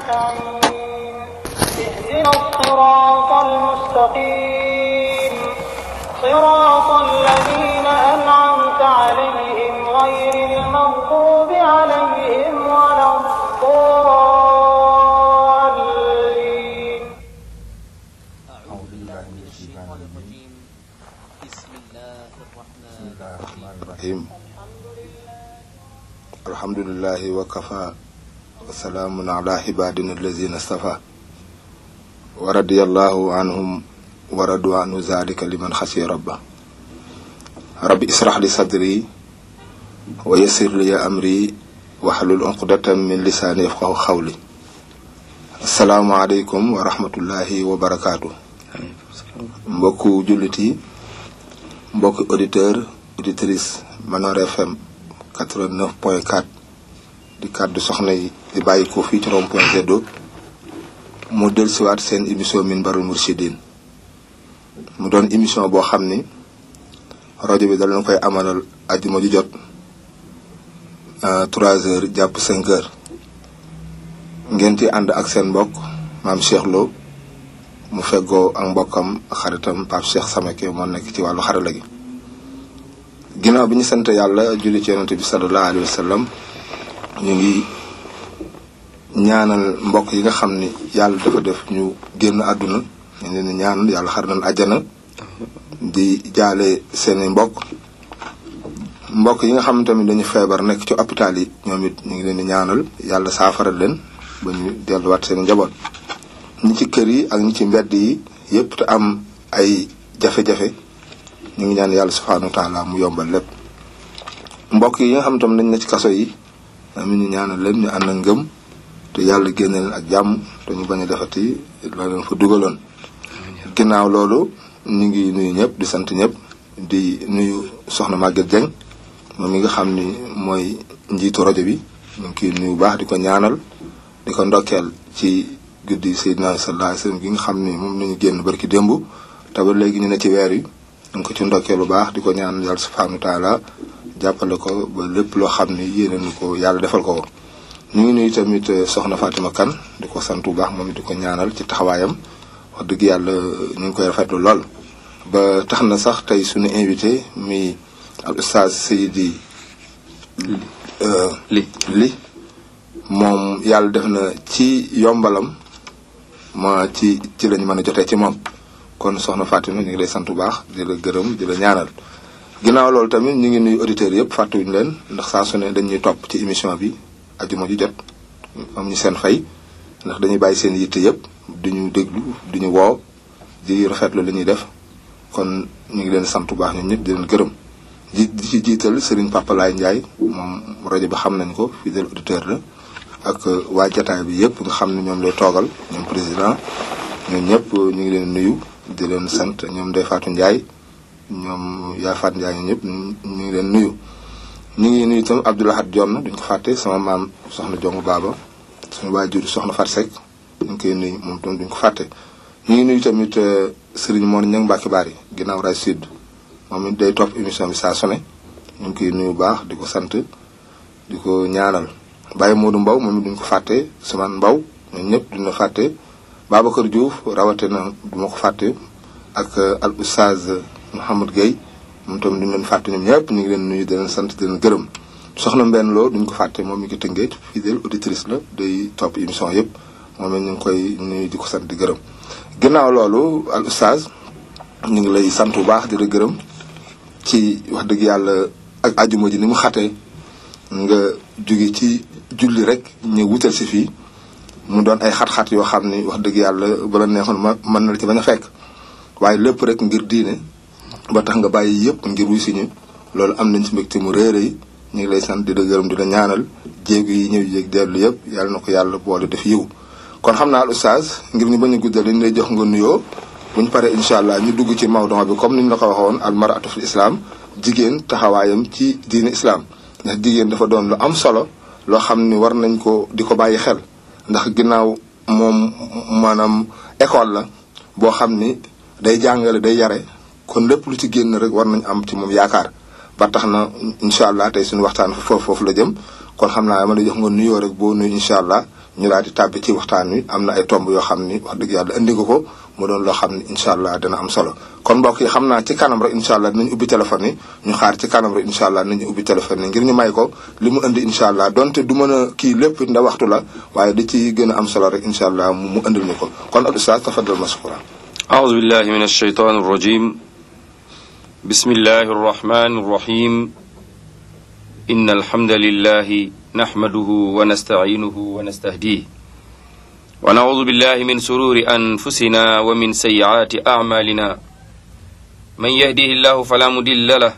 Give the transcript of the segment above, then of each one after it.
نستعين اهدنا الصراط المستقيم صراط الذين أنعمت عليهم غير المغضوب عليهم ولا الضالين أعوذ بالله من الشيطان الرجيم بسم الله الرحمن الرحيم الرحيم الحمد لله وكفى وسلام على عبادنا الذين اصطفى ورضي الله عنهم ورضوا عنه ذلك لمن خشي ربه رب اشرح لي صدري ويسر لي أمري واحلل عقدة من لساني يفقه قولي السلام عليكم ورحمة الله وبركاته mbokku jullit yi mbokki auditeur auditrice Manor FM 89 point 4 di kàddu soxna yi di bàyyi ko fii ci rond point Zedo mu dellusiwaat seen émission Minbarul Mourchidine mu doon émission boo xam ni rajo bi dal na koy amalal ajjuma ju jot 3 heures jàpp 5 heures ngeen ci ànd ak seen mbokk maam Cheikh Lo mu feggoo ak mbokkam xaritam Pape Cheikh Samake moo nekk ci wàllu xarala gi ginnaaw bi ñu sant yàlla julli ci yonante bi sallallahu alayhi wa sallam ñu ngi ñaanal mbokk yi nga xam ni yàlla dafa def ñu génn àdduna ñu leen di ñaanal yàlla xar nañ àjjana di jaale seeni mbokk mbokk yi nga xam tamit dañu feebar nekk ci hôpital yi ñoom it ñu ngi leen di ñaanal yàlla saafara leen ba ñu delluwaat seen njaboot ñi ci kër yi ak ñi ci mbedd yi yépp te am ay jafe-jafe ñu ngi ñaan yàlla subhanahu wa taala mu yombal lépp mbokk yi nga xam tam dañ ne ci kaso yi am ñu ñaanal leen ñu ànd ak ngëm te yàlla génne leen ak jàmm te ñu bañ a defati la leen fa dugaloon ginnaaw loolu ñu ngi nuyu ñëpp di sant ñëpp di nuyu soxna Maguette Dieng moom mi nga xam ni mooy njiitu rajo bi ñu ngi koy nuyu baax di ko ñaanal di ko ndokkeel ci guddi Seydina sallallahu alayhi wasallam gi nga xam ni moom nañu génn barki démb te ba léegi ñu ne ci weer yi ñu ngi ko ci ndokkee lu baax di ko ñaan yàlla subhanahu wa taala jàppale ko ba lépp loo xam ne yéene nu ko yàlla defal ko ko ñu ngi nuyu tamit soxna Fatima Kane di ko sant bu baax moom it di ko ñaanal ci taxawaayam wax dëgg yàlla ñu ngi koy rafetlu lool ba tax na sax tey suñu invité mi al oustaz Seydi li li moom yàlla def na ci yombalam ma ci ci lañ mën a jotee ci moom kon soxna Fatima ñu ngi lay sant bu baax di la gërëm di la ñaanal ginnaaw loolu tamit ñu ngi nuyu auditeurs yëpp fàttewuñu leen ndax saa su ne dañuy topp ci émission bi ajuma ju jot am ñu seen fay ndax dañuy bàyyi seen yitte yëpp duñu déglu duñu woo di rafetlu li ñuy def kon ñu ngi leen sant bu baax ñun ñëpp di leen gërëm di di ci jiital Serigne Papa Laye Ndiaye moom rajo bi xam nañ ko fidèle auditeur la ak waa jataay bi yëpp nga xam ne ñoom lay toogal ñoom président ñoom ñëpp ñu ngi leen nuyu di leen sant ñoom Ndeye Fatou Ndiaye ñoom Yaay Fatou Ndiaye ñoom ñëpp ñu ngi leen nuyu. ñu ngi nuyu itam Abdoulahat Dione duñ ko fàtte sama maam soxna Jongu Baaba suñu waajur soxna Fat Seck ñu ngi koy nuyu moom itam duñ ko fàtte. ñu ngi nuyu tamit Serigne Mor Niang Mbacke Bari ginnaaw raay sud moom it day topp émission bi saa su ne ñu ngi koy nuyu bu baax di ko sant di ko ñaanal. Baye Modou Mbaw moom it duñ ko fàtte Ousmane Mbaw ñun ñëpp duñ la fàtte Babacar Diouf rawatina du ma ko fàtte ak al oustaz Mouhamed Gueye moom tamit duñ leen fàtte ñoom ñëpp ñu ngi leen nuyu di leen sant di leen gërëm soxna Mbène Lo duñ ko fàtte moom mi ngi tëngee fidèle auditrice la day topp émission yëpp moom it ñu ngi koy nuyu di ko sant di gërëm. ginnaaw loolu al oustaz ñu ngi lay sant bu baax di la gërëm ci wax dëgg yàlla ak ajuma ji ni mu xatee nga jóge ci. julli rek ñu wutal si fii mu doon ay xat-xat yoo xam ni wax dëgg yàlla bala neexoon ma mën na la ci bañ a fekk waaye lépp rek ngir diine ba tax nga bàyyi yëpp ngir wuy si ñu loolu am nañ si mbégte mu réere yi ñu ngi lay sant di la gërëm di la ñaanal jéegu yi ñëw jéeg dellu yëpp yàlla na ko yàlla boole def yiw kon xam naa al oustaz ngir ñu bañ a guddal dañu lay jox nga nuyoo bu ñu paree incha allah ñu dugg ci mawdon bi comme ni ñu la ko waxoon al maratu fil islam jigéen taxawaayam ci diine islam ndax jigéen dafa doon lu am solo loo xam ni war nañ ko di ko bàyyi xel ndax ginnaaw moom maanaam école la boo xam ni day jàngale day yare kon lépp lu ci génn rek war nañ am ci moom yaakaar ba tax na incha allah tey suñu waxtaan foofu foofu la jëm kon xam naa dama lay jox nga nuyoo rek boo nuyu incha allah ñu daal di tàbbi ci waxtaan wi am na ay tomb yoo xam ni wax dëgg yàlla indi nga ko mu doon loo xam ni incha allah dina am solo kon mbokk yi xam naa ci kanam rek incha allah dinañ ubbi téléphone yi ñu xaar ci kanam rek incha allah dinañu ubbi téléphone yi ngir ñu may ko li mu indi incha allah donte du mën a kii lépp nda waxtu la waaye di ci gën a am solo rek incha allah mu mu indil ñu ko kon al ustaaz tafaddal mashkura أعوذ بالله من الشيطان الرجيم بسم الله الرحمن الرحيم إن الحمد لله نحمده ونستعينه ونستهديه ونعوذ بالله من سرور أنفسنا ومن سيئات أعمالنا من يهده الله فلا مضل له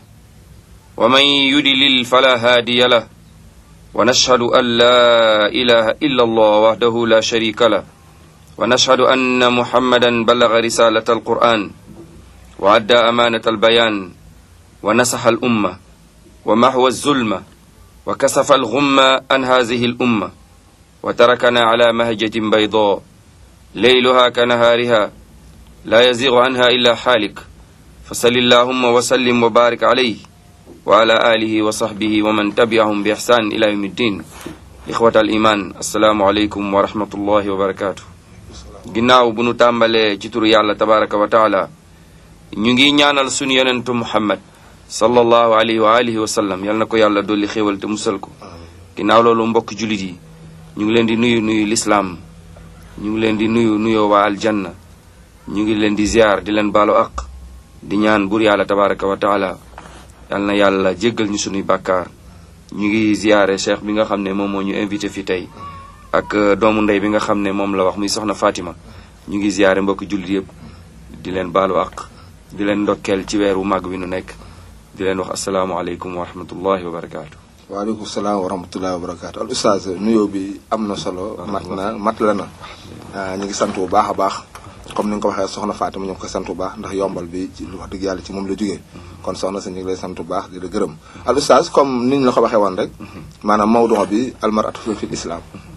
ومن يضلل فلا هادي له ونشهد أن لا إله إلا الله وحده لا شريك له ونشهد أن محمدا بلغ رسالة القرآن وأدى أمانة البيان ونصح الأمة ومحو الظلمة وكسف الغمة عن هذه الأمة وتركنا على مهجة بيضاء ليلها كنهارها لا يزيغ عنها إلا حالك فصل اللهم وسلم وبارك عليه وعلى آله وصحبه ومن تبعهم بإحسان إلى يوم الدين إخوة الإيمان السلام عليكم ورحمة الله وبركاته ginnaaw bu nu tàmbalee ci turu yàlla tabaraka wa taala ñu ngi ñaanal sunu yonentu muhammad sallallahu alayhi wa alihi wa sallam yal na ko yàlla dolli xéewal te musal ko ginnaaw loolu mbokk julit yi ñu ngi leen di nuyu nuyu lislaam ñu ngi leen di nuyu nuyoo waa aljanna ñu ngi leen di ziar di leen baalu aq di ñaan bur yàlla tabaraka wa taala yal na yàlla jéggal ñu sunuy bàkkaar ñu ngi ziare cheikh bi nga xam ne moom moo ñu invité fi tey ak doomu ndey bi nga xam ne moom la wax muy soxna Fatima ñu ngi ziare mbokki jullit yëpp di leen baalu ak di leen ndokkeel ci weeru màgg wi nu nekk di leen wax asalaamaaleykum wa rahmatullahi wa barakaatu. waaleykum salaam wa rahmatullahi wa barakaatu al ustaaz nuyoo bi am na solo mat na mat la na ñu ngi sant bu baax a baax comme ni nga ko waxee soxna Fatima ñu ngi koy sant bu baax ndax yombal bi ci wax dëgg yàlla ci moom la jógee kon soxna si ñu ngi lay sant bu baax di la gërëm al ustaaz comme ni ñu la ko waxee woon rek maanaam mawdu bi almaratu fi islam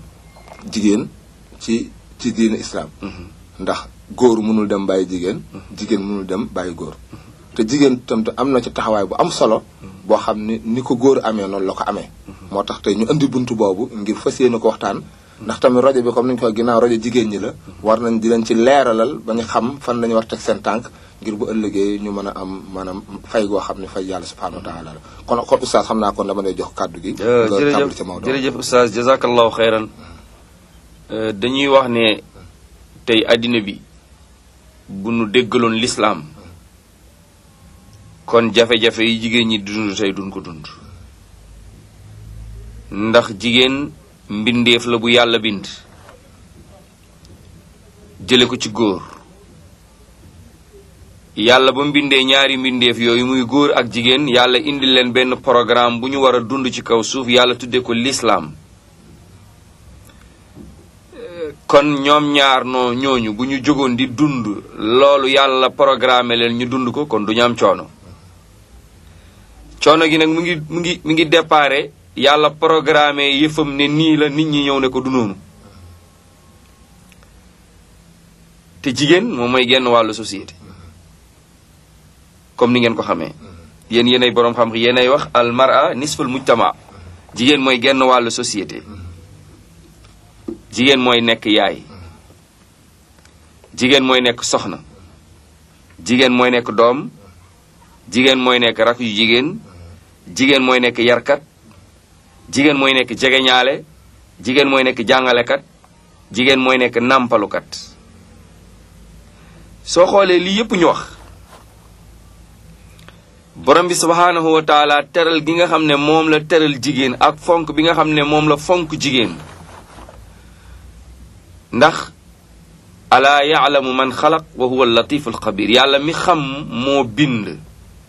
jigéen ci ci diine islam ndax góor mënul dem bàyyi jigéen jigéen mënul dem bàyyi góor te jigéen tam te am na ci taxawaay bu am solo boo xam ni ni ko góor amee noonu la ko amee moo tax tey ñu indi buntu boobu ngir fas yéene ko waxtaan ndax tamit rajo bi comme ni ñu ko ginnaaw rajo jigéen ñi la war nañ di leen ci leeralal ba ñu xam fan lañu war teg seen tànk ngir bu ëllëgee ñu mën a am maanaam fay goo xam ne fay yàlla subhanahu wa taala la kon kon oustaz xam naa kon dama lay jox kàddu gi nga tàmbali ci Maodo jërëjëf oustaz jazakallahu xeyran dañuy wax ne tey àddina bi bu nu déggaloon lislaam kon jafe-jafe yi jigéen ñi dund tey duñ ko dund ndax jigéen mbindeef la bu yàlla bind jële ko ci góor yàlla ba mbindee ñaari mbindeef yooyu muy góor ak jigéen yàlla indi leen benn programme bu ñu war a dund ci kaw suuf yàlla tudde ko lislaam kon ñoom ñaar noo ñooñu bu ñu jógoon di dund loolu yàlla programme leen ñu dund ko kon du ñu am coono coono gi nag mu ngi mu ngi mu ngi déparé yàlla programme yëfam ne nii la nit ñi ñëw ne ko du noonu te jigéen moom mooy genn wàllu société comme ni ngeen ko xamee yéen yéenay boroom xam yéenay wax al mara nisful mujtama jigéen mooy genn wàllu société jigéen mooy nekk yaay jigéen mooy nekk soxna jigéen mooy nekk doom jigéen mooy nekk rak yu jigéen jigéen mooy nekk yarkat jigéen mooy nekk jegeñaale jigéen mooy nekk jàngalekat jigéen mooy nekk nàmpalukat soo xoolee lii yépp ñu wax borom bi subhaanahu wa taala teral gi nga xam ne moom la teral jigéen ak fonk bi nga xam ne moom la fonk jigéen ndax alaa yaalamu man xalaq wa huwa latif alxabir yàlla mi xam moo bind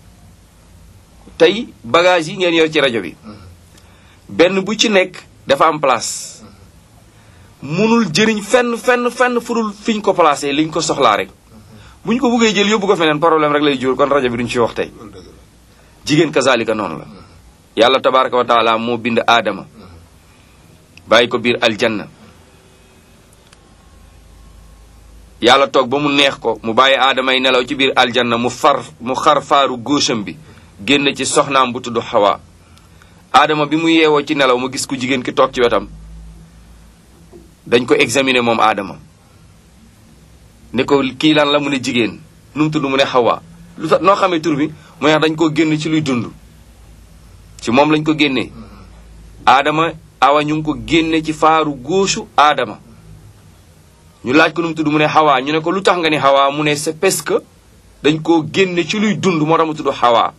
tey bagage yi ngeen yor ci rajo bi benn bu ci nekk dafa am place munul jëriñ fenn fenn fenn furul fiñ ko placé liñ ko soxlaa rek bu ñu ko buggee jël yóbbu ko feneen problème rek lay jur kon rajo bi duñ ci wax tey jigéen kazalika noonu la yàlla tabaraka wa taala moo bind aadama bàyyi ko biir aljanna yàlla toog ba mu neex ko mu bàyyi aadama yi nelaw ci biir aljanna mu far mu xar faaru góosam bi génn ci soxnaam bu tudd xawa aadama bi mu yeewoo ci nelaw mu gis ku jigéen ki toog ci wetam dañ ko examiner moom aadama ne ko kii lan la mu ne jigéen nu mu tudd mu ne xawaa lu tax noo xamee tur bi mu ne dañ ko génn ci luy dund ci moom lañ ko génnee aadama awa ñu ngi ko génne ci faaru góosu aadama ñu laaj ko nu mu tudd mu ne xawaa ñu ne ko lu tax nga ne xawaa mu ne c'est parce que dañ koo génne ci luy dund moo tax mu tudd xawaa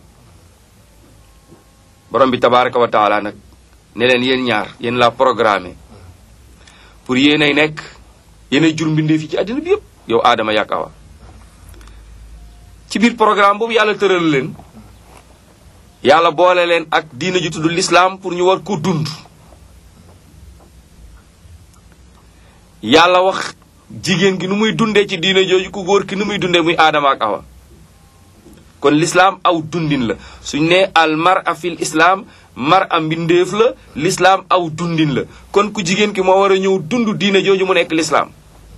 borom bi tabaraka wa taala nag ne leen yéen ñaar yéen la programmé pour yéen ay nekk yéen ay jur mbindee fi ci àddina bi yëpp yow aadama yàgg awa ci biir programme boobu yàlla tëral leen yàlla boole leen ak diina ju tudd l'islam pour ñu war ko dund yàlla wax jigéen gi nu muy dundee ci diina jooju ku góor ki nu muy dundee muy aadama ak awa kon l'islam aw dundin la suñ ne al mar'a fil islam mar'a mbindeef la l'islam aw dundin la kon ku jigéen ki moo war a ñëw dund diina jooju mu nekk l'islam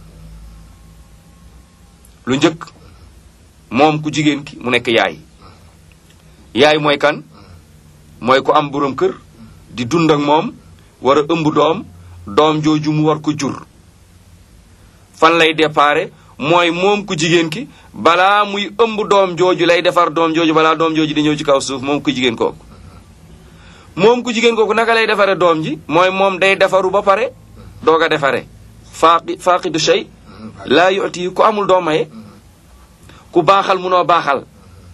lu njëkk moom ku jigéen ki mu nekk yaay yaay mooy kan mooy ku am boroom kër di dund ak moom war a ëmb doom doom jooju mu war ko jur fan lay déparé mooy moom ku jigéen ki balaa muy ëmb doom jooju lay defar doom jooju balaa doom jooju di ñëw ci kaw suuf moom ku jigéen kooku moom ku jigéen kooku naka lay defare doom ji mooy moom day defaru ba pare doog a defare faaqi faaqidu shay laa yuti ku amul doom maye ku baaxal munoo baaxal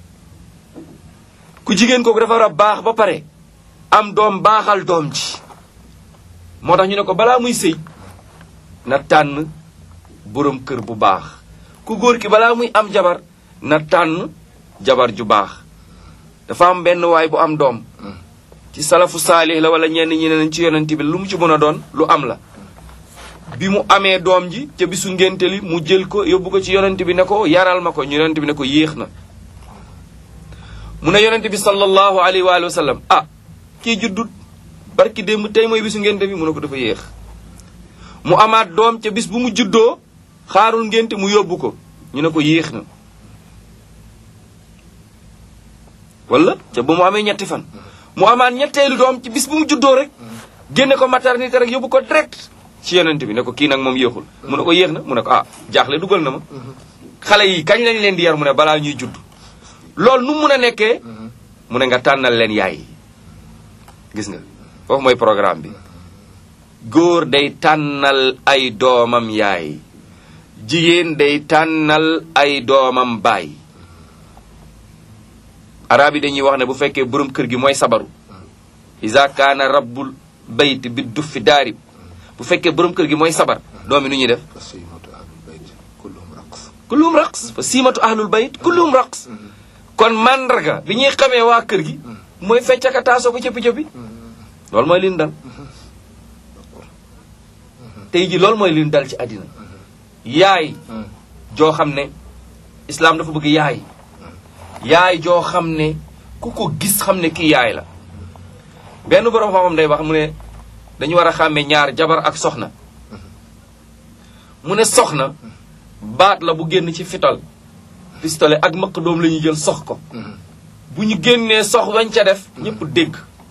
ku jigéen kooku dafa war a baax ba pare am doom baaxal doom ji moo tax ñu ne ko balaa muy sëy na tànn boroom kër bu baax ku góor ki balaa muy am jabar na tànn jabar ju baax dafa am benn waay bu am doom ci salafu saalih la wala ñenn ñi ne nañ ci yonent bi lu mu ci mën a doon lu am la bi mu amee doom ji ca bisu ngénte li mu jël ko yóbbu ko ci yonent bi ne ko yaral ma ko ñu yonent bi ne ko yéex na mu ne yonent bi sallallahu alayhi wa sallam ah kii juddut barki démb tey mooy bisu ngénte bi mu ne ko dafa yéex mu amaat doom ca bis bu mu juddoo xaarul ngénte mu yóbbu ko ñu ne ko yéex na wala ca ba mu amee ñetti fan mu amaat ñetteelu doom ci bis bu mu juddoo rek génne ko maternité rek yóbbu ko direct ci yonent bi ne ko kii nag moom yéexul mu ne ko yéex na mu ne ko ah jaaxle dugal na ma xale yi kañ lañ leen di yar mu ne balaa ñuy judd loolu nu mun a nekkee mu ne nga tànnal leen yaay gis nga foofu mooy programme bi góor day tànnal ay doomam yaay jigéen day tànnal ay doomam baay arab yi dañuy wax ne bu fekkee borom kër gi mooy sabaru isa kaana rabbul bayt bi duffi daarib bu fekkee borom kër gi mooy sabar doom yi nu ñuy def fa siimatu ahlul bayt kulluhum raqs kulluhum raqs fa siimatu ahlul bayt kulluhum raqs kon mandarga bi ñuy xamee waa kër gi mooy feccaka taasoo ko cëppi cëppi loolu mooy li ñu dal tey ji loolu mooy li ñu dal ci àddina yaay joo xam ne islaam dafa bëgg yaay yaay joo xam ne ku ko gis xam ne kii yaay la benn borom xam-xam day wax mu ne dañu war a xàmmee ñaar jabar ak soxna mu ne soxna baat la bu génn ci fital pistolet ak mëq doom la ñuy jël sox ko bu ñu génnee sox wañ ca def ñëpp dégg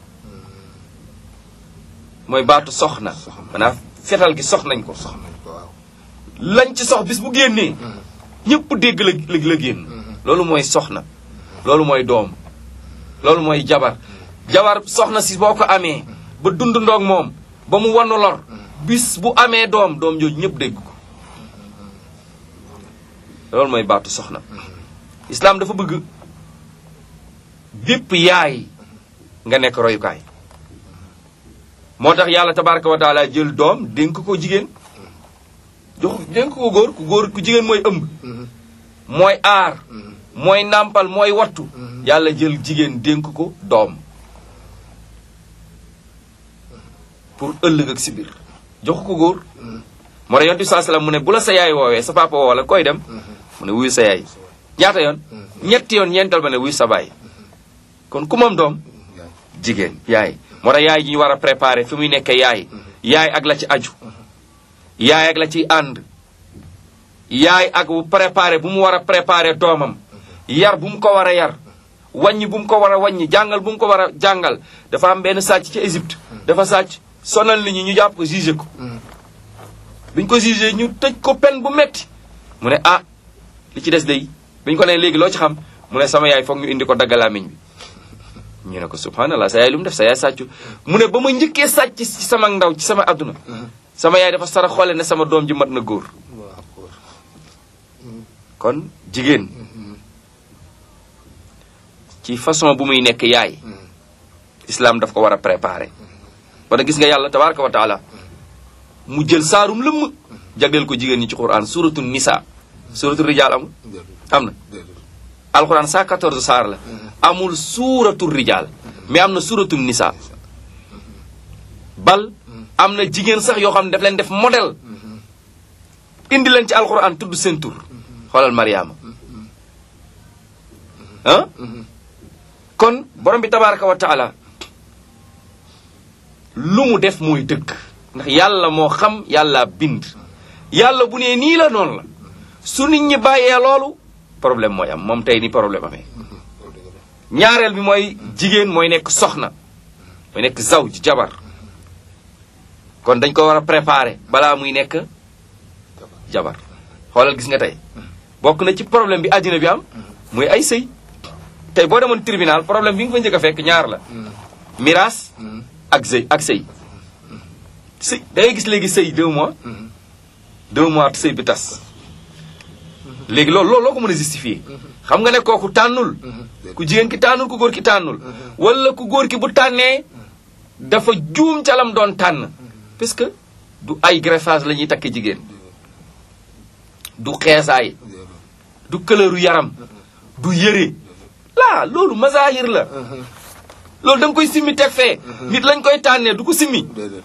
mooy baatu soxna maanaam fetal gi sox nañ ko sox nañ ko waaw lañ ci sox bis bu génnee ñëpp dégg la la la génn loolu mooy soxna loolu mooy doom loolu mooy jabar jabar soxna si boo ko amee ba dund ndoog moom ba mu wanu lor bis bu amee doom doom jooju ñëpp dégg ko loolu mooy baatu soxna islaam dafa bëgg bépp yaay nga nekk royukaay moo tax yàlla tabaraka wa taala jël doom dénk ko jigéen jox dénk ko góor ku góor ku jigéen mooy ëmb mooy aar mooy nàmpal mooy wattu yàlla jël jigéen dénk ko doom pour ëllëg ak si biir jox ko góor moo tax yonent bi saa salaam mu ne bu la sa yaay woowee sa papa woo la koy dem mu ne wuyu sa yaay ñaata yoon ñetti yoon ñeental ba ne wuyu sa baay kon ku moom doom yaay jigéen yaay moo tax yaay ji ñu war a préparer fi muy nekkee yaay yaay ak la ci aju yaay ak la ciy ànd yaay ak bu préparer bu mu war a préparer doomam yar bu mu ko war a yar wàññi bu mu ko war a wàññi jàngal bu mu ko war a jàngal dafa am benn sàcc ci Égypte dafa sàcc sonal nit ñi ñu jàpp ko jugé ko biñ ko jugé ñu tëj ko pen bu metti mu ne ah li ci des day biñ ko ne léegi loo ci xam mu ne sama yaay foog ñu indi ko daggalaamiñ bi ñu ne ko subhanallah sa yaay lu mu def sa yaay sàccu mu ne ba ma njëkkee sàcc ci sama ndaw ci sama adduna sama yaay dafa sara xoole ne sama doom ji mat na góor waaw góor kon jigéen ci façon bu muy nekk yaay islam daf ko war a préparer wala gis nga yàlla tabaraka wa taala mu jël saarum lëmm jagleel ko jigéen ñi ci quran suratu nisa suratu rijal amul déedéet am na déedéet alquran 114 saar la amul suratu rijal mais am na suratu nisa bal am na jigéen sax yoo xam ne daf leen def modèle indi leen ci alquran tudd seen tur xoolal mariama ah kon borom bi tabaraka wa taala lu mu def mooy dëgg ndax yàlla moo xam yàlla bind yàlla bu nee nii la noonu la su nit ñi bàyyee loolu problème mooy am moom tey ni problème amee ñaareel bi mooy jigéen mooy nekk soxna mooy nekk zaw ji jabar kon dañ ko war a préparer balaa muy nekk jabar xoolal gis nga tey bokk na ci problème bi àddina bi am muy ay sëy tey boo demoon tribunal problème bi nga fa njëkk a fekk ñaar la miraas ak sëy ak sëy sëy da ngay gis léegi sëy deux mois deux mois sëy bi tas léegi loolu loolu loo ko mën a justifier xam nga ne kooku tànnul ku jigéen ki tànnul ku góor ki tànnul wala ku góor ki bu tànnee dafa juum ca lam doon tànn parce que du ay greffage la ñuy takk jigéen du xeesaay du këlëru yaram du yëre laa loolu mazahir la loolu da nga koy simmi teg fee nit lañ koy tànnee du ko simmi déedéet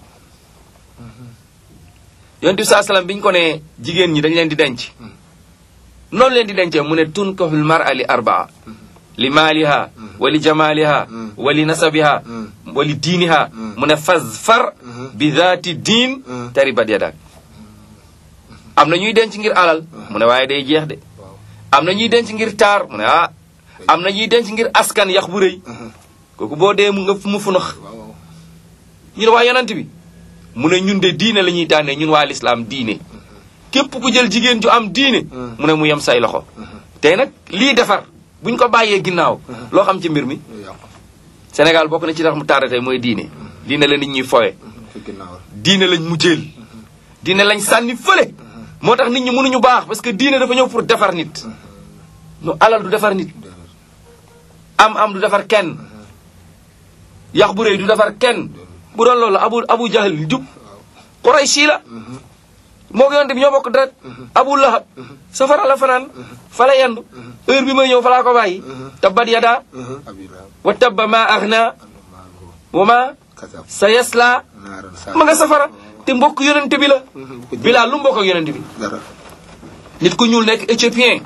yonent bi saa salaam bi ñu ko ne jigéen ñi dañ leen di denc noonu leen di dencee mu ne tunkahul mar'a li arbaa li maaliha wa li jamaliha wa li nasabiha wa li diiniha mu ne fazfar bi zaati diin taribat yadak am na ñuy denc ngir alal mu ne waaye day jeex de am na ñuy denc ngir taar mu ne ah am na ñuy denc ngir askan yax bu rëy kooku boo dee mu nga mu funax waaw ñu ne waa yonent bi mu ne ñun de diine la ñuy tànnee ñun waa lislaam diine képp ku jël jigéen ju am diine mu ne mu yem say loxo tey nag lii defar buñ ko bàyyee ginnaaw loo xam ci mbir mi lu yàqu Sénégal bokk na ci tax mu tardé tey mooy diine diine la nit ñuy fowe ci ginnaaw diine lañ mujjeel diine lañ sànni fële moo tax nit ñi mënuñu baax parce que diine dafa ñëw pour defar nit nu alal du defar nit am am du defar kenn yax bu rëy du defar kenn bu doon loolu abu abu jahal jub Qurayshi la moo ko yonte bi ñoo bokk deret abu lahab safara la fanaan fa la yendu heure bi may ñëw fa laa ko bàyyi tabbat yada abila wa tabba ma aghna wa ma kasab sa yasla naaran sa ma nga safara te mbokk yonente bi la bilaa lu mbokk ak yonente bi dara nit ku ñuul nekk éthiopien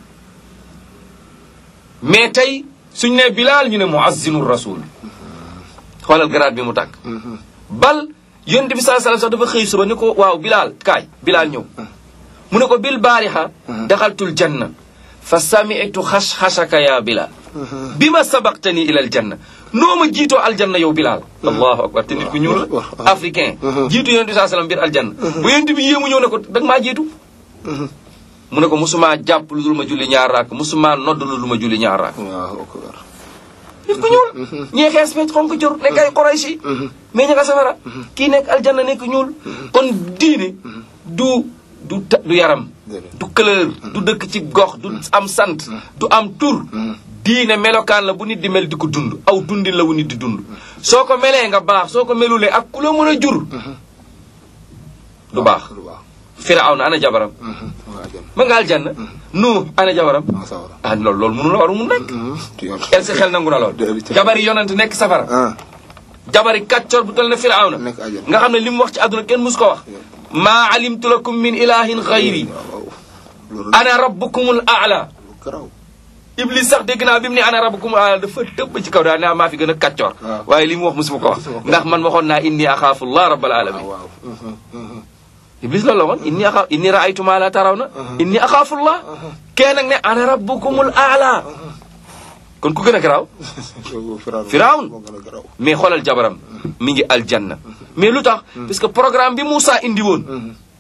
mais tey suñ ne bilaal ñu ne muazzinu rasul xoolal garaat bi mu tàkk bal yonent bi saa sallam sax dafa xëy suba ni ko waaw bilaal kaay bilaal ñëw mu ne ko bil baariha daxaltul janna fa sami'tu xash-xashaka ya bilaal bi ma sabaqtani ila aljanna noo ma jiitoo aljanna yow bilaal allahu akbar te nit ku ñuul la africain jiitu yonent bi saa sallam biir aljanna bu yonent bi yéemu ñëw ne ko dag maa jiitu mu ne ko musuma jàpp lu dul ma julli ñaar raak musuma nodd lu dul ma julli ñaar raak waaw akbar nit ku ñuul ñii xees fecc xonk jur nekk ay Qurayshi mais ña nga safara kii nekk aljanna nekk ñuul kon diine du du ta- du yaram Déedéet. du couleur du dëkk ci gox du am sant du am tur diine melokaan la bu nit di mel di ko dund aw dundin la wu nit di dund soo ko melee nga baax soo ko melulee ak ku la mën a jur du baax lu baax Firawna ana jabaram waa jëm ma nga aljanna nu ana jabaram maa sawara ah loolu loolu mënu la waru mu nekk ci yoon el si xel nangu na lool Déedéet. jabari yonent nekk safara ah jabari kàccoor bu toll ne firawna nekk àjjana. nga xam ne li mu wax ci àdduna kenn mus ko wax maa alimtu lakum min ilahin xayri waaw loolu ana rabbukumul aala lu garaw iblis sax dégg naa bi mu ne ana rabbukumul aala dafa tëbb ci kaw daal naa maa fi gën a kàccoor waaw. waaye li mu wax musuma ko wax Musuma ko wax. ndax man waxoon naa inni axaafu llah rabbal alamin waaw iblis loolu la waxoon inni axaa inni raaytu maa la tarawna inni axaafu llah kee nag ne ana rabbukumul aala kon ku gën a garaaw Firawn Firawn. moo gën a garaw mais xoolal jabaram mi ngi aljanna mais lu tax parce que programme bi Moussa indi woon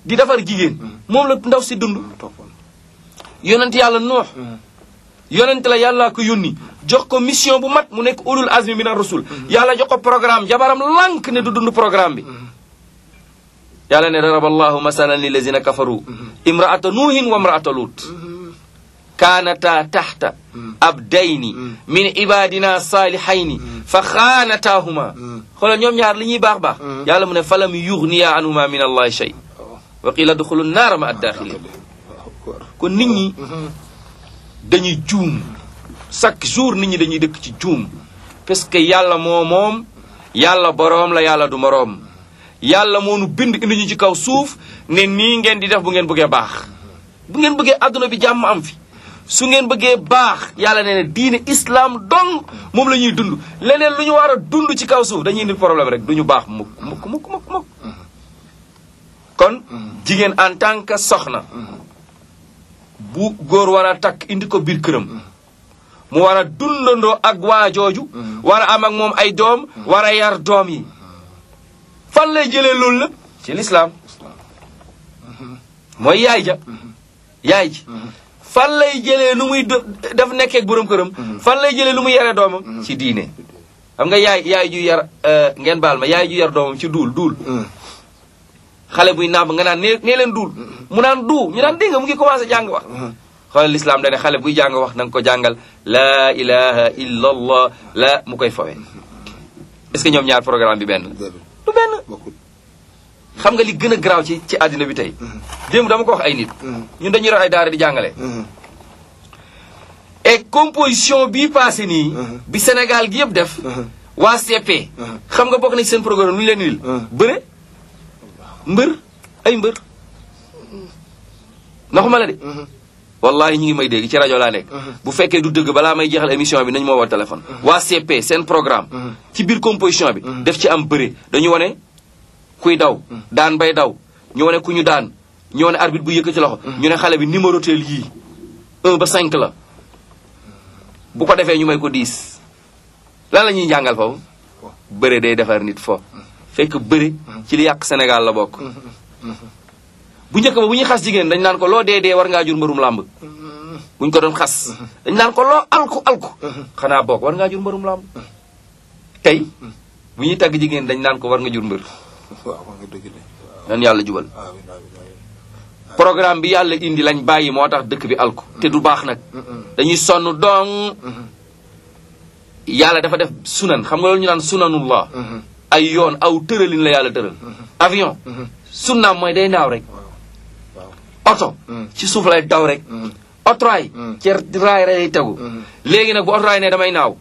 di defar jigéen moom la ndaw si dund toppoon yonent yàlla nuux yonent la yàllaa ko yónni jox ko mission bu mat mu nekk ulul azmi min ar-rusul yàlla jox ko programme jabaram lànk ne du dund programme bi yàlla ne daraba allahu masalan lillazina kafaru imraata nuuhin wa imraata lut kaanata taxta abdayni min ibadina salihayni fa xaanataahuma xoolal ñoom ñaar li ñuy baax baax yàlla mu ne falam yugniya anhuma min allahi shay wa qila duxulu naara ma addaaxilin kon nit ñi dañuy juum chaque jour nit ñi dañuy dëkk ci juum parce que yàlla moo moom yàlla boroom la yàlla du moroom yàlla moo nu bind indi ñu ci kaw suuf ne nii ngeen di def bu ngeen bëggee baax bu ngeen bëggee àdduna bi jàmm am fi su ngeen bëggee baax yàlla nee na diine islam dong moom la ñuy dund leneen lu ñu war a dund ci kaw suuf dañuy indi problème rek du ñu baax mukk mukk mukk mukk mukk kon jigéen en tant que soxna bu góor war a takk indi ko biir këram mu war a dundandoo ak waa jooju war a am ak moom ay doom war a yar doom yi fan lay jëlee loolu lépp ci lislaam mooy yaay ja yaay ji fan lay jëlee nu muy def nekkee ak borom këram fan lay jëlee lu muy yare doomam ci diine xam nga yaay yaay ju yar ngeen baal ma yaay ju yar doomam ci duul duul xale buy nàmp nga naan nee nee leen duul mu naan du ñu naan dégg nga mu ngi commencé jàng wax xoolal lislaam dane xale buy jàng wax na nga ko jàngal laa ilaha illa allah la mu koy fawee est-ce que ñoom ñaar programme bi benn du benn xam nga li gën a garaaw ci ci àddina bi tey démb dama ko wax ay nit ñun dañuy yor ay daara di jàngale et composition bii passé nii bi Sénégal gi yëpp def waa CP xam nga bokk na ci seen programme lu ñu leen wil bëre mbër ay mbër naxuma la de wallahi ñu ngi may dégg ci rajo laa nekk bu fekkee du dëgg balaa may jeexal émission bi nañu moo woo téléphone waa CP seen programme ci biir composition bi def ci am bëre dañu wane kuy daw daan bay daw ñu wane ku ñu daan ñu wane arbitre bu yëkkati loxo ñu ne xale bi numéro teel yii 1 ba 5 la bu ko defee ñu may ko 10 lan la ñuy jàngal foofu bëre day defar nit fo fekk bëre ci li yàq Sénégal la bokk bu njëkk ba bu ñuy xas jigéen dañ naan ko loo dee dee war ngaa jur mbërum làmb buñ ko doon xas dañ naan ko loo alku alku xanaa bokk war ngaa jur mbërum làmb tey bu ñuy tagg jigéen dañ naan ko war nga jur mbër nan yàlla jubal programme bi yàlla indi lañ bàyyi moo tax dëkk bi alku te du baax nag dañuy sonn dong yàlla dafa def sunan xam nga loolu ñu naan sunanullah ay yoon aw tëralin la yàlla tëral avion sunnaam mooy day naaw rek oto ci suuf lay daw rek otoraay ci raay lay tegu léegi nag bu otoraay ne damay naaw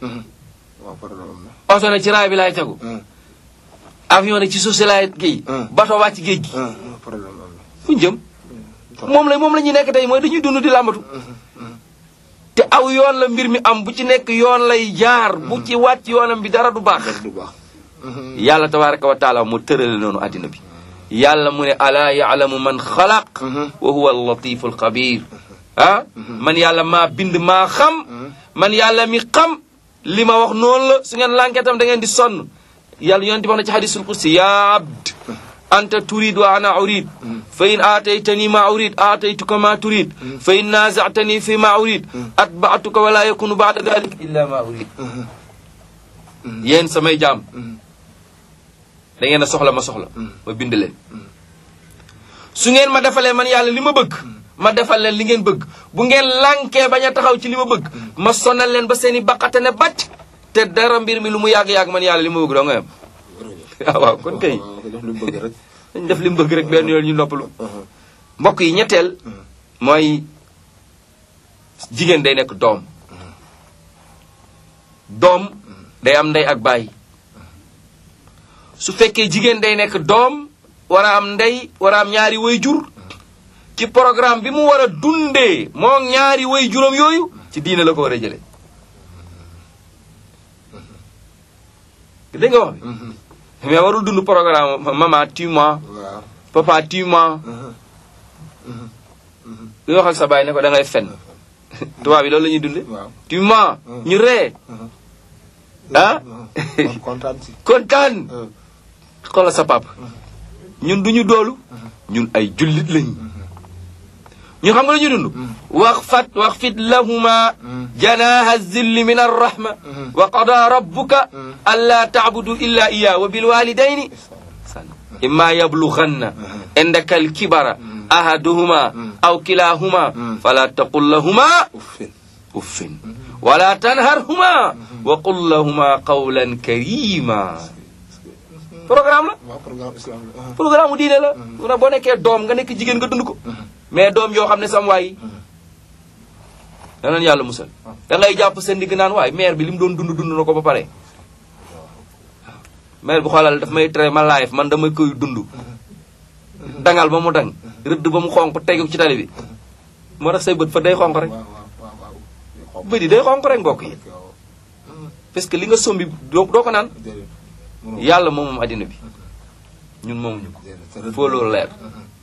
oto ne ci raay bi lay tegu avion ne ci suuf si laay kii bato wàcc géej gi fu ñu jëm moom la moom la ñuy nekk tey mooy dañuy dund di làmbatu te aw yoon la mbir mi am bu ci nekk yoon lay jaar bu ci wàcc yoonam bi dara du baax yàlla tabaraka wa taala mu tërale noonu àddina bi yàlla mu ne alaa yaalamu man xalaq wa huwa allatifu alxabir ah man yàlla maa bind maa xam man yàlla mi xam li ma wax noonu la su ngeen lànkee tam da ngeen di sonn yàlla yonent bi wax na ci hadisul kursi ya abd anta turid wa ana urid fa in aataytani ma urid aataytuka ma turid fa in naazatani fi ma urid atbaatuka wala yakunu baada dalik illa ma urid yéen samay jaam da ngeen a soxla ma soxla ma bind leen su ngeen ma defalee man yàlla li ma bëgg ma defal leen li ngeen bëgg bu ngeen lànkee bañ a taxaw ci li ma bëgg ma sonal leen ba seen i baqate ne bàcc te dara mbir mi lu mu yàgg-yàgg man yàlla li ma bëgg doo nga yam ah waaw kon kay dañ def li mu bëgg rek benn yoon ñu noppalu mbokk yi ñetteel mooy jigéen day nekk doom doom day am ndey ak baay su fekkee jigéen day nekk doom war a am ndey war a am ñaari way jur ci programme bi mu war a dundee moo ñaari way juróom yooyu ci diine la ko war a jëlee dégg nga wax bi mais warul dund programme maman tue-moi papa tue-moi li wax ak sa baay ne ko da ngay fen tubaab bi loolu la ñuy dunde tue-moi ñu ree ah kontaan si kontaan xoolal sa papa ñun duñu doolu ñun ay jullit lañ ñun xam nga la ñuy dund wax fat wax fit lahuma janaha zilli min arrahma wa qada rabbuka alla taabudu illa iya wa bilwalidayni imma yablughanna indaka alkibara ahaduhuma aw kilahuma fala taqul lahuma uffin uffin wala tanharhuma wa qul lahuma qawlan karima programme la waaw programme islam la programme mu diine la mu ne boo nekkee doom nga nekk jigéen nga dund ko mais doom yoo xam ne sam waay danañ yàlla musal da ngay jàpp seen digg naan waay maire bi li mu doon dund dund na ko ba pare maire bi xoolal daf may tere ma live man dama koy dund dangal ba mu dang rëdd ba mu xonq tegu ci tali bi moo tax say bët fa day xonq rek waaw waaw waaw waaw bët yi day xonq rek mbokk yi parce que li nga sombi doo doo ko naan déedéet mënoo yàlla moom moom addina bi ñun moomuñu ko déedéet foo loolu leer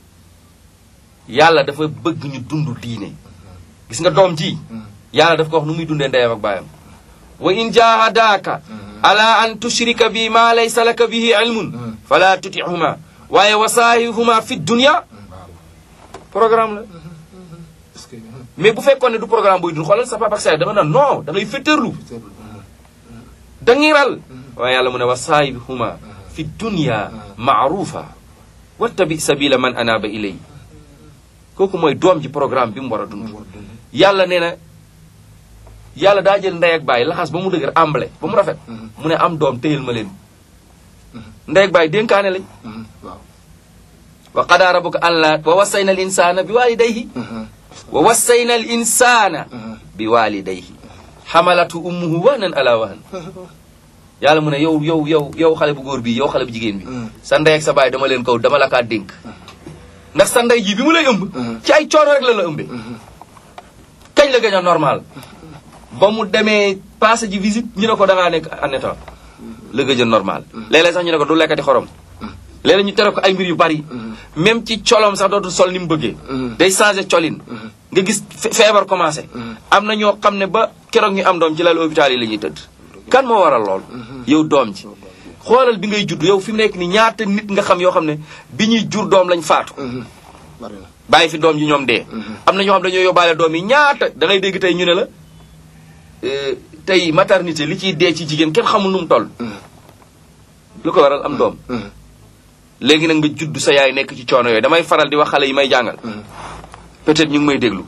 yàlla dafa bëgg ñu dund diine gis nga doom ji yàlla daf ko wax nu muy dundee ndeyam ak baayam wa in jahadaaka ala an tushrika bi ma laysa laka bihi ilmun fala tutihuma waaye wa saahihuma fi dunya programme la est-ce que mais bu fekkoon ne du programme buy dund xoolal sa papa ak sa yaay da nga naan non da ngay féttéerlu da ngay ral waaye yàlla mu ne wa saahihuma fi dunya maarufa wattabi sabila man anaba ilay kooku mooy doom ji programme bi mu war a dund yàlla nee na yàlla daa jël ndey ak baay laxas ba mu dëgër amble ba mu rafet mu ne am doom téyel ma leen ndey ak baay dénkaane lañ waaw wa qadaa rabbuka an la wa wassayna al insana bi walidayhi wa wassayna al insana bi walidayhi xamalatu ummuhu wahnan ala wahn yàlla mu ne yow yow yow yow xale bu góor bi yow xale bu jigéen bi sa ndey ak sa baay dama leen kaw dama la kaa dénk ndax sa ndey ji bi mu lay ëmb ci ay coono rek la la ëmbee kañ la gën a normal ba mu demee passé ji visite ñu ne ko da ngaa nekk en état la gëj a normal léeg-léeg sax ñu ne ko du lekkati xorom léeg-léeg ñu tere ko ay mbir yu bari même ci colom sax dootul sol ni mu bëggee day changé colin nga gis fe- feebar commencé am na ñoo xam ne ba keroog ñu am doom ci lal hôpital yi la ñuy tëdd kan moo waral lool yow doom ji xoolal bi ngay judd yow fi mu nekk ni ñaata nit nga xam yoo xam ne bi ñuy jur doom lañ faatu bari na bàyyi fi doom ji ñoom dee am na ñoo xam dañoo yóbbaale doom yi ñaata da ngay dégg tey ñu ne la euh, tey maternité li ciy dee ci jigéen kenn xamul nu mu toll lu ko waral am doom léegi nag nga judd sa yaay nekk ci coono yooyu damay faral di wax xale yi may jàngal peut-être ñu ngi may déglu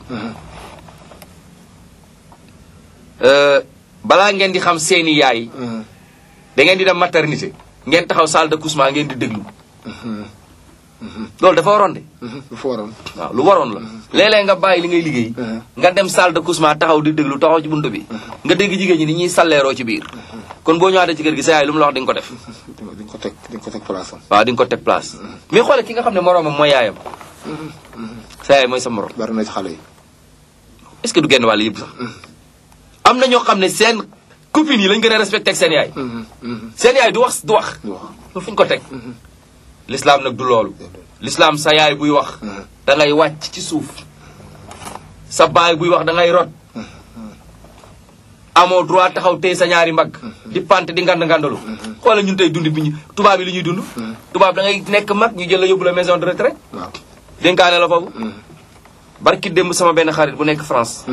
Euh, balaa ngeen di xam seeni yaay da ngeen di dem maternité ngeen taxaw salle d'accouchement ngeen di déglu loolu dafa waroon de lu fa waroon waaw lu waroon la léeg-léeg nga bàyyi li ngay liggéey nga dem salle d'accouchement taxaw di déglu taxaw ci buntu bi nga dégg jigéen ñi ni ñuy salleeroo ci biir kon boo ñëwaatee ci kër gi sa yaay lu mu la wax di nga ko def di nga ko teg di nga ko teg place am waaw di nga ko teg place mais xoole ki nga xam ne moroomam mooy yaayam sa yaay mooy sa morom bari na ci xale yi est-ce que du genn wàll yëpp sax am na ñoo xam ne seen copines yi lañ gën a respecté ak seen yaay seen yaay du wax du wax du wax loolu fu ñu ko teg l'islam nag du loolu l'islam sa yaay buy wax da ngay wàcc ci suuf sa baay buy wax da ngay rot amoo droit taxaw tey sa ñaari mbagg di pant di ngand ngandalu xoolal ñun tey dund bi ñu tubaab yi li ñuy dund tubaab da ngay nekk mag ñu jël la yóbbu la maison de retraite waaw dénkaane la foofu barki démb sama benn xarit bu nekk France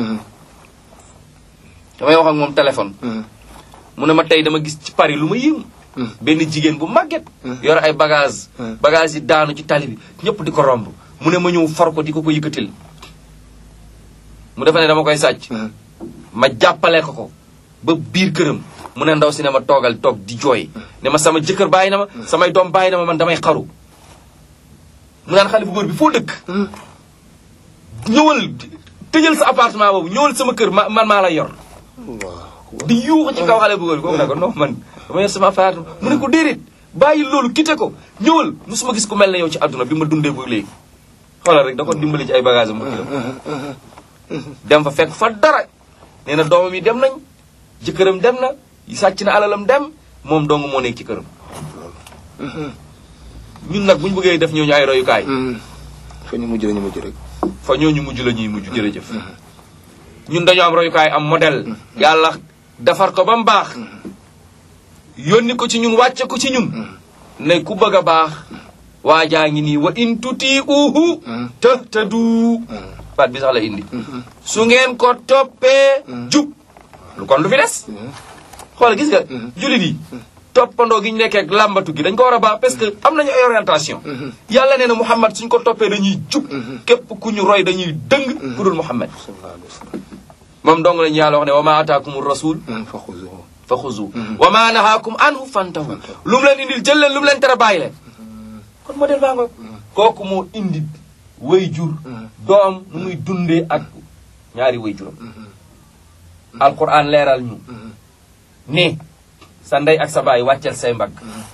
damay wax ak moom téléphone mu ne ma tey dama gis ci Paris lu ma yéem benn jigéen bu màgget yor ay bagage bagage yi daanu ci tali bi ñëpp di ko romb mu ne ma ñëw for ko di ko ko yëkkatil mu defe ne dama koy sàcc ma jàppale ko ko ba biir këram mu ne ndaw si ne ma toogal toog di jooy ne ma sama jëkkër bàyyi na ma samay doom bàyyi na ma man damay xaru mu naan xale bu góor bi foo dëkk ñëwal tëjal sa appartement boobu ñëwal sama kër ma man maa lay yor waaw di yuuxu ci kaw xale bu góor bi kooku ne ko non man dama yor sama appartement mu ne ko déedéet bàyyi loolu quitté ko ñëwal musuma gis ku mel ne yow ci àdduna bi ma dundee ba léegi xoolal rek da ko dimbali ci ay bagage am ba këram dem fa fekk fa dara nee na doomam yi dem nañ jëkkëram dem na sàcc na alalam dem moom dong moo nekk ci këram ñun nag bu ñu bëggee def ñooñu ay royukaay fa ñu mujj la ñu mujj rek fa ñooñu mujj la ñuy mujj jërëjëf ñun dañoo am royukaay am modèle yàlla defar ko ba mu baax yónni ko ci ñun wàcce ko ci ñun ne ku bëgg a baax waa jaa ngi nii wa in tuti uhu tahtadu baat bi sax la indi su ngeen ko toppee jub lu kon lu fi des xool gis nga jullit yi toppandoo gi ñu nekkee ak làmbatu gi dañ ko war a baax parce que am nañu ay orientation yàlla nee na Muhammad suñ ko toppee dañuy jub képp ku ñu roy dañuy dëng ku dul Muhammad sallallahu alayhi wa sallam moom dong lañu yàlla wax ne wa ma ataakum rasul fa xuzuhu fa xuzu wa ma nahaakum anhu fantahu lu mu leen indil jël leen lu mu leen tere bàyyi leen kon modèle baa ngoog kooku moo indi way jur doom nu muy dundee ak ñaari way juram alquran leeral ñu ne sa ndey ak sa baay wàccel say mbagg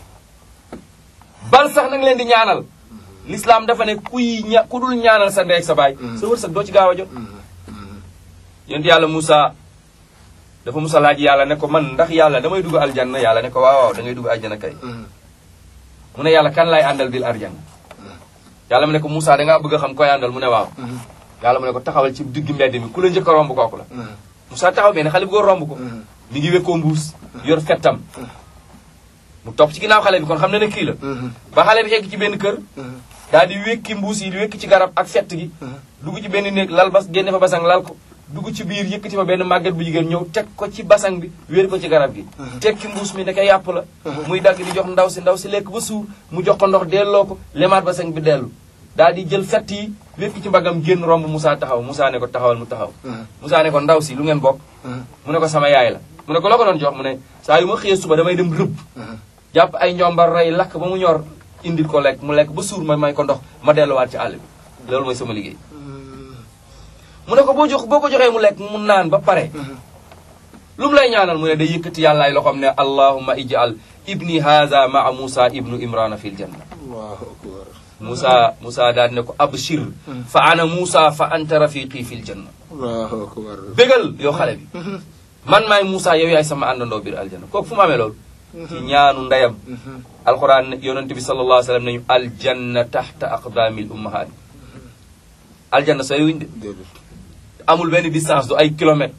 bal sax nag leen di ñaanal l'islam dafa ne kuy ña ku dul ñaanal sa ndey ak sa baay sa wërsëg doo ci gaaw a jot yonent yàlla Moussa dafa Moussa laaj yàlla ne ko man ndax yàlla damay dugg aljanna yàlla ne ko waaw waaw da ngay dugg aljanna kay mu ne yàlla kan laay àndal bil aljanna yàlla mu ne ko Moussa da ngaa bëgg a xam koy àndal mu ne waaw yàlla mu ne ko taxawal ci digg mbedd mi ku la njëkk a romb kooku la Moussa taxaw benn xale bu góor romb ko mi ngi wekkoo mbuus yor fettam mu topp ci ginnaaw xale bi kon xam na ne kii la ba xale bi egg ci benn kër daal di wékki mbuus yi di wékki ci garab ak fett gi dugg ci benn néeg lal bas génne fa basang lal ko dugg ci biir yëkkati fa benn màgget bu jigéen ñëw teg ko ci basang bi wéer ko ci garab gi tekki mbuus mi ndeke yàpp la muy dagg di jox ndaw si ndaw si lekk ba suur mu jox ko ndox delloo ko lemaat basang bi dellu daal di jël fett yi wékki ci mbagam génn romb Moussa taxaw Moussa ne ko taxawal mu taxaw Moussa ne ko ndaw si lu ngeen bokk mu ne ko sama yaay la mu ne ko loo ko doon jox mu ne saa yu ma xëyee suba damay dem rëbb jàpp ay njombar rey lakk ba mu ñor indil ko lekk mu lekk ba suur ma may ko ndox ma delluwaat ci àll bi loolu mooy sama liggéey mu ne ko boo jox boo ko joxee mu lekk mu naan ba pare lu mu lay ñaanal mu ne day yëkkati yàllaay loxoom ne allahumma ij'al ibni haza maa Moussa ibnu imrana fil janna allahu akbar Moussa Moussa daal ne ko abshir fa ana Moussa fa anta rafiqi fil janna allahu akbar bégal yow xale bi man maay Moussa yow yaay sama àndandoo biir aljanna kooku fu mu amee loolu ci ñaanu ndeyam alquran yonente bi sallallahu alayhi wa sallam nañu aljanna taxta aqdaamil ummahaat aljanna sooy wuñ de déedéet amul benn distance du ay kilomètres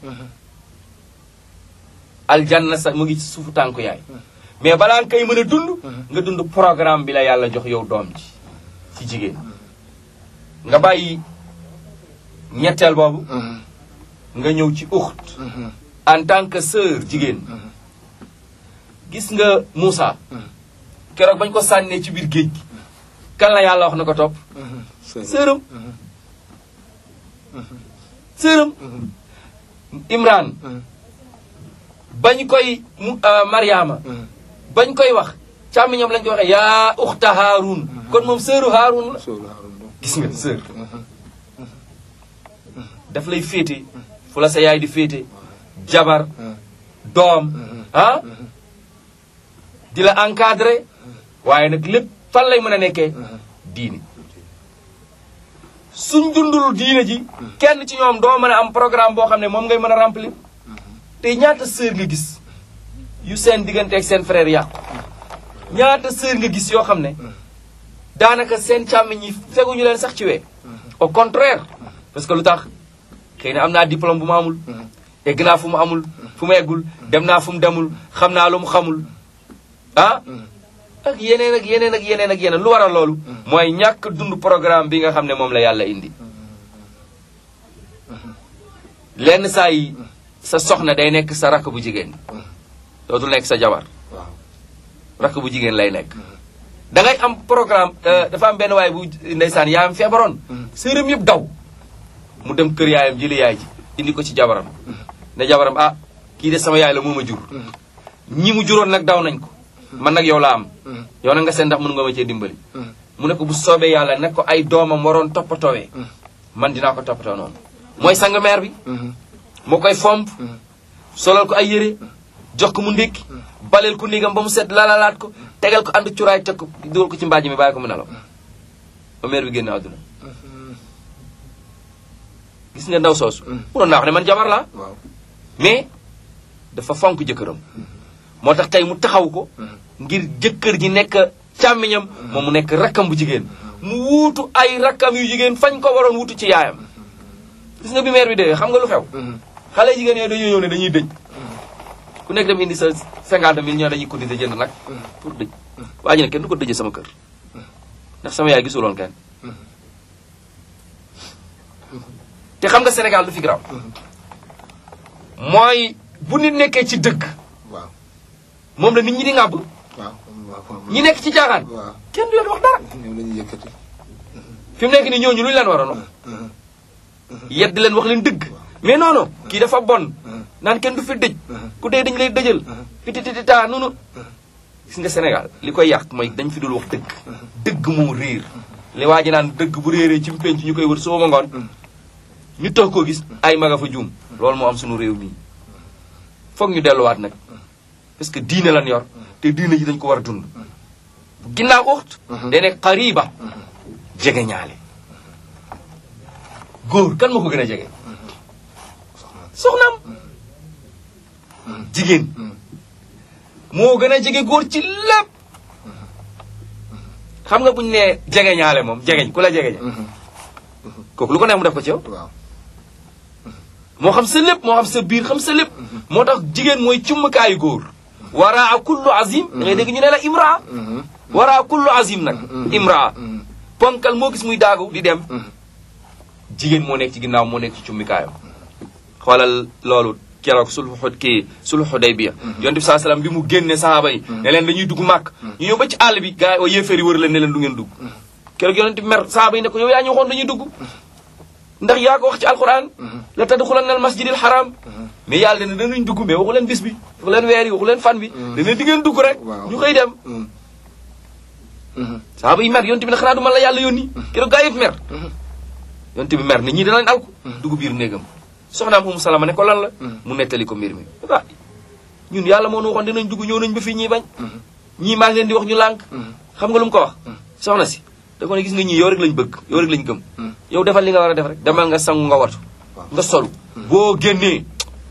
aljanna sa mu ngi ci suufu tànku yaay mais balaa nga koy mën a dund nga dund programme bi la yàlla jox yow doom ji ci jigéen nga bàyyi ñetteel boobu nga ñëw ci uxt en tant que sœur jigéen gis nga Moussa keroog bañ ko sànnee ci biir géej gi kan la yàlla wax na ko topp sëram sëram Imran bañ koy mu Mariama bañ koy wax càmmiñam lañ koy waxee yaa uxta Haarun kon moom sëru Haarun la Sëru Haarun la. gis nga sër daf lay féete fu la sa yaay di féete jabar doom ah di la encadré waaye nag lépp fan lay mën a nekkee diine suñ dundul diine ji kenn ci ñoom doo mën a am programme boo xam ne moom ngay mën a remplir te ñaata sœur nga gis yu seen diggante ak seen frère yàqu ñaata sœur nga gis yoo xam ne daanaka seen càmmiñ yi feguñu leen sax ci wee au contraire parce que lu tax xëy na am naa diplôme bu ma amul egg naa fu mu amul fu mu eggul dem naa fu mu demul xam naa lu mu xamul ah ak yeneen ak yeneen ak yeneen ak yeneen lu waral loolu mooy ñàkk dund programme bi nga xam ne moom la yàlla indi lenn saa yi sa soxna day nekk sa rakk bu jigéen dootul nekk sa jabar waaw rakk bu jigéen lay nekk da ngay am programme dafa am benn waay bu ndeysaan yaayam feebaroon sërëm yëpp daw mu dem kër yaayam jëli yaay ji indi ko ci jabaram ne jabaram ah kii de sama yaay la moo ma jur ñi mu juróon nag daw nañ ko man nag yow la am yow nag nga seen ndax mën nga ma cee dimbali mu ne ko bu soobee yàlla ne ko ay doomam waroon toppatoowee man dinaa ko toppatoo noonu mooy sang meer bi moo koy fomp solal ko ay yére jox ko mu ndékki baleel ko néegam ba mu set lalalaat ko tegal ko ànd curaay teg ko dugal ko ci mbaaj mi bàyyi ko mu nelaw ba meer bi génn àdduna gis nga ndaw soosu munoon naa wax ne man jabar laa waaw mais dafa fonk jëkkëram moo tax tey mu taxaw ko ngir jëkkër ji nekk càmmiñam moom mu nekk rakkam bu jigéen mu wuutu ay rakkam yu jigéen fañ ko waroon wuutu ci yaayam gis nga bi meer bi dee xam nga lu xew xale jigéen yooyu dañuy ñëw ne dañuy dëj ku nekk dem indi sa cinquante mille ñoo dañuy cotiser jënd nag pour dëj waa ji ne kenn du ko dëjee sama kër ndax sama yaay gisuloon kenn te xam nga Sénégal du fi graw mooy bu nit nekkee ci dëgg waaw moom la nit ñi di ŋàbb waaw waaw ñi nekk ci caaxaan waaw kenn du leen wax dara ñoom la ñuy yëkkati fi mu nekk ni ñooñu lu ñu leen waroon wax yedd leen wax leen dëgg mais non non kii dafa bon naan kenn du fi dëj ku dee dañ lay dëjal pititita nunu gis nga Sénégal li koy yàq mooy dañ fi dul wax dëgg dëgg moo réer li waa ji naan dëgg bu réeree ci penc ñu koy wër suba ba ngoon ñu toog koo gis ay maga fa juum loolu moo am suñu réew mii foog ñu delluwaat nag parce que diine lan yor te diine ji dañ ko war a dund bu ginnaaw uxt day nekk xariba jege ñaale góor kan moo ko gën a jege soxnaam jigéen moo gën a jege góor ci lépp xam nga buñ nee jege ñaale moom jegeñ ku la jegeñ kooku lu ko neex mu def ko ci yow waaw moo xam sa lépp moo xam sa biir xam sa lépp moo tax jigéen mooy cummukaayu góor waraa kullu azim da ngay dégg ñu ne la imraa waraa kullu azim nag imraa ponkal moo gis muy daagu di dem jigéen moo nekk ci ginnaaw moo nekk ci cummikaayam xoolal loolu keroog sulhu xud kii sulhu Hudaybiya yonent bi saa salaam bi mu génne sahaaba yi ne leen dañuy dugg màkk ñu ñëw ba ci àll bi gars yi oo yéeféer yi wër leen ne leen du ngeen dugg keroog yonent bi mer sahaaba yi ne ko yow yaa ñu waxoon dañuy dugg ndax yaa ko wax ci alquran la tadxulanna al masjidil haram mais yàlla ne danañ dugg mais waxu leen bis bi waxu leen weer yi waxu leen fan bi dana di ngeen dugg rek Waaw. ñu xëy dem sahaaba yi mer yonent bi ne xanaa du man la yàlla yónni keroog gaa yëpp mer yonent bi mer ne ñii danañ alku dugg biir néegam soxnaam Umu Salama ne ko lan la mu nettali ko mbir mi ah ñun yàlla moo nu waxoon dinañ dugg ñëw nañ ba fii ñii bañ ñii maa ngi leen di wax ñu lànk xam nga lu mu ko wax soxna si da ko ne gis nga ñii yow rek lañ bëgg yow rek lañ gëm yow defal li nga war a def rek demal nga sangu nga watu nga solu boo génnee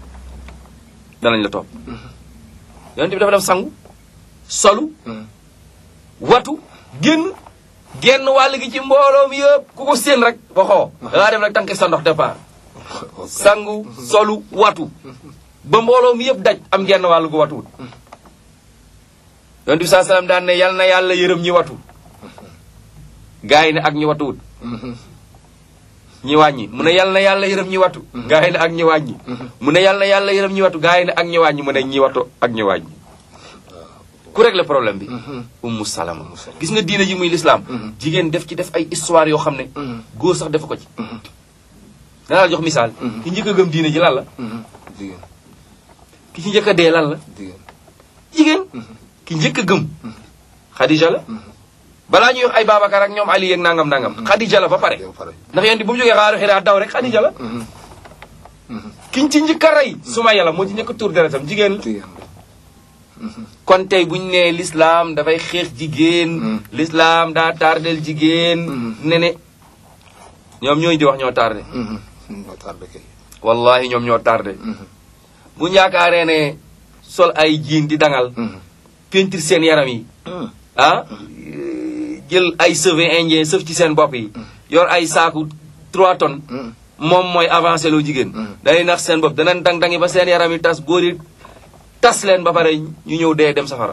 danañ la topp yonent bi dafa dem sangu solu watu génn genn wàll gi ci mbooloo mi yëpp ku ko séen rek waxoo dangaa dem rek tànk sa ndox départ sangu solu watu ba mbooloo mi yëpp daj am genn wàll gu watuwut yonent bi saa salaam daan ne yal na yàlla yërëm ñi watu gaa yi ne ak ñi watuwut ñi wàññi mu ne yal na yàlla yërëm ñi watu gaa yi ne ak ñi wàññi mu ne yal na yàlla yërëm ñi watu gaa yi ne ak ñi wàññi mu ne ñi watu ak ñi wàññi ku régler problème bi ummu salama gis nga diine ji muy lislaam jigéen def ci def ay histoire yoo xam ne góor sax def ko ci danaa la jox misaal ki njëkk a gëm diine ji lan la jigéen ki ci njëkk a dee lan la jigéen jigéen ki njëkk a gëm xadija la balaa ñuy wax ay Babacar ak ñoom Ali yeeg nangam nangam xadija la ba pare yow pare ndax yéen di bu mu jógee xaaru xiraa daw rek xadija la kiñ ci njëkk a rey suma yàlla moo ci njëkk a tuur deretam jigéen la jigéen kon tey bu ñu nee l'islam dafay xeex jigéen l'islam daa tardel jigéen ne ne ñoom ñooy di wax ñoo tardé ñoo tardé kay wallahi ñoom ñoo tardé bu ñu yaakaaree ne sol ay jiin di dangal peinture seen yaram yi ah jël ay cheveux indien sëf ci seen bopp yi yor ay saaku 3 tonnes moom mooy avancé loo jigéen day nax seen bopp danañ dang dangi ba seen yaram yi tas góor yi tas leen ba pare ñu ñëw dee dem safara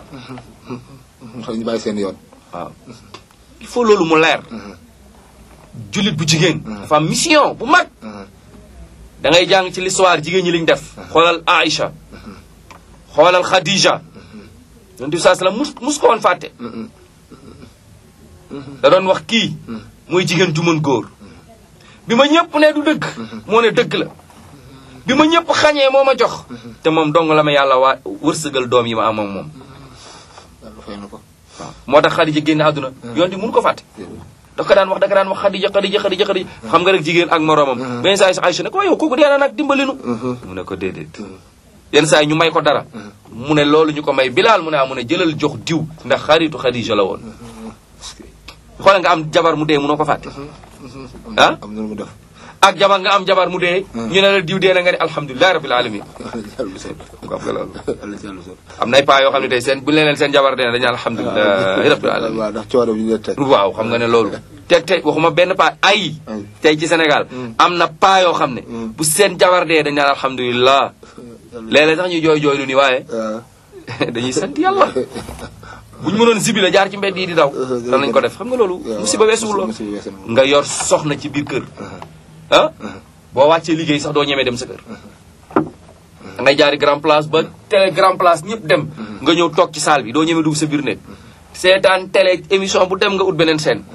xam ñu bàyyi seen yoon waaw il faut loolu mu leer jullit bu jigéen dafa am mission bu mag da ngay jàng ci l'histoire jigéen ñi liñ def xoolal Aïcha xoolal Khadija yonent bi saa sallam mus mus ko woon fàtte da doon wax kii mooy jigéen ju mën góor bi ma ñëpp ne du dëgg moo ne dëgg la bi ma ñëpp xañee moo ma jox te moom dong la ma yàlla waa wërsëgal doom yi ma am ak moom yàlla fay na ko waaw moo tax Khadija génn àdduna yoon di mun ko fàtte daf ko daan wax da ko daan wax Khadija Khadija Khadija Khadija xam nga rek jigéen ak moroomam benn saa yi sax Aïcha ne ko waaye yow kooku dee na nag dimbali nu mu ne ko déedéet yenn saa yi ñu may ko dara mu ne loolu ñu ko may Bilaal mu ne ah mu ne jëlal jox diw ndax xaritu Khadija la woon xoolal nga am jabar mu dee munoo ko fàtte ah am na lu mu def ak jabar nga am jabar mu dee ñu ne la diw dee na nga ne alhamdulilahi rabbil alamin yàlla sol ko nga loolu yàlla yàlla sol am nay paa yoo xam ne tey seen bu ñu leen seen jabar dee na dañu alhamdulilahi rabbil alamin waaw ndax coono bi ñu leen teg waaw xam nga ne loolu te te waxuma benn paa ay tey ci Sénégal am na paa yoo xam ne bu seen jabar dee dañ naan alhamdulilah léeg-léeg sax ñu jooy jooy lu ni waaye waaw dañuy sant yàlla bu ñu mënoon zibi la jaar ci mbedd yi di daw danañ ko def xam nga loolu musiba weesuwul loolu musiba weesu na nga yor soxna ci biir kër ah boo wàccee liggéey sax doo ñemee dem sa kër da ngay jaari grand place ba télé grand place ñëpp dem nga ñëw toog ci salle bi doo ñemee dugg sa biir nekk seetaan télé émission bu dem nga ut beneen scène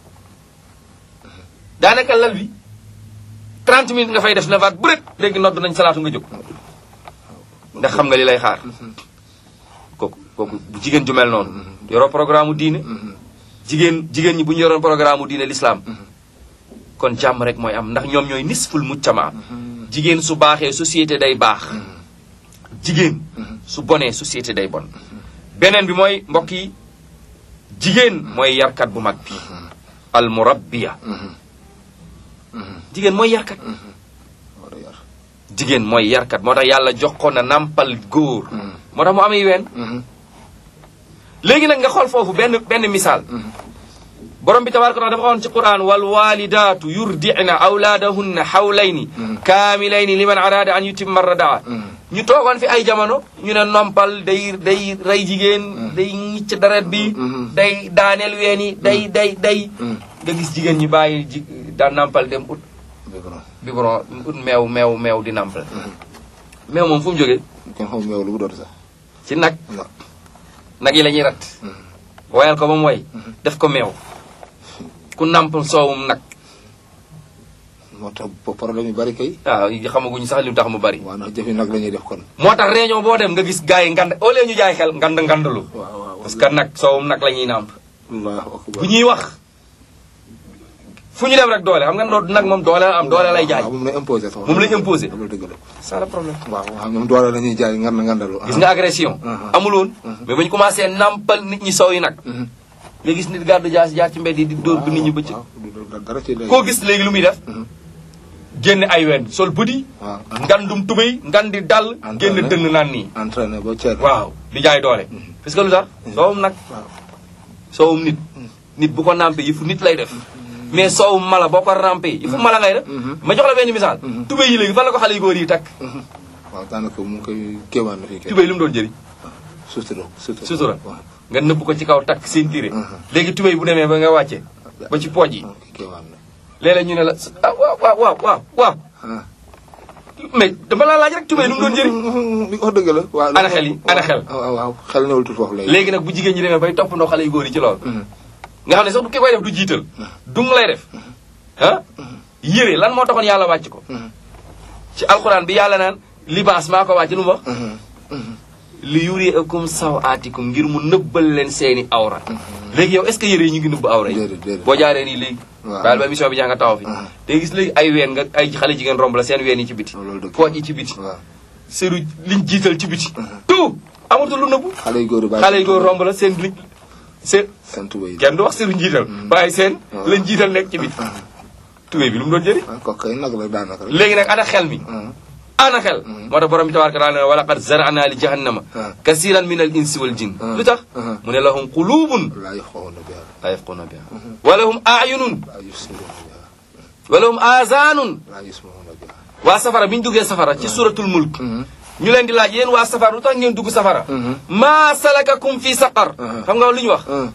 daanaka lal bi 30 minutes nga fay def na vaat bu rek léegi nodd nañ salaatu nga jóg ndax xam nga li lay xaar kooku kooku bu jigéen ju mel noonu yoroo programme diine jigéen jigéen ñi bu ñu yoroon programme diine l'islam kon jàmm rek mooy am ndax ñoom ñooy nisful muccama jigéen su baaxee société day baax jigéen su bonee société day bon beneen bi mooy mbokk yi jigéen mooy yarkat bu mag bi al murabbiya jigéen mooy yarkat war a yar jigéen mooy yarkat moo tax yàlla jox ko na nampal góor moo tax mu amee ween léegi nag nga xool foofu benn benn misaal borom bi tabaraka taala dafa waxoon ci quran wal walidaatu yurdi'na awlaadahunna xawlayni kaamilayni liman araada an yutimma radaa ñu toogoon fi ay jamono ñu ne nompal day day rey jigéen day ñicc deret bi day daaneel ween yi day day day nga gis jigéen ñi bàyyi ji daan nampal dem ut biberon biberon ut meew meew meew di nampal meew moom fu mu jógee kenn xamul meew lu mu doon sax ci nag waaw nag yi la ñuy rat woyal ko ba mu woy def ko meew ku nampal soowum nag moo tax ba problème yu bari kay waaw yi xamaguñu sax li mu tax mu bari waaw ndax jëfi nag la ñuy def kon moo tax réunion boo dem nga gis gars yi ngand au lieu ñu jaay xel ngand ngandalu waaw waaw parce que nag soowum nag la ñuy nàmp allahu akbar bu ñuy wax fu ñu dem rek doole xam nga doo nag moom doole la am doole lay jaay waaw moom lay imposé sax moom lay imposé loolu dëgg la ça le problème waaw waaw ñoom doole la ñuy jaay ngar na ngandalu gis nga agression Uh-huh. amul woon mais ba ñu commencé nampal nit ñi soow yi nag nga gis nit gàddu jaas jaar ci mbedd yi di dóor bu nit ñi bëcc waaw du dara ci lay koo gis léegi lu muy def génne ay wen sol bëdi waaw ngandum tubéy ngandi dal génn Entraîné. dënn naan nii entraîné ba ceer waaw di jaay doole parce que lu tax soowum nag waaw soowum nit nit bu ko nampé yi fu nit lay def mais soowum mala boo ko rampé yi fu mala ngay def ma jox la benn misaal tubéy yi léegi fan la ko xale yu góor yi takk waaw daanaka mu ngi koy kéemaan na fii kay tubéy lu mu doon jëriñ sutura sutura sutura waaw nga nëbb ko ci kaw takk seen tiré Mhm. léegi tubéy bu demee ba nga wàcce ba ci pooj yi waaw kéemaan na léeg-léeg ñu ne la ah waaw waaw waaw waaw waaw ah mais dama laa laaj rek tubéy lu mu doon jëriñ li wax dëgg la waaw Ana xel yi, ana xel. waaw waaw xel newul tuuti foofu léegi léegi nag bu jigéen ñi demee bay toppandoo xale yu góor yi ci loolu nga xam ne sax du ki koy def du jiital dung lay def ah yére lan moo taxoon yàlla wàcc ko ci alxuraan bi yàlla naan libaas maa ko wàcc lu mu wax li yuriakum sawaatikum ngir mu nëbbal leen seeni awra léegi yow est ce que yére yi ñu ngi nëbb awra yi Déedéet, déedéet. boo jaaree nii léegi Waaw. baal ba émission bi jaa nga taxaw fi Ah. te gis léegi ay ween nga ay xale jigéen romb la seen ween yi ci biti loolu dëgg pooj yi ci biti waaw seru liñ jiital ci biti tout amatul lu nëbbu xale yu góor yi bàyyi xale yi góor romb la seen li seen seen tuba yi kenn du wax seru njiital waaye seen waaw. lañ jiital nekk ci biti tubéy bi lu mu doon jëriñ ah kooku kay nag la daanaka rek léegi nag ana xel mi ah ana xel moo tax borom bi tabaraka taala ne wa laqad zara'na li jahannama Ah. kasiran min al insi wal jin Ah. lu tax Ah. mu ne lahum qulubun laa yaxawna biha la yafquna biha wa lahum a'yunun laa yusiruna biha wa lahum azanun laa yusmauna biha waa safara bi ñu duggee safara ci suratul mulk ñu leen di laaj yéen waa safara lu tax ngeen dugg safara maa salakakum fi saqar Ah. xam nga lu ñu wax ah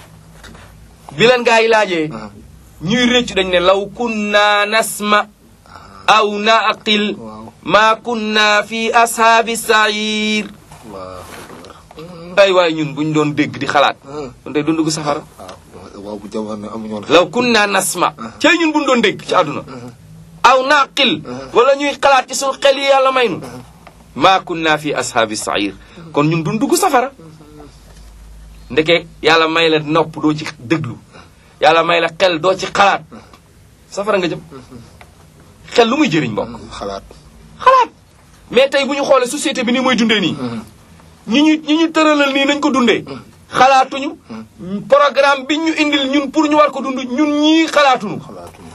bi leen gaa yi laajee ah ñuy réccu dañ ne law kunna nasma aw naqil waaw ma kunna fi ashaabi sair allahu akbar ay waay ñun buñ doon dégg di xalaat ah kon tey doon dugg safara waaw waaw bu jamono amuñu woon law kunna nasma cey ñun buñ doon dégg ci àdduna aw naqil wala ñuy xalaat ci suñu xel yi yàlla may nu ma kunna fi ashaabi sair kon ñun duñ dugg safara ndeke yàlla may la nopp doo ci déglu yàlla may la xel doo ci xalaat safara nga jëm xel lu muy jëriñ mbokk xalaat xalaat mais tey bu ñu xoolee société bi ni muy dundee nii ñi ñu ñi ñu tëralal nii nañ ko dundee xalaatuñu programme bi ñu indil ñun pour ñu war ko dund ñun ñii xalaatuñu xalaatuñu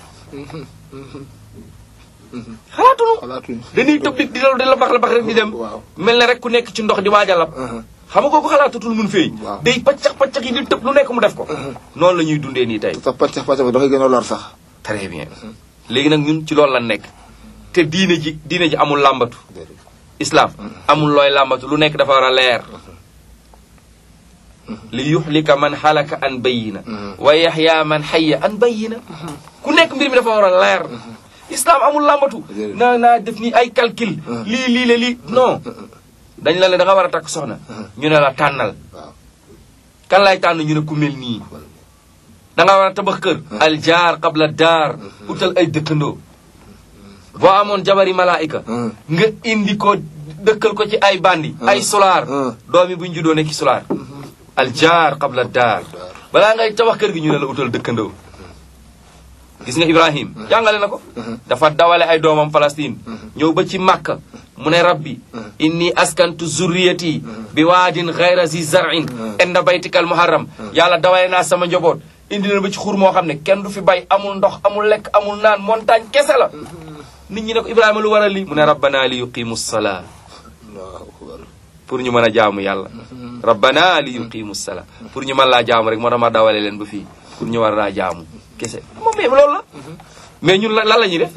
xalaatuñu xalaatuñu dañuy tëb di di la di la bax la bax rek di dem waaw mel na rek ku nekk ci ndox di waaj a lab xam nga kooku xalaatatul mun feeñ Waaw. day paccax paccax yi di tëb lu nekk mu def ko noonu la ñuy dundee nii tey sax pàccax pàccax bi dafay gën a lor sax très bien léegi nag ñun ci loolu la nekk te diine ji diine ji amul làmbatu déedéet islam amul looy làmbatu lu nekk dafa war a leer li yuxlika man xalaka an bayina wa yaxya man xayya an bayina ku nekk mbir mi dafa war a leer islam amul làmbatu naa naa def ni ay calcul lii lii la lii non dañ la ne da nga war a takk soxna ñu ne la tànnal waaw kan lay tànn ñu ne ku mel nii da nga war a tabax kër al jaar qabla daar utal ay dëkkandoo boo amoon jabari malaayika nga indi ko dëkkal ko ci ay bandi ay solaar doomi buñ juddoo nekki solaar al jaar qabla daar balaa ngay tabax kër gi ñu ne la utal dëkkandoo gis nga ibrahim jàngale na ko dafa dawale ay doomam Palestine ñëw ba ci Makka mu ne rabbi inni askantu zurriyati bi waadin gayra zi zarin inda baytikal muharram yàlla dawale naa sama njaboot indi na ba ci xur moo xam ne kenn du fi bay amul ndox amul lekk amul naan montagne kese la nit ñi ne ko ibrahima lu waral lii mu ne rabbana li yuqimu salaa allahu akbar pour ñu mën a jaamu yàlla rabbana li yuqimu salaa pour ñu mën laa jaamu rek moo tax ma dawale leen ba fii pour ñu war laa jaamu kese moom mais loolu la mais ñun lan la ñuy def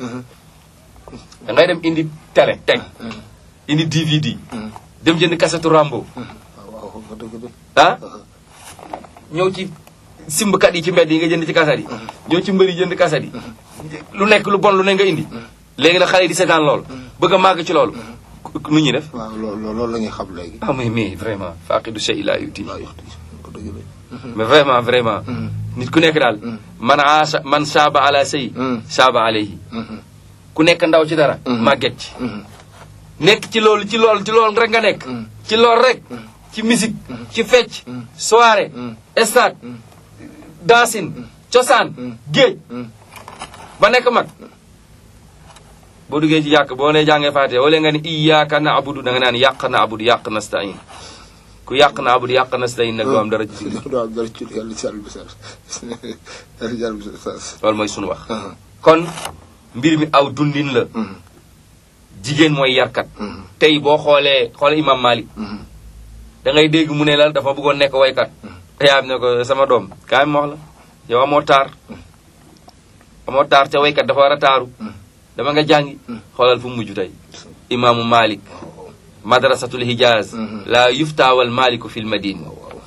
da ngay dem indi télé teg indi DVD dem jënd kasetu Rambo waaw waaw nga dëgg de ah ñëw ci simbkat yi ci mbedd yi nga jënd ci kaset yi ñëw ci mbër yi jënd kaset yi lu nekk lu bon lu ne nga indi léegi nag xale yi di seetaan loolu bëgg a màgg ci loolu nu ñuy def waaw loolu loolu la ñuy xam léegi ah mais mais vraiment faqidu shay la yuti waaw wax dëgg nga dëgg de mais vraiment vraiment nit ku nekk daal man aasa man saaba ala sëy saaba alayhi ku nekk ndaw ci dara màgget ci nekk ci loolu ci loolu ci loolu rek nga nekk ci loolu rek ci musique ci fecc soirée stade dansin cosaan géej ba nekk mag boo duggee ci yàq boo nee jàngee faatee wala nga ni iyyaka na'budu da nga naan yàq na abudu yàq nasta'in ku yàq na abudu yàq nasta'in nag doo am dara ci julli waaw dara ci yàlla ci yàlla bi sar yàlla ci yàlla bi sar loolu mooy sunu wax kon mbir mi aw dundin la jigéen mooy yarkat tey boo xoolee xoolee imam Malik da ngay dégg mu ne la dafa bëggoon nekk waykat yaayam ne ko sama doom kaay ma wax la yow amoo taar amoo taar te waykat dafa war a taaru dama nga jàngi xoolal fu mu mujj tey imaamu Malik madrasatul hijaz la yuftaawal maliku fil madine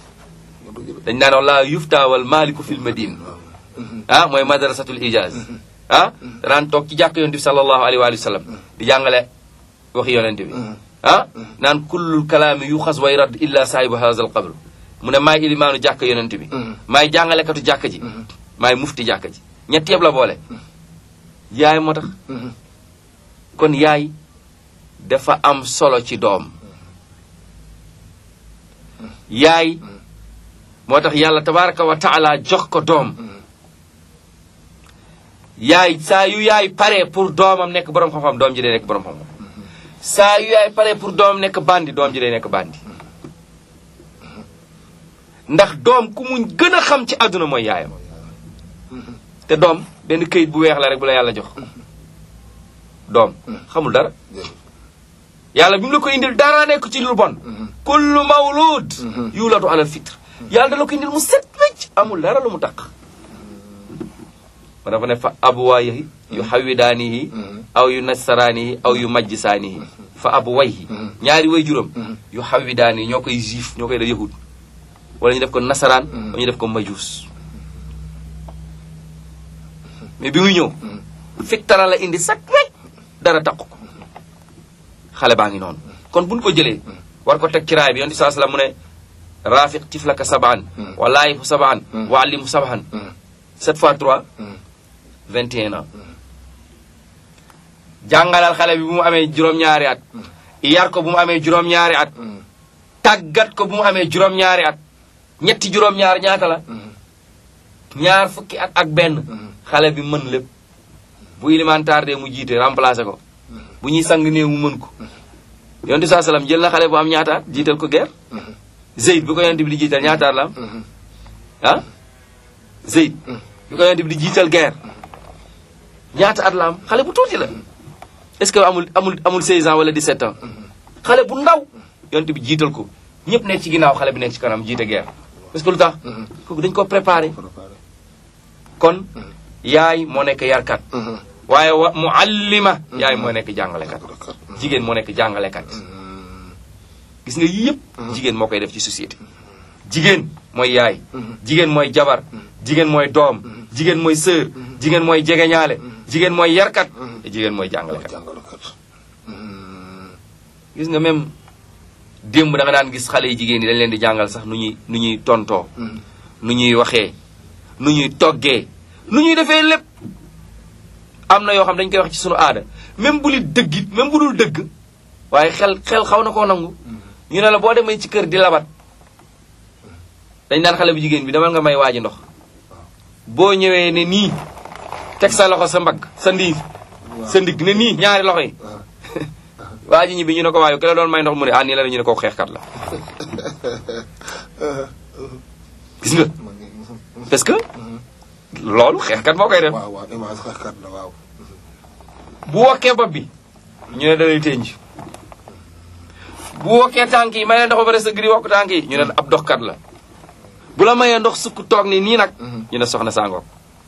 dañ naan wax la yuftaawal maliku fil madine ah mooy madrasatul hijaz ah danaan toog ci jàkk yonent bi sallallahu alayhi wa sallam di jàngale waxi yonent bi ah naan kullul kalaami yu xas way radd illa saahibu haza al qabr mu ne maay ilimaanu jàkk yonent bi maay jàngalekatu jàkk ji maay mufti jàkk ji ñett yëpp la boole yaay moo tax kon yaay dafa am solo ci doom yaay moo tax yàlla tabaraka wa taala jox ko doom yaay saa yu yaay pare pour doomam nekk borom xam-xam doom ji day nekk borom xam-xam saa yu yaay pare pour doomam nekk bandi doom ji day nekk bandi ndax doom ku mu gën a xam ci àdduna mooy yaayam te doom benn këyit bu weex la rek bu la yàlla jox doom xamul dara yàlla bi mu la ko indil dara nekk ci lu bon kullu mawlud yuladu alal fitre yàlla da la ko indil mu set wecc amul dara lu mu taq ma dafa ne fa abuwaayihi yu xawidaanihi aw yu nasaraanihi aw yu majjisaanihi fa abuwayhi ñaari way juróom yu xawidaanihi ñoo koy juif ñoo koy def yahud wala ñu def ko nasaraan wala ñu def ko majuus mais bi muy ñëw fiktara la indi sak wecc dara taq ko xale baa ngi noonu kon buñ ko jëlee war ko teg ci raay bi yonent saa salaam mu ne rafiq tiflaka sabaan wa laayifu sabaan wa allimu sabaan sept fois trois vingt et un ans jàngalal xale bi bu mu amee juróom-ñaari at yar ko bu mu amee juróom-ñaari at tàggat ko bu mu amee juróom-ñaari at ñetti juróom-ñaar ñaata la ñaar fukki at ak benn xale bi mën lépp bu élémentaire de mu jiite remplacé ko bu ñuy sang néew mu mën ko yonent saa salaam jël na xale bu am ñaata at jiital ko guerre Zeyd bi ko yonent bi di jiital ñaata at la am ah Zeyd bi ko yonent bi di jiital guerre ñaata at la am xale bu tuuti la est-ce que amul amul amul 16 ans wala 17 ans xale bu ndaw yonent bi jiital ko ñëpp nekk ci ginnaaw xale bi nekk ci kanam jiite guerre parce que lu tax kooku dañ ko préparé kon yaay moo nekk yarkat waaye wa muallima yaay moo nekk jàngalekat jigéen moo nekk jàngalekat gis nga yii yëpp jigéen moo koy def ci société jigéen mooy yaay jigéen mooy jabar jigéen mooy doom jigéen mooy sœur jigéen mooy jegeñaale jigéen mooy yarkat te jigéen mooy jàngalekat jàngalekat gis nga même démb da nga daan gis xale yi jigéen ñi dañ leen di jàngal sax nu ñuy nu ñuy tontoo nu ñuy waxee nu ñuy toggee nu ñuy defee lépp am na yoo xam dañ koy wax ci sunu aada même bu li dëgg it même bu dul dëgg waaye xel xel xaw na koo nangu ñu ne la boo demee ci kër di labat dañ naan xale bu jigéen bi demal nga may waaji ndox boo ñëwee ne nii teg sa loxo sa mbagg sa ndiir sa ndigg ne nii ñaari loxo yi waa ji ñibbi ñu ne ko waaye ki la doon may ndox mu ne ah nii la ñu ne ko xeexkat la gis nga parce que loolu xeexkat moo koy def waaw waaw image xeexkat la waaw bu wokkee bopp bi ñu ne dalay tënj bu wokkee tànk yi may leen ndox ba pare sa gri wokk tànk yi ñu ne ab doxkat la bu la mayee ndox sukk toog ni nii nag ñu ne soxna sangoog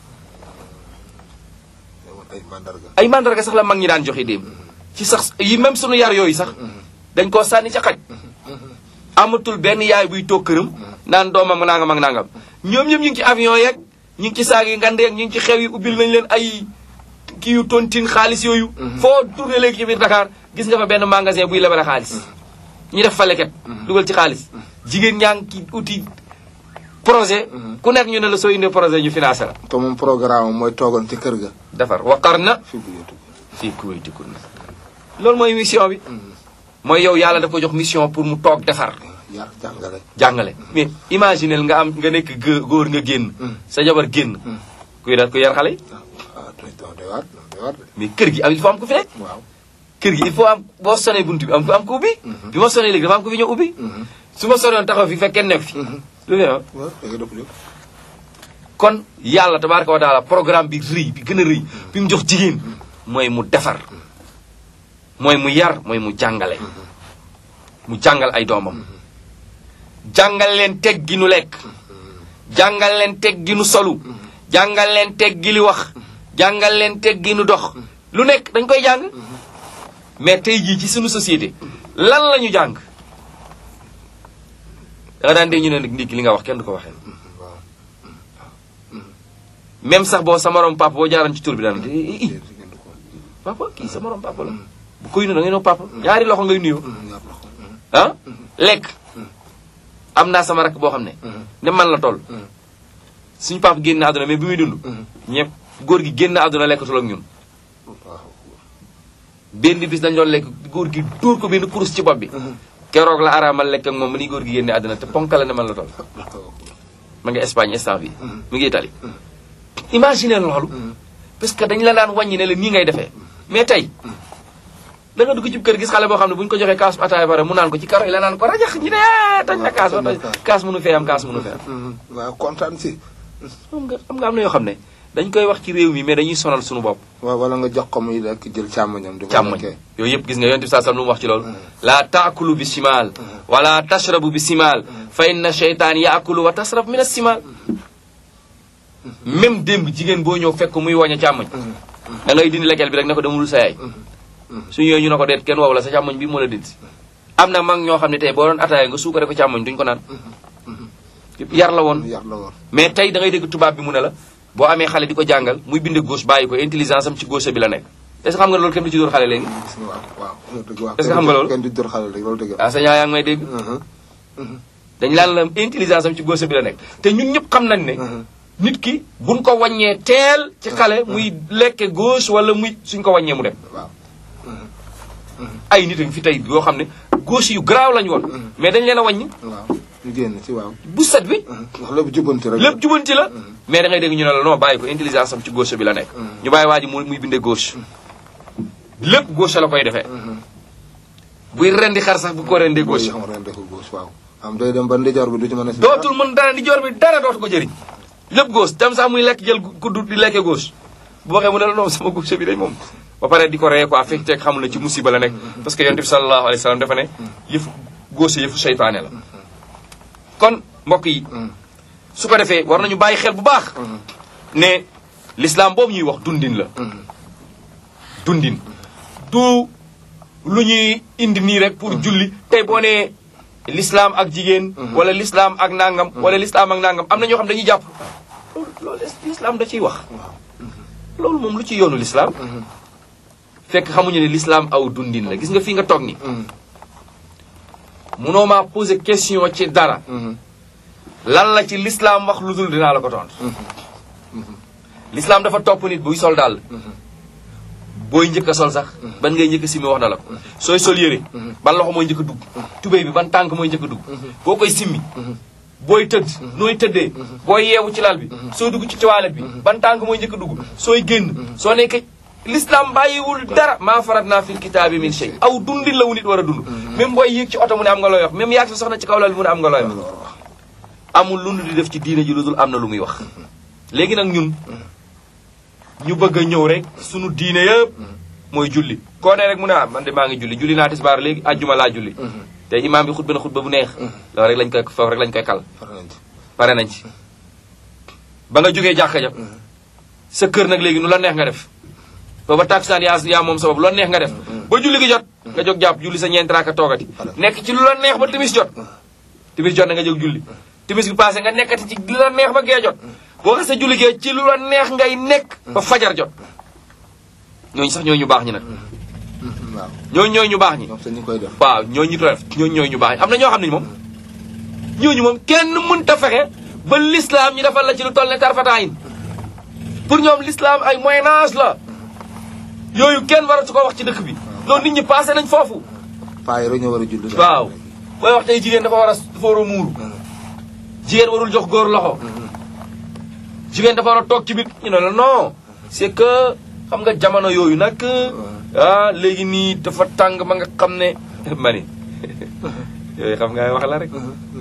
ay mandarga ay mandarga sax la mag ñi daan joxe démb ci sax yi même sunu yar yooyu sax dañ koo sànni ca xaj amatul benn yaay buy toog këram naan doomam nangam ak nangam ñoom ñëpp ñu ngi ci avion yeeg ñu ngi ci saag yi ngandeeg ñu ngi ci xew yi ubbil nañ leen ay kii yu tontine xaalis yooyu foo tourné léegi ci biir Dakar gis nga fa benn magasin buy lebale xaalis ñu def fa leket dugal ci xaalis jigéen ñaa ngi ki uti projet ku nekk ñu ne la soo indee projet ñu financé la te moom programme mooy toogoon ci kër ga defar waqar na fi bu yëtu fii kuwaytikunna loolu mooy mission bi mooy yow yàlla da ko jox mission pour mu toog defar yar jàngale jàngale mais imaginel nga am nga nekk gë- góor nga génn sa jabar génn kuy daat ku yar xale yi ah doy doy waar doy waar de mais kër gi am il faut am ku fi nekk waaw kër gi il faut am boo sonee buntu bi am ku am ku ubbi bi ma sonee léegi dafa am ku fi ñëw ubbi su ma sonoon taxaw fi fekk kenn nekk fi lu fi am waaw da nga def lépp kon yàlla tabaraka wa taala programme bi rëy bi gën a rëy bi mu jox jigéen mooy mu defar mooy mu yar mooy mu jàngale mu jàngal ay doomam jàngal leen teg gi nu lekk jàngal leen teg gi nu solu jàngal leen teg gi li wax jàngal leen teg gi nu dox lu nekk dañ koy jàng mais tey jii ci suñu société lan la ñu jàng da nga daan dee ñu ne nag ndikki li nga wax kenn du ko waxee waaw même sax boo sa morom papa boo jaaroon ci tur bi daan i i déedéet ngeen du ko papa kii sa morom papa la bu koy nuyu da ngay noo papa ñaari loxo ngay nuyoo ñaar loxo ah lekk am naa sama rakk boo xam ne ne man la toll suñu papa génn àdduna mais bi muy dund ñëpp góor gi génn àdduna lekkatul ak ñun waaw benn bis dañ doon lekk góor gi dóor ko benn kurus ci bopp bi keroog la araamal lekk ak moom ma ni góor gi génne àdduna te ponka la ne man la toll ma nga Espagne instant bi mu ngi Italie imagine loolu parce que dañ la daan wàññi ne la nii ngay defee mais tey da nga dugg ci kër gis xale boo xam ne bu ñu ko joxee kaas ataaya bare mu naan ko ci karo yi la naan ko rajax ñi ne ah toj na kaas ba toj kaas mënu fee am kaas mënu fee am waaw kontaan si xam nga xam nga am na yoo xam ne dañ koy wax ci réew mi mais dañuy sonal suñu bopp waaw wala nga jox ko muy lekk jël càmmoñam di ko càmmoñ lekkee. yooyu yëpp gis nga yonent bi saa sallam lu mu wax ci loolu laa taakulu bi simaal wala tashrabu bi simaal fa inna cheytaan yaakulu wa tasrab min asimaal même démb jigéen boo ñëw fekk muy woñ a càmmoñ da ngay dindi lekkeel bi rek ne ko demul sa yaay su ñëwee ñu ne ko deet kenn wow la sa càmmoñ bi moo la dindi am na mag ñoo xam ne tey boo doon ataaya nga suukare ko càmmoñ duñ ko naan yar la woon yar la woon mais tey da ngay dégg tubaab bi mu ne la boo amee xale di ko jàngal muy binde gauche bàyyi ko intelligence am ci gauche bi la nekk est-ce que xam nga loolu kenn du ci dóor xale léegi gis nga waaw waaw loolu dëgg waaw Est-ce que xam nga loolu? kenn du dóor xale rek loolu dëgg la ah sa ñaa yaa ngi may dégg dañ laan la intelligence am ci gauche bi la nekk te ñun ñëpp xam nañ ne nit ki buñ ko wàññee teel ci xale muy lekke gauche wala muy suñ ko wàññee mu dem waaw ay nit a ngi fi tey yoo xam ne gauche yu garaaw lañu woon mais dañ leen a wàññi waaw ñu génn ci waaw bu set bi ndax lépp jubbanti rek lépp jubanti la mais da ngay dégg ñu ne la non bàyyi ko intelligence am ci gauche bi la nekk ñu bàyyi waa ji mu muy bindee gauche lépp gauche la koy defee buy rendi xar sax bu ko rendee booy gauche xam ren defu gauche waaw am day dem ba ndijoor bi du ci mën a si dootul mën dara di joor bi dara dootu ko jëriñ lépp gauche tam sax muy lekk jël kuddu di lekkee gauche bu waxee mu ne la non sama gauche bi day moom ba pare di ko ree quoi fekk teeg xamul ne ci musiba la nekk parce que yonent bi sallallahu alayhi wa sallam dafa ne yëfu gauche yëfu seytaane la kon mbokk yi su ko defee war nañu bàyyi xel bu baax ne l'islam boobu ñuy wax dundin la dundin du lu ñuy indi nii rek pour julli tey boo nee l'islam ak jigéen wala l'islam ak nangam wala l'islam ak nangam am na ñoo xam dañuy jàpp loolu loolu l'islam da ciy wax loolu moom lu ci yoonu l'islam fekk xamuñu ne l'islam aw dundin la gis nga fii nga toog ni munoo maa poser question ci dara lan la ci l'islam wax lu dul dinaa la ko tontu l'islam dafa topp nit buy sol daal booy njëkk a sol sax ban ngay njëkk a simmi wax na la ko sooy sol yére ban loxo mooy njëkk a dugg tubéy bi ban tànk mooy njëkk a dugg boo koy simmi booy tëdd nooy tëddee booy yeewu ci lal bi soo dugg ci toilette bi ban tànk mooy njëkk a dugg sooy génn soo nekkee l'islam bàyyiwul dara maa farat naa fil kitaabi min shay aw dundin la wu nit war a dund même booy yéeg ci oto mu ne am nga looy wax même yaag sa soxna ci kaw lal bi mu ne am nga looy wax amul lu nu di def ci diine ji lu dul am na lu muy wax léegi nag ñun ñu bëgg a ñëw rek sunu diine yëpp mooy julli koo ne rek mu ne ah man de maa ngi julli julli naa tisbaar léegi àjjuma laa julli te imaam bi xutba na xutba bu neex loolu rek lañ koy foofu rek lañ koy kal pare nañ ci ba nga jógee jàkka ja sa kër nag léegi nu la neex nga def booba takusaan yaa yaa moom sabab lu la neex nga def ba julli gi jot nga jóg jàpp julli sa ñeenti raaka toogati nekk ci lu la neex ba timis jot timis jot na nga jóg julli timis bi passé nga nekkati ci lu la neex ba gee jot boo xasee julli gee ci lu la neex ngay nekk ba fajar jot ñooñu sax ñooñu ñu baax ñi nag waaw ñooñu ñooñu ñu baax ñi ñoom sax ñu koy def waaw ñooñu ñu ko def ñooñu ñooñu ñu baax ñi am na ñoo xam ne moom ñooñu moom kenn mënta fexe ba l'islam ñu defal la ci lu toll ne tarfataayin pour ñoom l'islam ay moyen âge la yooyu kenn waratu ko wax ci dëkk bi loolu nit ñi passé nañ foofu paa yi rek ñoo war a julli waaw booy wax tey jigéen dafa war a dafa war a muuru jigéen warul jox góor loxo jigéen dafa war a toog ci biir ñu ne la non c'est que xam nga jamono yooyu nag ah léegi nii dafa tàng ba nga xam ne mani yooyu xam nga ay wax la rek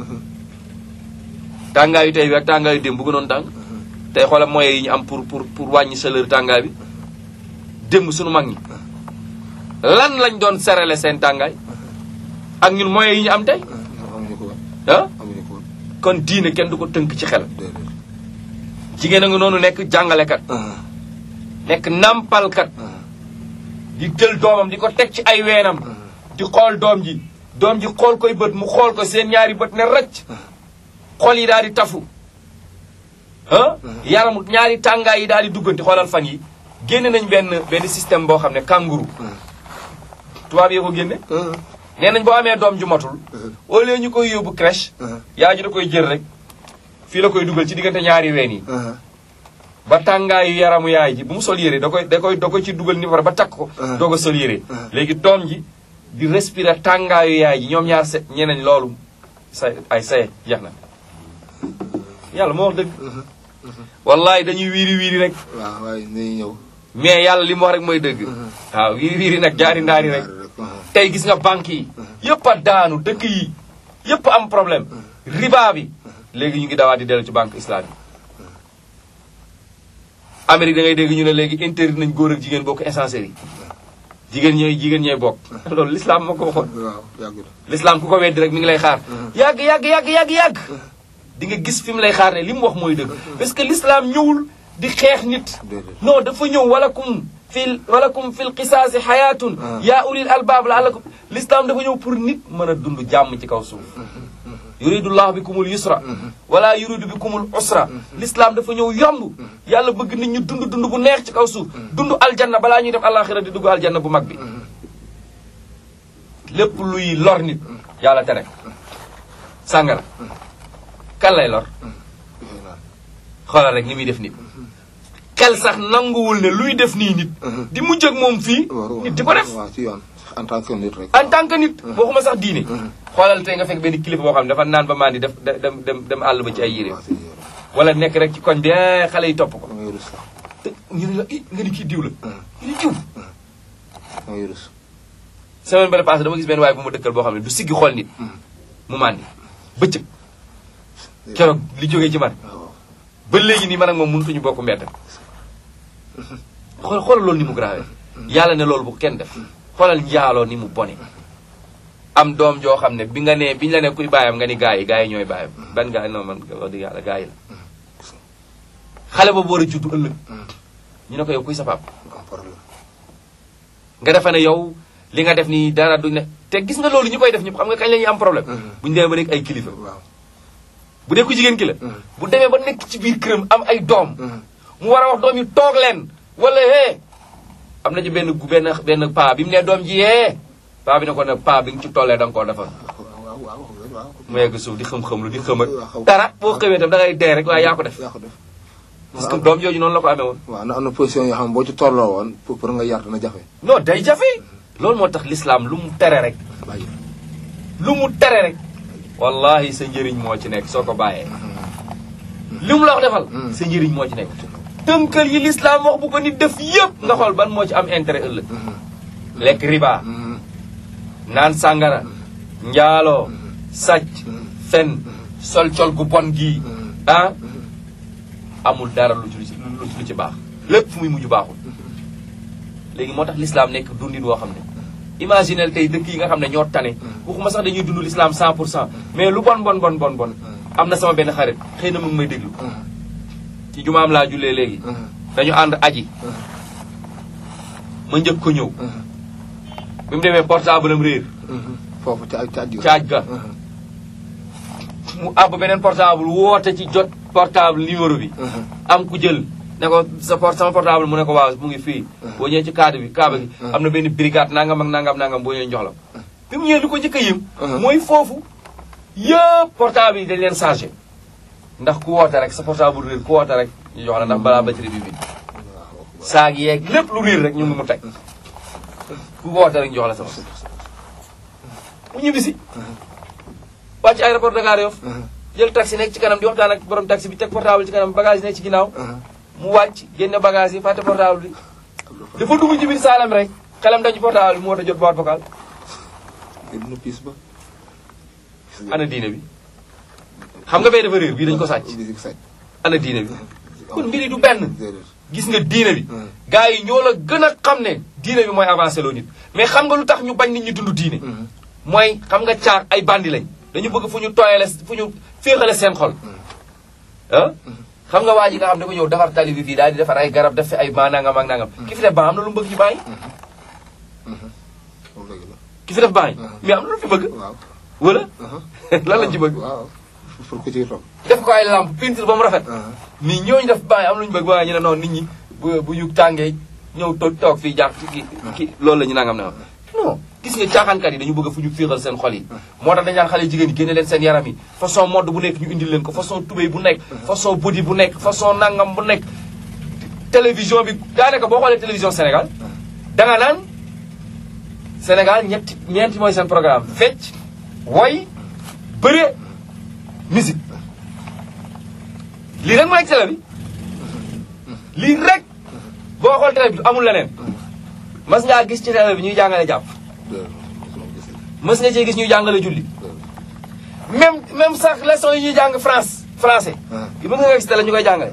tàngaayu tey bi ak tàngaayu démb bu gënoon tàng tey xoolal moyens yi ñu am pour pour pour wàññi chaleur tàngaay bi démb suñu mag ñi lan lañ doon serale seen tàngaay ak ñun moyens yi ñu am tey amuñu ko woon ah amuñu ko woon kon diine kenn du ko tënk ci xel déedéet jigéen a nga noonu nekk jàngalekat nekk nampalkat di jël doomam di ko teg ci ay weenam di xool doom ji doom ji xool koy bët mu xool ko seen ñaari bët ne rëcc xol yi daal di tafu ah yaramu ñaari tàngaay yi daal di duggante xoolal fan yi génne nañ benn benn système boo xam ne kangourou tubaab yi ko génne nee nañ boo amee doom ju matul au lieu ñu koy yóbbu crèche yaa ji da koy jël rek fii la koy dugal ci diggante ñaari ween yi ba tàngaayu yaramu yaay ji bu mu sol yére da koy da koy da koy ci dugal ni war ba takk ko doog a sol yére léegi doom ji di respirer tàngaayu yaay ji ñoom ñaar se ñeneen loolu sa ay saye jeex na yàlla moo wax dëgg wallahi dañuy wiiri wiiri rek waaw waaye nañu ñëw mais yàlla li mu wax rek mooy dëgg waaw wiiri wiiri nag jaari ndaari rek tey gis nga banque yi yëpp a daanu dëkk yi yëpp am problème riba bi léegi ñu ngi dawaat di dellu ci banque islamique Amérique da ngay dégg ñu ne léegi interdit nañ góor ak jigéen bokk essencerie yi jigéen ñooy jigéen ñooy bokk loolu l'islam moo ko waxoon waaw yàggul l'islam ku ko weddi rek mi ngi lay xaar yàgg yàgg yàgg yàgg yàgg di nga gis fi mu lay xaar ne li mu wax mooy dëgg parce que l'islam ñëwul di xeex nit déedéet non dafa ñëw walakum fil walakum fil qisaasi xayaatun yaa ulil albaab laalakum l'islam dafa ñëw pour nit mën a dund jàmm ci kaw suuf yuridullahu bikumul yusra wala yuridu bikumul usra l'islam dafa ñëw yomb yàlla bëgg nit ñu dund dund bu neex ci kaw suuf dund aljanna balaa ñuy dem alaxira di dugg aljanna bu mag bi lépp luy lor nit yàlla tere sàngara kan lay lor xoolal rek ni muy def nit xel sax nanguwul ne luy def nii nit di mujj ak moom fii nit di ko def waaw ci yoon en tant que nit rek en tant que nit waxuma sax diine xoolal tey nga fekk benn kilifa boo xam ne dafa naan ba maan di def dem dem dem àll ba ci ay yére waaw ci yoon wala nekk rek ci koñ bi eh, xale yi topp ko da ngay rus sax te ñu ne la i nga ni kii diw la ñu ni diw da ngay rus semaine bale passé dama gis benn waaye bu ma dëkkal boo xam ne du siggi xool nit mu màndi bëccëg keroog li jógee ci man waaw ba léegi nii man ak moom mënutuñu bokk mbedd xool xoolal loolu ni mu grave yàlla ne loolu bu kenn def xoolal njaaloo ni mu bone am doom joo xam ne bi nga ne biñ la ne kuy bàyyam nga ni gaa yi gaa yi ñooy bàyyam ban gaa yi non man wax dëgg yàlla gaa yi la xale boobu war a juddu ëllëg ñu ne ko yow kuy sa pap am problème nga defe ne yow li nga def nii dara duñ ne te gis nga loolu ñu koy def ñëpp xam nga kañ la ñuy am problème bu ñu demee ba nekk ay kilifa waaw bu dee ku jigéen ki la bu demee ba nekk ci biir këram am ay doom mu war a wax doom yi toog leen wala hee am na ci benn gu benn benn paa bi mu ne doom ji yee paa bi ne ko ne paa bi nga ci tollee da nga koo defal waaw waaw waaw mu yegg suuf di xam-xam lu di xëmat waaw. dara boo xëmee tam da ngay dee rek waaye yaa ko def yaa ko def parce que doom jooju noonu la ko amee woon waaw na am na position yoo xam ne boo ci tolloo woon pour pour nga yar dina jafe non day jafe loolu moo tax l'islam lu mu tere rek bàyyi lu mu tere rek wallahi sa njëriñ moo ci nekk soo ko bàyyee li mu la wax defal sa njëriñ moo ci nekk tënkal yi l'islam wax bu ko nit def yëpp nga xool ban moo ci am intérêt ëllëg lekk riba naan sàngara njaaloo sàcc fen sol col gu bon gii ah amul dara lu ci lu ci lu ci baax lépp fu muy mujj baaxul léegi moo tax l'islam nekk dundin woo xam ne imaginel tey dëkk yi nga xam ne ñoo tane waxuma sax dañuy dund l'islam 100 pour cent mais lu bon bon bon bon bon am na sama benn xarit xëy na mu ngi may déglu ci jumaam laa jullee léegi dañu ànd aji ma njëkk ko ñëw bi mu demee portable am réer foofu ca ca aj caaj ga mu àbb beneen portable woote ci jot portable numéro bi am ku jël ne ko sa port sama portable mu ne ko waaw mu ngi fii boo ñëwee ci cadre bi kaaba gi am na benn brigade nangam ak nangam nangam boo ñëwee ñu jox la ko bi mu ñëwee li ko njëkk a yëm mooy foofu yëpp portable yi dañ leen chargé ndax ku woote rek sa portable réer ku woote rek ñu jox la ndax balaa batterie bi bi saag yeeg lépp lu réer rek ñu ngi mu teg ku woote rek ñu jox la sa bopp mu ñibbisi wàcc aéroport Dakar Yoff jël taxi nekk ci kanam di waxtaan ak borom taxi bi teg portable ci kanam bagage yi nekk ci ginnaaw mu wàcc génne bagage yi fàtte portable bi dafa dugg ci biir saalam rek xelam dañ ci portable bi mu woote jot boîte vocale dina piis ba ana diine bi xam nga bee dafa réer bii dañ ko sàcc bisik sàcc ana diine bi kon mbiri du benn déedéet gis nga diine bi gars yi ñoo la gën a xam ne diine bi mooy avancé loo nit mais xam nga lu tax ñu bañ nit ñi dund diine mooy xam nga caag ay bandi lañ dañu bëgg fu ñu tooyale fu ñu féexale seen xol ah xam nga waa ji nga xam ne ko ñëw defar tali bi fii daal di defar ay garab def fi ay ban nangam ak nangam ki fi def ban am na lu mu bëgg ci ban yi moom dëgg la ki fi def ban yi mais am na lu fi bëgg waaw wala lan lañ ci bëgg waaw pour ku ci toog def ko ay lampe peinture ba mu rafet mais ñooñu def ban yi am lu ñu bëgg waaye ñu ne noonu nit ñi bu bu ñu tàngee ñëw toog toog fii jàpp ki ki loolu la ñu nangam nangam non gis nga caaxaankat yi dañu bëgg fu ñu féexal seen xol yi moo tax dañ naan xale jigéen yi génne leen seen yaram yi façon mode bu nekk ñu indil leen ko façon tubéy bu nekk façon body bu nekk façon nangam bu nekk télévision bi daanaka boo xoolee télévision Sénégal danga naan Sénégal ñetti ñeenti mooy seen programme fecc woy bëre musique lii rek mooy télé bi lii rek boo xool télé bi amul leneen mas ngaa gis ci télé bi ñuy jàngale jàpp mës nga cee gis ñuy jàngale julli même même sax leçon yi ñuy jàng France français yi mën nga gis télé ñu koy jàngale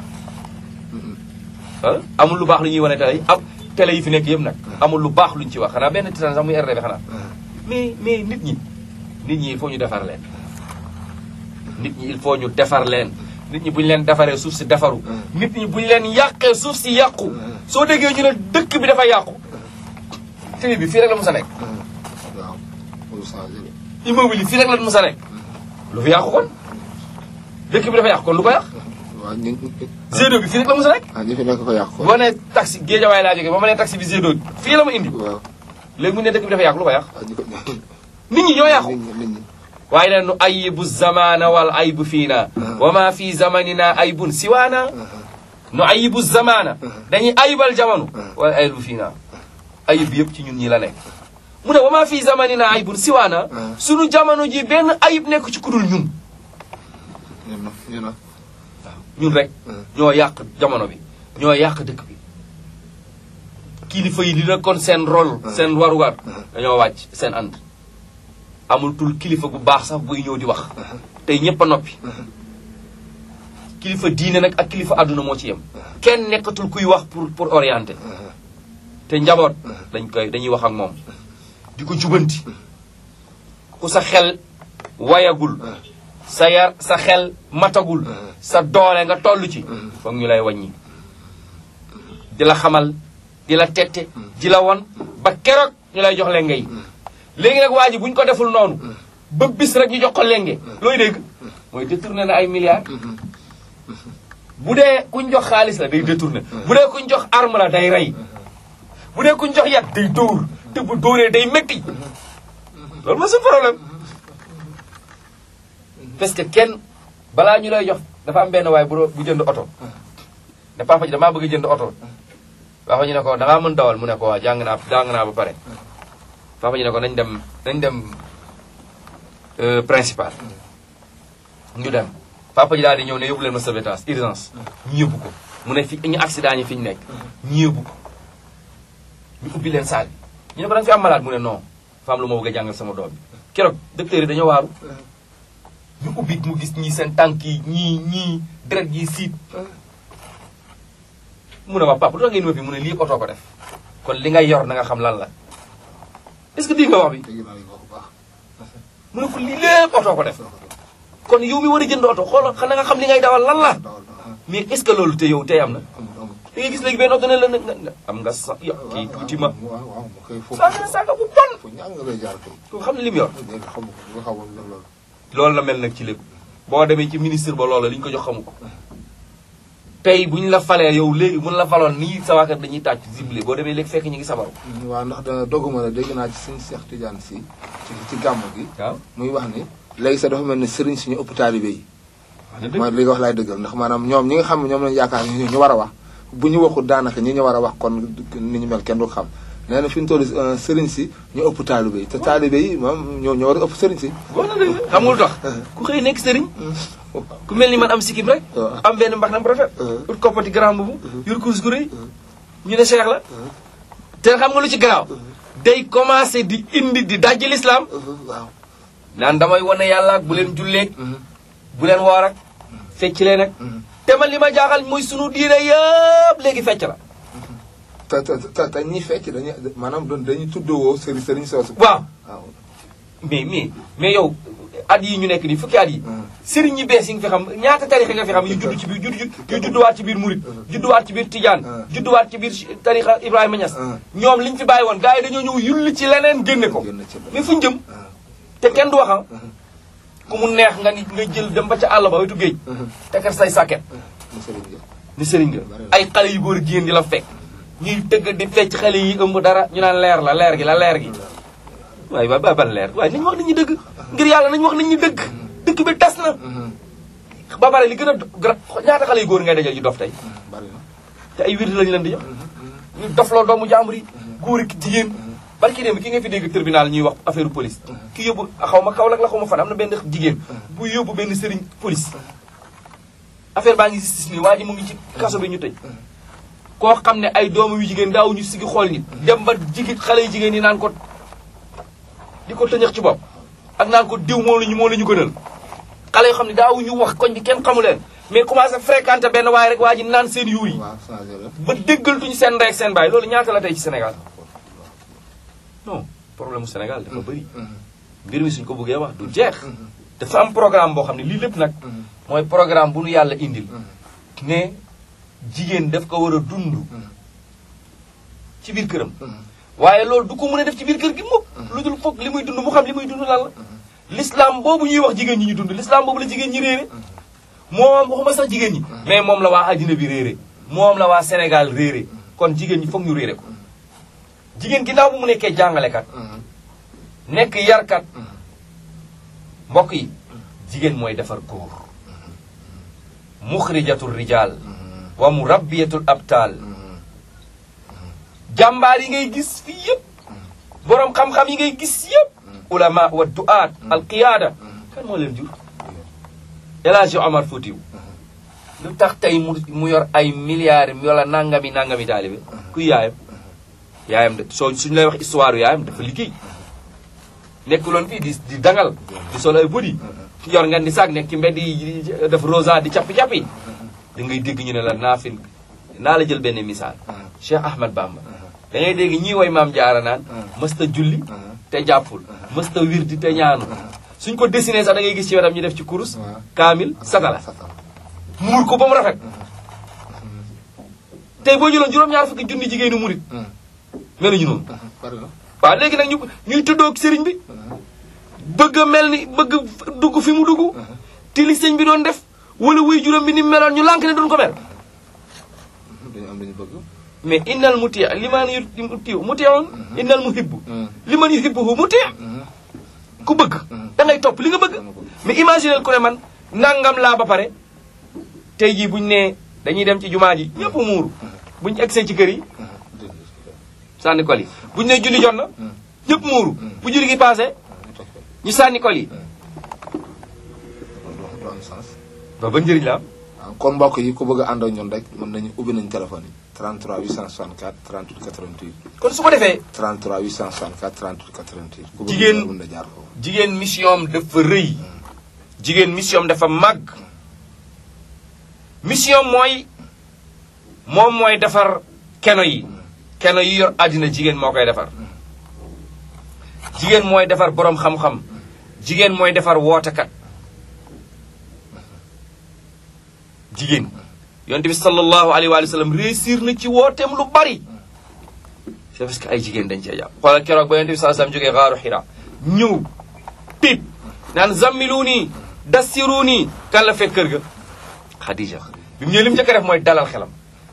ah amul lu baax lu ñuy wane télé yi am télé yi fi nekk yëpp nag amul lu baax luñ ci wax xanaa benn titan sax muy RDB xanaa mais mais nit ñi nit ñi il faut ñu defar leen nit ñi il faut ñu defar leen nit ñi bu ñu leen defaree suuf si defaru nit ñi bu ñu leen yàqee suuf si yàqu soo déggee ñu ne dëkk bi dafa yàqu télé bi fii rek la mos a nekk waaw pour changer immeuble yi fii rek la mos a nekk lu fi yàqu kon dëkk bi dafa yàqu kon lu ko yàq waaw ñu G2 bi fii rek la mos a nekk ah ñu fi nekk ko yàq ko boo nee taxi géejawaay laa jógee ba ma nee taxi bi G2 fii la ma indi waaw léegi mu ne dëkk bi dafa yàqu lu ko yàq ah ñu ko nit ñi ñoo yàqu nit ñi nit ñi waaye nag nu ayibu zamana wal aybu fiina wa ma fi zamanina aybun siwaana nu ayibu zamana dañuy ayibal jamono wal aybu fiina ayib yëpp ci ñun ñi la nekk mu ne wa ma fi zamanina aybun siwaana sunu jamono ji benn ayib nekk ci kudul ñun ñu na ñu na ñun rek ñoo yàq jamono bi ñoo yàq dëkk bi kilifa yi li nekkoon seen rôle seen warugar dañoo wàcc seen ànd amul tul kilifa gu baax sax buy ñëw di wax tey ñëpp a noppi kilifa diine nag ak kilifa àdduna moo ci yem kenn nekkatul kuy wax pour pour orienter te njaboot dañ koy dañuy wax ak moom di ko jubanti ku sa xel wayagul sa yar sa xel matagul sa doole nga toll ci foog ñu lay wàññi di la xamal di la tette di la won ba keroog ñu lay jox lenge yi léegi nag waa ji bu ñu ko deful noonu ba bis rek ñu jox ko lenge looy dégg mooy détourné na ay milliards bu dee kuñ jox xaalis la day détourné bu dee kuñ jox arme la day rey bu dee kuñ jox yat day dóor te bu dóoree day métti loolu mooy suñu problème parce que kenn balaa ñu lay jox dafa am benn waay bu bu jënd oto ne papa ji damaa bëgg jënd oto papa ji ne ko da ngaa mën dawal mu ne ko waa jàng naa jàng naa ba pare papa ji ne ko nañ dem nañ dem principal ñu dem papa ji daal di ñëw ne yóbbu leen ma sauvetage urgence ñu yóbbu ko mu ne fi ñu accident ñi fi ñu nekk ñu yóbbu ko ñu ubbi leen saal bi ñu ne ko da nga fi am malade mu ne non fa am lu ma bëgg a jàngal sama doom bi keroog docteur yi dañoo waaru ñu ubbi mu gis ñii seen tànk yi ñii ñii deret yi siit mu ne ma papa lu tax ngeen ma fi mu ne lii oto ko def kon li nga yor na nga xam lan la est-ce que dégg nga wax bi dégg naa li nga wax bu baax. mu ne ko lii lépp oto ko def kon yow mi war a jënd oto xoolal xanaa nga xam li ngay dawal lan la dawal na mais est-ce que loolu te yow tey am na amul amul. da ngay gis léegi benn oto ne la nga nga am nga sa yo kii tuuti ma waaw waaw mu koy foofu. saa nga saaga bu bon fu ñaan nga lay jaar kay. ko xam ne li mu yor léegi xamu ko nga xamoon ne loolu. loolu la mel nag ci lépp boo demee ci ministre ba loola li ñu ko jox xamu ko tey bu ñu la falee yow léegi mun la faloon nii sa waa kër dañuy tàcc zible boo demee léegi fekk ñu ngi sabaru waaw ndax dana doguma la dégg naa ci suñu Seex Tijaan si ci ci gàmmu gi. waaw muy wax ni léegi sax dafa mel ni sëriñ suñu ëpp taalibe yi. wax na dëgg mooy li nga wax laay dëggal ndax maanaam ñoom ñi nga xam ne ñoom lañu yaakaar ni ñu war a wax bu ñu waxul daanaka ñi ñu war a wax kon ni ñu mel kenn du ko xam nee na fi ñu toll sëriñ si ñu ëpp taalibe yi te taalibe yi moom ñoo ñoo war a ëpp sëriñ si. wax na dëgg xam nga lu tax ku xëy nekk sëriñ ku mel ni man am sikkim rek waaw. am benn mbax nam rafet ut koppati grand boobu yor course gu rëy ñu ne cheikh la te xam nga lu ci garaaw day commencé di indi di dajji l'islam waaw. naan damay wane yàlla ak bu leen julleeg bu leen woor ak fecc leen ak te man li ma jaaxal mooy sunu diine yëpp léegi fecc la te te te te ñi fecc dañuy maanaam doon dañuy tuddoo sëriñ sëriñ soosu. waaw waaw. mais mais mais yow at yi ñu nekk nii fukki at yi sëriñ ñi bees yi nga fi xam ñaata tarixa nga fi xam yu judd ci biir judd yu judduwaat ci biir murit judduwaat ci biir tijaan judduwaat ci biir tarixa Ibrahima Niass ñoom liñ fi bàyyi woon gars yi dañoo ñëw yulli ci leneen génne ko génn ci mais fuñ jëm te kenn du waxam ku mu neex nga ni nga jël dem ba ca àll ba wetu géej tekkar say sàkket mu sëriñ bi. ni sëriñ nga ay xale yu góor a jigéen di la fekk ñuy tëgg di fecc xale yi ëmb dara ñu naan leer la leer gi la leer gi waaye waay ba ban leer waaye nañ wax nit ñi dëgg ngir yàlla nañ wax nit ñi dëgg dëkk bi tas na ba pare li gën a gra ñaata xale yu góor ngay dajal yu dof tey bari na. te ay wirdi lañ leen di jox ñu dofloo doomu jàmbur yi góor ak jigéen barki démb ki nga fi dégg tribunal ñuy wax affaire police ki yóbbu xaw ma Kaolack la xaw ma fan am na benn jigéen bu yóbbu benn sëriñ police affaire baa ngi justice nii waa ji mu ngi ci kaso bi ñu tëj koo xam ne ay doomu yu jigéen daaw ñu sigi xool nit dem ba jigéen xale yu jigéen yi naan ko di ko tëñëx ci bopp ak naan ko diw moo la ñu moo la ñu gënal xale yoo xam ne daaw ñu wax koñ bi kenn xamu leen mais commencé fréquenté benn waaye rek waa ji naan seen yuur yi waaw changé la. ba déggaltuñu seen ndey ak seen baay loolu ñaata la tey ci Sénégal non problème mu Sénégal dafa bëri mbir mi suñ ko bëggee wax du jeex dafa am programme boo xam ne lii lépp nag mooy programme bu nu yàlla indil ne jigéen daf ko war a dund ci biir këram waaye loolu du ko mën a def ci biir kër gi mukk lu dul foog li muy dund mu xam li muy dund lan la l'islam boobu ñuy wax jigéen ñi ñu dund l'islam boobu la jigéen ñi réere moom waxuma sax jigéen ñi mais moom la waa àddina bi réere moom la waa Sénégal réere kon jigéen ñi foog ñu réere ko jigéen ginnaaw bu mu nekkee jàngalekat nekk yarkat mbokk yi jigéen mooy defar góor muxrijatul rijal wa murabbiyatul abtal jàmbaar yi ngay gis fii yëpp boroom xam-xam yi ngay gis yëpp ulama wa du'aat al qiyaada kan moo leen jur El Hadji Omar Foutiou lu tax tey mu mu yor ay milliards wala nangami nangami taalibe kuy yaayam yaayam de soo suñu lay wax histoire yaayam dafa liggéey nekkuloon fii di di dangal di solo ay budi yor nga di saag nekk ci mbedd yi def rosa di cappi-cappi da ngay dégg ñu ne la naa fi naa la jël benn misaal Cheikh Ahmad Bamba da ngay dégg ñii way maam jaara naan mësta julli te jàppul mësta wirdi te ñaanu suñ ko dessiné sax da ngay gis ci wetam ñu def ci kurus kaamil satala muur ko ba mu rafet tey boo jëloon juróom-ñaar fukki junni jigéenu murit meluñu noonu bari na. waaw léegi nag ñu ñuy tëddoog sëriñ bi bëgg a mel ni bëgg dugg fi mu dugg te li sëñ bi doon def wala wuy juróom bi ni mu meloon ñu lànk ne duñ ko mel dañu am lu ñu bëgg mais innal muti liman yuti mutiun innal muhibbu liman yuhibbuhu muti ku bëgg da ngay topp li nga bëgg mais imaginel ku ne man nangam laa ba pare tey jii buñ ne dañuy dem ci jumaa ji ñëpp muuru buñ egsee ci kër yi sànni kol yi buñ ne julli jot na ñëpp muuru bu julli gi passé ñu sànni kol yi du am sens ba ba njëriñ la am waaw kon mbokk yi ku bëgg a ànd ak ñun rek mën nañu ubbi nañu téléphone yi 33 864 38 88 kon su ko defee 33 864 38 88 ku bëgg Jigéen- mën na jaar foofu jigéen mission am dafa rëy jigéen mission am dafa màgg mission mooy moom mooy defar keno yi keno yi yor àddina jigéen moo koy defar jigéen mooy defar boroom xam-xam jigéen mooy defar wootekat jigéen yonte bi sallallahu alayhi wa sallam réussir na ci wooteem lu bari c'est parce que ay jigéen dañ cee jàpp xoolal keroog ba yonte bi sallallahu alayhi wa sallam jógee xaaru xira ñëw piip naan zammiluuni dassiruuni kan la fekk kër ga Khadija bi mu ñëwee li mu njëkk a def mooy dalal xelam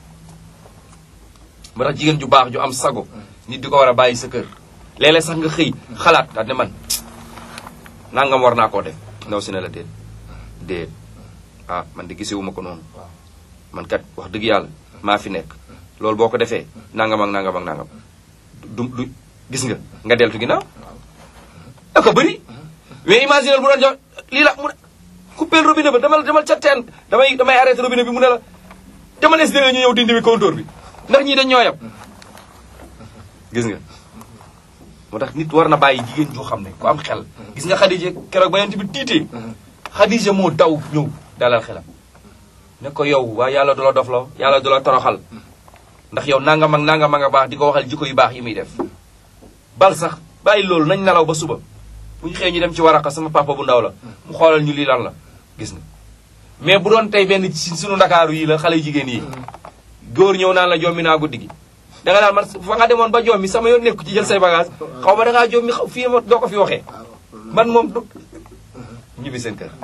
moo tax jigéen ju baax ju am sago nit di ko war a bàyyi sa kër léeg-léeg sax nga xëy xalaat daal ne man nangam war naa koo def ndaw si ne la déet déet ah man de gisewuma ko noonu man kat wax dëgg yàlla maa fi nekk loolu boo ko defee nangam ak nangam ak nangam du du gis nga nga deltu ginnaaw da ko bëri mais imaginer bu doon jox lii la mu ne coupé robinet ba demal demal ca teen damay damay arrêté robinet bi mu ne la demal es ñu ñëw dindi bi compteur bi ndax ñii dañ ñoo yab gis nga moo tax nit war na bàyyi jigéen joo xam ne ku am xel gis nga Khadija keroog ba yent bi tiitee Khadija moo daw ñëw dalal xelam ne ko yow waa yàlla du la dofloo yàlla du la toroxal ndax yow nangam ak nangam a nga baax di ko waxal jikko yu baax yi muy def bal sax bàyyi loolu nañ nelaw ba suba bu ñu xëyee ñu dem ci waraka sama papa bu ndaw la mu xoolal ñu lii lan la gis nga mais bu doon tey benn ci sunu ndakaaru yi la xale yu jigéen yi góor ñëw naan la jommi naa guddi gi da nga daal man fa nga demoon ba jommi sama yoon nekku ci jël say bagage xaw ma da ngaa jommi xaw fii ma doo ko fi waxee man moom du ñibbi seen kër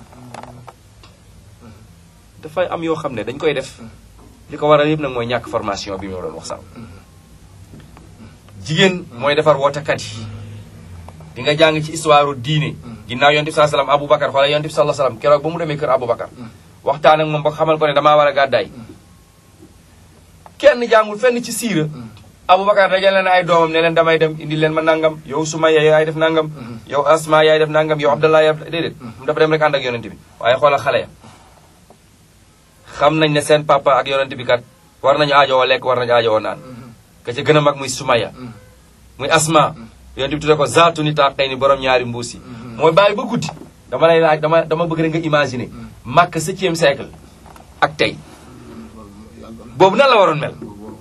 dafay am yoo xam ne dañ koy def li ko waral yëpp nag mooy ñàkk formation bi ma doon wax sànq jigéen mooy defar wootekat yi di nga jàng ci histoire diine ginnaaw yonent bi saa salaam Aboubacar xoolal yonent bi sallallahu salaam keroog ba mu demee kër Aboubacar waxtaan ak moom ba xamal ko ne damaa war a gàddaay kenn jàngul fenn ci siira Aboubacar dajale na ay doomam ne leen damay dem indi leen ma nangam yow Sumaya yaay def nangam yow Asma yaay def nangam yow Abdallah yaay def déedéet mu dafa dem rek ànd ak yonent bi waaye xoolal xale ya xam nañ ne seen papa ak yonent bi kat war nañu aajowoo lekk war nañu aajowoo naan ka ca gën a mag muy Sumaya muy Asma yonent bi tudde ko zaatu ni taqay ni borom ñaari mbuus yi mooy bàyyi ba guddi dama lay laaj dama dama bëgg rek nga imaginer Makka septième siècle ak tey boobu nan la waroon mel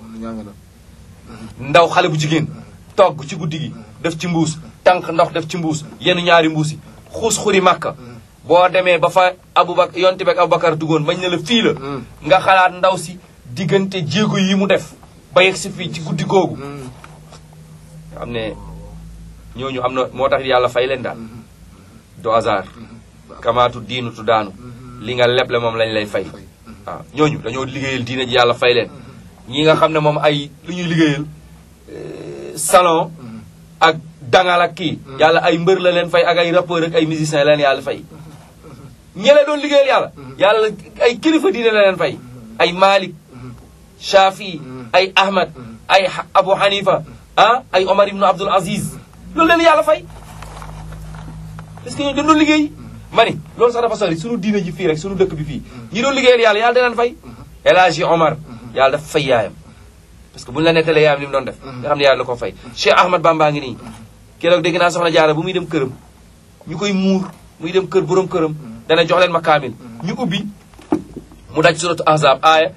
ndaw xale bu jigéen togg ci guddi gi def ci mbuus tànk ndox def ci mbuus yenn ñaari mbuus yi xuus xuri Makka boo demee ba fa Aboubacar yonte beeg Aboubacar duggoon bañ ne la fii la nga xalaat ndaw si diggante jéego yi mu def ba yegg si fii ci guddi googu xam ne ñooñu am na moo tax yàlla fay leen daal du hasard kamaatu diinu tu daanu li nga leble moom lañ lay fay waaw ñooñu dañoo liggéeyal diine ji yàlla fay leen ñi nga xam ne moom ay lu ñuy liggéeyal salon ak dangal ak kii yàlla ay mbër la leen fay ak ay rappeur ak ay musicien leen yàlla fay ñele doon liggéeyal yàlla yàlla ay kilifa diine la leen fay ay Malik Shafi ay Ahmad ay Abu Hanifa ah ay Omar ibnu Abdul Aziz loolu leen yàlla fay parce que ñoo dañ doon liggéey ma ni loolu sax dafa sori suñu diine ji fii rek suñu dëkk bi fii ñi doon liggéeyal yàlla yàlla da leen fay El Hadji Omar yàlla dafa fay yaayam parce que buñu la nettalee yaayam li mu doon def nga xam ne yàlla da ko fay Cheikh Ahmad Bamba ngi nii keroog dégg naa soxna jaara bu muy dem këram ñu koy muur muy dem kër borom këram dana jox leen ma kaamil ñu ubbi mu daj suratu ahzab aaya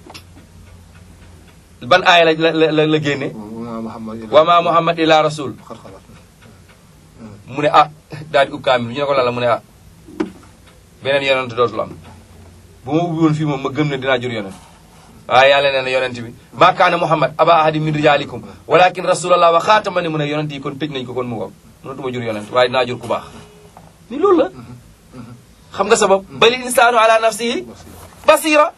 ban aaya la la la la génne wa ma muhammad illa rasul mu ne ah daal di ub kaamil ñu ne ko lan la mu ne ah beneen yonent dootul am bu ma ubbi woon fii moom ma gëm ne dinaa jur yonent waaye yàlla nee na yonent bi maa kaana muhammad aba ahadi min rijalikum walakin rasulallah wa xaatama ni mu ne yonent yi kon tëj nañ ko kon mu ngoog mënatuma jur yonent waaye dinaa jur ku baax ni loolu la xam nga sabab bali insaanu ala nafsihi basira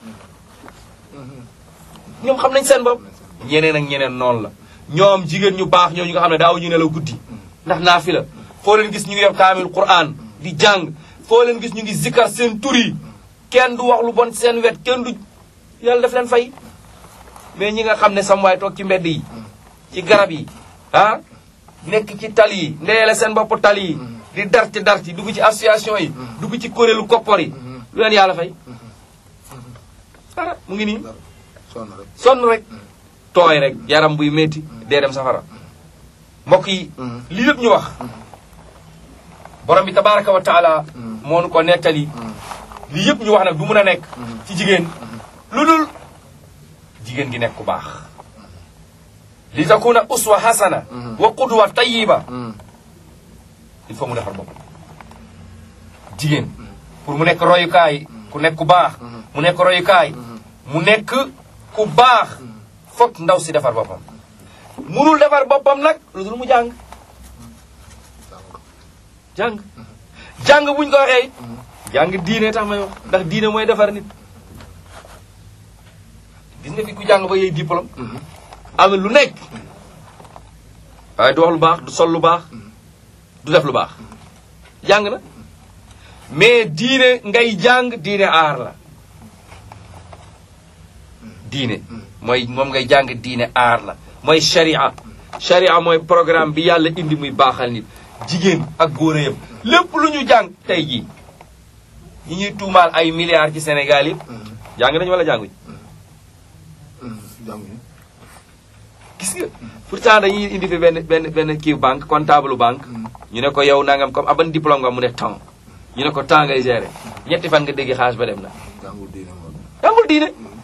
ñoom xam nañ seen bopp ñeneen ak ñeneen noonu la ñoom jigéen ñu baax ñoo ñu nga xam ne daaw ñu nelaw guddi ndax naafi la foo leen gis ñu ngi yor kaamil quran di jàng foo leen gis ñu ngi zikkar seen tur yi kenn du wax lu bon seen wet kenn du yàlla def leen fay mais ñi nga xam ne sam waay toog ci mbedd yi ci garab yi ah nekk ci tali yi ndeyeele seen bopp tali yi di darti darti dugg ci association yi dugg ci kuréelu koppor yi lu leen yàlla fay dara mu ngi nii sonn rek sonn rek tooy rek yaram buy métti dee dem safara mbokk yi lii lépp ñu wax borom bi tabaraka wa taala moo nu ko nettali lii yëpp ñu wax nag du mun a nekk ci jigéen lu dul jigéen gi nekk ku baax li takuna uswa hasana wa qudwa tayiba il faut mu defar bopp jigéen pour mu nekk royukaay ku nekk ku baax mu nekk royukaay mu nekk ku baax foog ndaw si defar boppam munul defar boppam nag lu dul mu jàng jàng jàng buñ ko waxee it jàng diine tax may wax ndax diine mooy defar nit gis nga fi ku jàng ba yey diplôme am lu nekk waaye du wax lu baax du sol lu baax du def lu baax jàng na mais diine ngay jàng diine aar la diine mooy moom ngay jàng diine aar la mooy sharia sharia mooy programme bi yàlla indi muy baaxal nit jigéen ak góor a yëpp lépp lu ñu jàng tey jii ñi ñuy tuumaal ay milliards ci Sénégal yëpp jàng nañu wala jànguñ jànguñu gis nga pourtant dañuy indi fi benn benn benn kii banque comptable banque ñu ne ko yow nangam comme aban diplôme nga mu ne temps ñu ne ko temps ngay gérer ñetti fan nga dégg xaalis ba dem na jàngul diine moom jàngul diine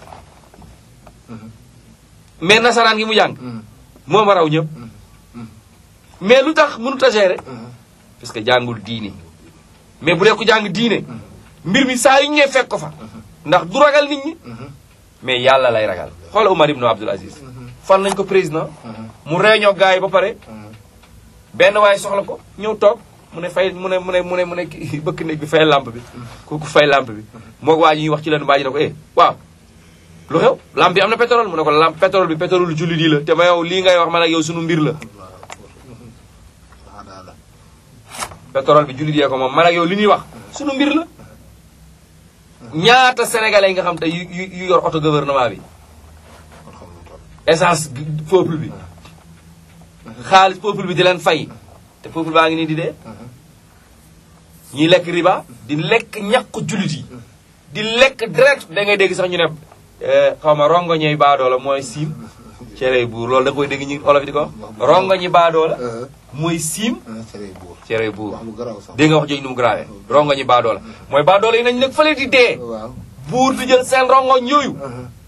mais nasaraan gi mu jàng moo ma raw ñëpp mais lu tax mënut a gérer parce que jàngul diine mais bu dee ku jàng diine mbir mi saa yu ñëwee fekk ko fa ndax du ragal nit ñi mais yàlla lay ragal xoola Umar ibn Abdul Aziz fan nañ ko président mu réunion gars yi ba pare benn waaye soxla ko ñëw toog mu ne fay mu ne mu ne mu ne mu ne kii bëkk néeg bi fay lampe bi kooku fay lampe bi moo waa ji ñuy wax ci leen baa ji ne ko eh waaw lu xew lampe bi am na pétrole mu ne ko lampe pétrole bi pétrole jullit yi la te ma yow lii ngay wax man ak yow sunu mbir la waaw daal la pétrole bi jullit yee ko moom man ak yow li ñuy wax sunu mbir la ñaata sénégalais yi nga xam te yu yu yu yor auto gouvernement bi kon xam lu toll essence gi- peuple bi xaalis peuple bi di leen fay te peuple baa ngi nii di dee ñiy lekk riba di lekk ñàkk jullit yi di lekk direct da ngay dégg sax ñu ne eh, xaw ma rongo ñey baadoola mooy siim cere buur loolu da koy dégg ñu olof di ko wax rongo ñi baadoola mooy siim cere buur cere buur wax lu garaaw sax dégg nga wax jooju nu mu grave rongo ñi baadoola mooy baadoola yi nañ nekk fële di dee waaw buur di jël seen rongoñ yooyu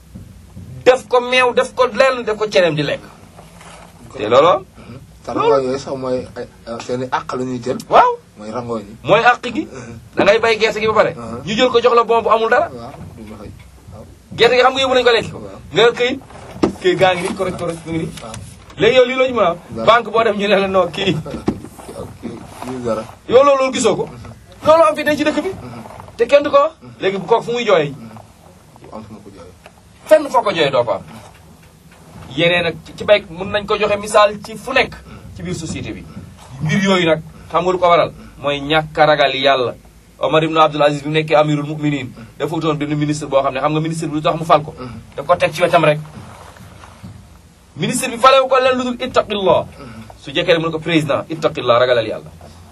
def ko meew def ko lenn def ko cereem di lekk te loolu te rangooñ yooyu sax mooy ay seen i àq la ñuy jël waaw mooy rangooñ yi mooy àq gi da ngay bay gerte gi ba pare Uh-huh. ñu jël ko jox la bon bu amul dara waaw duñ la fay gerte gi xam nga yóbbu nañu ko lekk ko waaw nga këyit këyit gaa ngi nii correct correct mu ngi nii waaw léegi yow lii loo ñu mën a am Dara. banque boo dem ñu ne la non kii kii kii dara yow loolu loolu gisoo ko loolu am fi tey ci dëkk bi te kenn du ko wax léegi bu kooku fu muy jooyee am fu ma ko jooyee fenn foo ko jooyee doo ko am yeneen nag ci- ci bay mun nañ ko joxe misaal ci fu nekk ci biir société bi mbir yooyu nag xam nga lu ko waral mooy ñàkk a ragal yàlla Omar ibn Abdul Aziz bi mu nekkee amirul muminin dafa wutoon benn ministre boo xam ne xam nga ministre bi lu tax mu fal ko daf ko teg ci wetam rek ministre bi falewu ko leen lu dul ittaqillah su jekkee rek mu ne ko président ittaqillah ragalal yàlla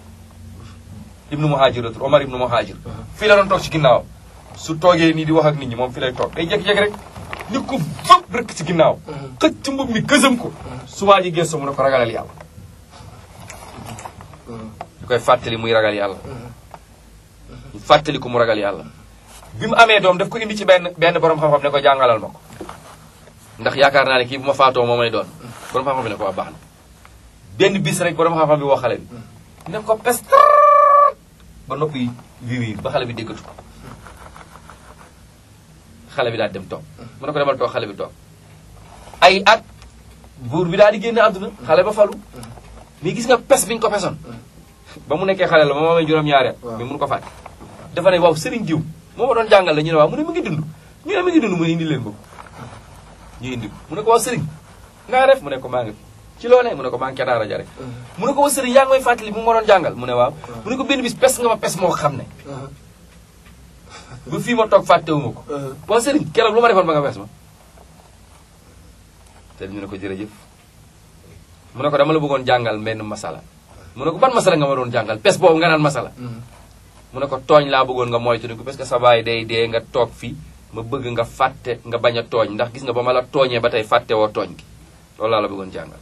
ibnu muhajir la tur Omar ibnu muhajir fii la doon toog ci ginnaaw su toogee nii di wax ak nit ñi moom fi lay toog day jékki-jékki rek nit ko fëpp rek ci ginnaaw xëcc mbub mi gësam ko su waa ji gëstu mu ne ko ragalal yàlla du koy fàttali muy ragal yàlla ñu fàttali ko mu ragal yàlla bi mu amee doom daf ko indi ci benn benn borom xam-xam ne ko jàngalal ma ko ndax yaakaar naa ne kii bu ma faatoo moo may doon borom xam-xam bi ne ko waa baax na benn bis rek borom xam-xam bi woo xale bi ne ko pes ba noppi wiir wiir ba xale bi déggatu ko xale bi daal dem toog mu ne ko demal toog xale bi toog ay at buur bi daal di génn àdduna xale ba falu mais gis nga pes bi ñu ko pesoon ba mu nekkee xale la ba mu amee juróom-ñaari at mais mënu ko fàtte dafa ne waaw sëriñ diw moo ma doon jàngal la ñu ne waaw mu ne mu ngi dund ñu ne mu ngi dund mu ne indi leen ko ñu indi ko mu ne ko waaw sëriñ nga def mu ne ko maa ngi fi ci loo ne mu ne ko maa ngi ca daara ja rek mu ne ko waaw sëriñ yaa ngi may fàttali bu ma doon jàngal mu ne waaw mu ne ko benn bis pes nga ma pes moo xam ne ba fii ma toog fàttewuma ko waaw sëriñ keroog lu ma defoon ba nga pes ma sëriñ ñu ne ko jërëjëf mu ne ko dama la bëggoon jàngal benn masala mu ne ko ban masala nga ma doon jàngal pes boobu nga naan masala mu ne ko tooñ laa bëggoon nga moytu ko parce que sa baay day dee nga toog fii ma bëgg nga fàtte nga bañ a tooñ ndax gis nga ba ma la tooñee ba tey fàtte woo tooñ gi loolu laa la bëggoon jàngal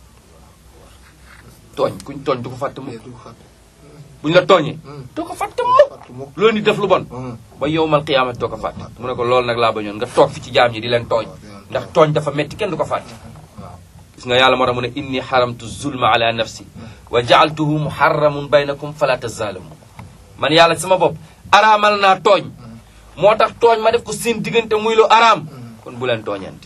tooñ kuñ tooñ du ko fàtte mukk buñ la tooñee doo ko fàtte mukk loolu ni def lu bon ba yowmal qiyaamati doo ko fàtte mu ne ko loolu nag laa bañoon nga toog fi ci jaam ñi di leen tooñ ndax tooñ dafa metti kenn du ko fàtte gis nga yàlla moo tax mu ne inni xaramtu zulma ala nafsi wa jaaltuhu muharramun baynakum fala tazalamu man yàlla sama bopp araamal naa tooñ moo tax tooñ ma def ko seen diggante muy lu araam kon bu leen tooñante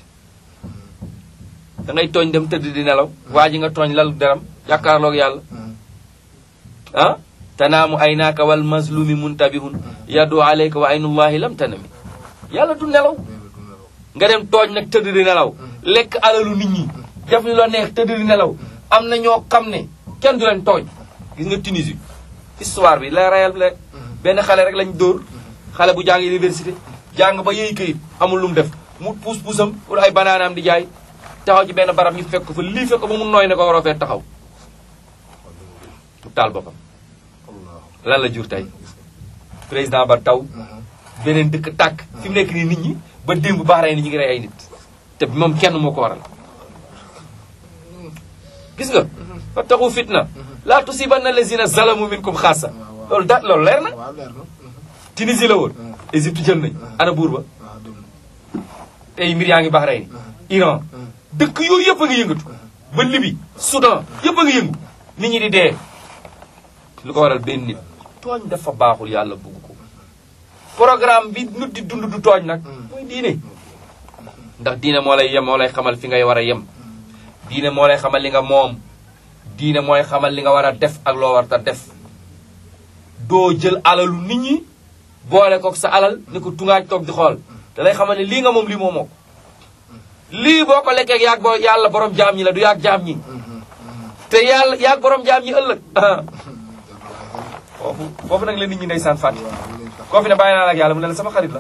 da ngay tooñ dem tëdd di nelaw waa ji nga tooñ lal deram jàkkaarloog yàlla ah tanaamu aynaaka wal mazlumi muntabihun yadu alayka wa aynullahi lam tanami yàlla du nelaw nga dem tooñ nag tëdd di nelaw lekk alalu nit ñi def li la neex tëdd di nelaw am na ñoo xam ne kenn du leen tooñ gis nga Tunisie histoire bi la rayal rek benn xale rek lañ dóor xale bu jàng université jàng ba yëy këyit amul lu mu def mu puus puusam pour ay banaanaam di jaay taxaw ci benn barab ñu fekk fa lii fekk ba mu nooy ne ko waroo fee taxaw mu taal boppam lan la jur tey président ba taw beneen dëkk tàkk fi mu nekk nii nit ñi ba démb baax rey ni ñu ngi rey ay nit te moom kenn moo ko waral gis nga fattaqu fitna laa tusibanna allazina zalamu minkum xaasa loolu da loolu leer na Tunisie la woon Égypte jël nañ ana buur ba tey mbir yaa ngi baax rey ni Iran dëkk yooyu yëpp a ngi yëngatu ba Libye Soudan yëpp a ngi yëngu nit ñi di dee lu ko waral benn nit tooñ dafa baaxul yàlla bugg ko programme bi nit di dund du tooñ nag mooy diine ndax diine moo lay yem moo lay xamal fi ngay war a yem diine moo lay xamal li nga moom diine mooy xamal li nga war a def ak loo war a def doo jël alalu nit ñi boole kook sa alal ni ko tungaaj toog di xool da lay xamal ne lii nga moom lii moomoo ko lii boo ko lekkee yaag boo yàlla borom jaam ñi la du yaag jaam ñi te yàlla yaag borom jaam ñi ëllëg foofu foofu nag la nit ñi ndeysaan fàtte koo fi ne bàyyi naa la ak yàlla mu ne la sama xarit la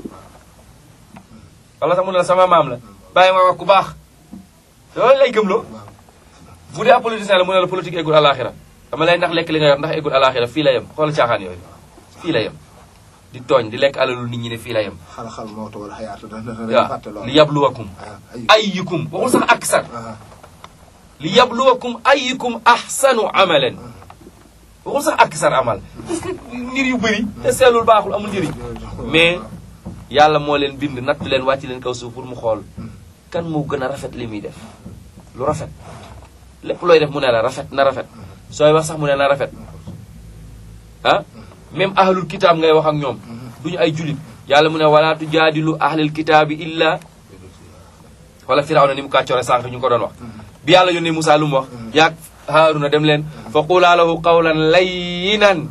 wala sax mu ne la sama maam la bàyyi ma wax ku baax loolu lay gëmloo bu dee ab politicien la mu ne la politique eggul alaxira dama lay ndax lekk li nga yor ndax eggul alaxira fii la yem xool caaxaan yooyu fii la yem di tooñ di lekk alalu nit ñi ne fii la yem xal-xal mawta wala xayaata waaw li yabluwakum ayyukum waxul sax aksar li yabluwakum ayyukum ahsanu amalan waxul sax aksar amal parce que nit yu bëri te seelul baaxul amul njëriñ mais yàlla moo leen bind natt leen wàcc leen kaw suuf pour mu xool kan moo gën a rafet li muy def lu rafet lépp looy def mu ne la rafet na rafet sooy wax sax mu ne na rafet ah même ahlul kitaab ngay wax ak ñoom duñu ay julit yàlla mu ne wala tujaadilu ahlul kitaabi illa wala firawna ni mu kàccoore sànq ñu ngi ko doon wax bi yàlla yónnee Moussa lu mu wax yaag haaruna dem leen fa qulaa lahu qawlan layyinan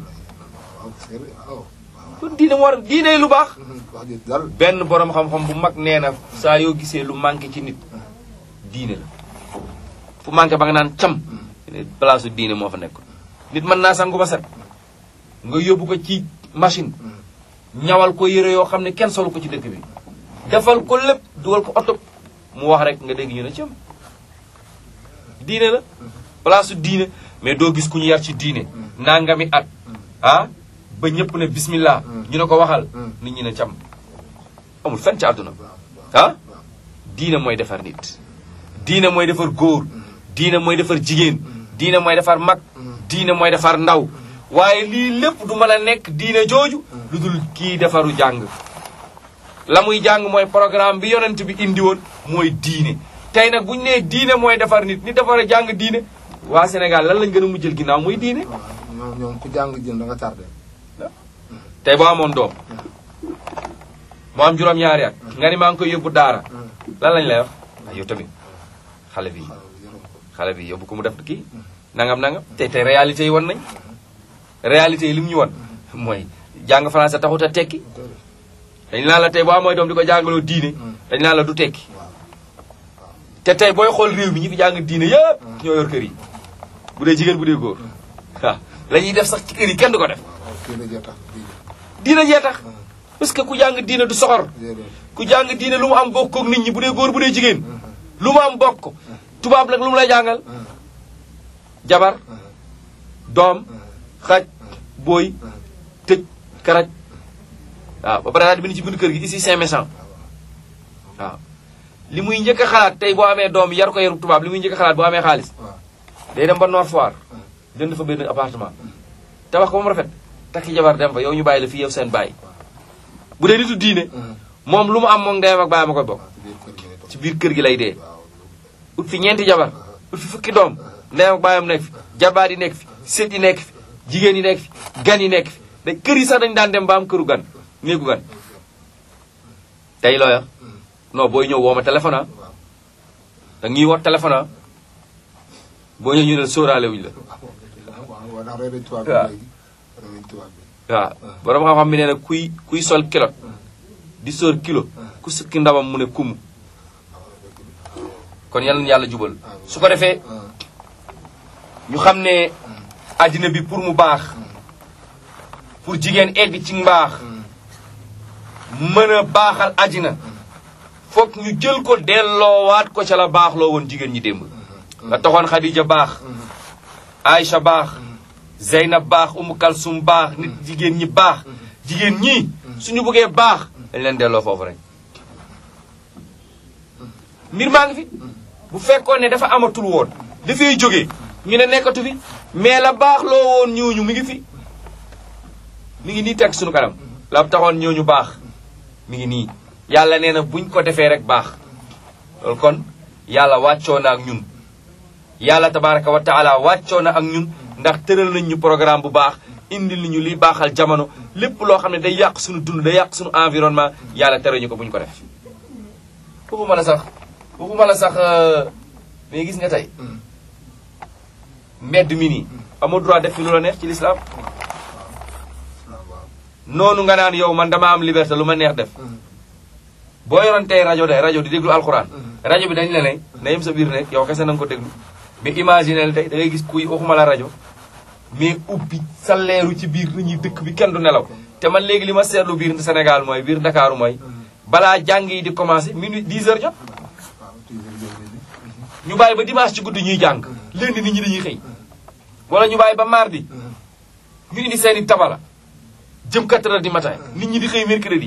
kon diine moo war diine lu baax benn borom xam-xam bu mag nee na saa yoo gisee lu manqué ci nit diine la fu manqué ba nga naan cam place diine moo fa nekk nit mën naa sangu ba set nga yóbbu ko ci machine ñawal ko yére yoo xam ne kenn solu ko ci dëkk bi defal ko lépp dugal ko oto mu wax rek nga dégg ñu ne cam diine la place diine mais doo gis ku ñu yar ci diine nangami at ah ba ñëpp ne bismillah ñu ne ko waxal nit ñi ne cam amul fenn ci àdduna ah diine mooy defar nit diine mooy defar góor diine mooy defar jigéen diine mooy defar mag diine mooy defar ndaw waaye lii lépp du mën a nekk diine jooju lu dul kii defaru jàng la muy jàng mooy programme bi yonent bi indi woon mooy diine tey nag bu ñu nee diine mooy defar nit nit defar a jàng diine waa Sénégal lan lañ gën a mujjël ginnaaw mooy diine ñoom ñoom ku jàng jën da nga tardé tey boo amoon doom mu am juróom-ñaari at nga ni maa ngi koy yóbbu daara lan lañ lay wax ah yow tamit xale bi xale bi yóbbu ko mu def kii nangam nangam te te réalité yi won nañ réalité yi li mu ñu won mooy jàng français taxut a tekki dañ naan la tey boo amooy doom di ko jàngaloo diine dañ naan la du tekki te tey booy xool réew mi ñi fi jàng diine yëpp ñoo yor kër yi bu dee jigéen bu dee góor waaw la ñuy def sax ci kër yi kenn du ko def diine jee tax parce que ku jàng diine du soxor ku jàng diine lu mu am bokk ak nit ñi bu dee góor bu dee jigéen lu mu am bokk tubaab nag lu mu lay jàngal jabar doom xaj booy tëj karaj waaw ba pare daal di bind ci bind kër gi ici c'est méchant waaw li muy njëkk a xalaat tey boo amee doom yar ko yaru tubaab li muy njëkk a xalaat boo amee xaalis day dem ba Nord Foire jënd fa benn appartement tabax ko ba mu rafet takki jabar dem fa yow ñu bàyyi la fii yow seen bàyyi bu dee nitu diine moom lu mu am moom ndeyam ak bàyyam a koy bokk ci biir kër gi lay dee ut fi ñeenti jabar ut fi fukki doom ndeyam ak bàyyam nekk fi jabaar yi nekk fi sët yi nekk fi jigéen yi nekk fi gan yi nekk fi da kër yi sax dañu daan dem ba am këru gan néegu gan tey looya non booy ñëw woo ma téléphone ah da ñuy woo téléphone ah boo ñëw ñu ne sóoraale wuñu la waaw borom xam-xam bi nee na kuy kuy sol kilo di sóor kilo ku sukki ndabam mu ne kumu kon yal na yàlla jubal su ko defee ñu xam ne àddina bi pour mu baax pour jigéen egg ci mbaax mën a baaxal àddina foog ñu jël ko delloowaat ko ca la baax loo woon jigéen ñi démb la taxoon Khadija baax Aïcha baax Zeynab baax Umu Kalsum baax nit jigéen ñi baax jigéen ñi suñu bëggee baax dañ leen delloo foofu rek mbir maa ngi fi bu fekkoon ne dafa amatul woon dafay jógee ñu ne nekkatu fi mais la baax loo woon ñooñu mi ngi fi mi ngi nii teg suñu kanam la taxoon ñooñu baax mi ngi nii yàlla nee na buñ ko defee rek baax loolu kon yàlla wàccoo na ak ñun yàlla tabaraka wa taala wàccoo na ak ñun ndax tëral nañ ñu programme bu baax indil nañu liy baaxal jamono lépp loo xam ne day yàq suñu dund day yàq suñu environnement yàlla tere ñu ko buñ ko def waxuma la sax waxuma la sax mais gis nga tey mbedd mi nii amoo droit def fi lu la neex ci l'islam noonu nga naan yow man dama am liberté lu ma neex def boo yoroon tey rajo de rajo di déglu alxuraan rajo bi dañ la ne na yem sa biir nekk yow kese na nga ko déglu mais imaginel tey da ngay gis kuy waxuma la rajo mais ubbi sa leeru ci biir nit ñi dëkk bi kenn du nelaw te man léegi li ma seetlu biir Sénégal mooy biir Ndakaaru mooy balaa jàng yi di commencé minuit 10 heures jot ñu bàyyi ba dimanche ci guddi ñuy jàng lundi nit ñi dañuy xëy wala ñu bàyyi ba mardi ñu indi seeni tabala jëm 4 heures du matin nit ñi di xëy mercredi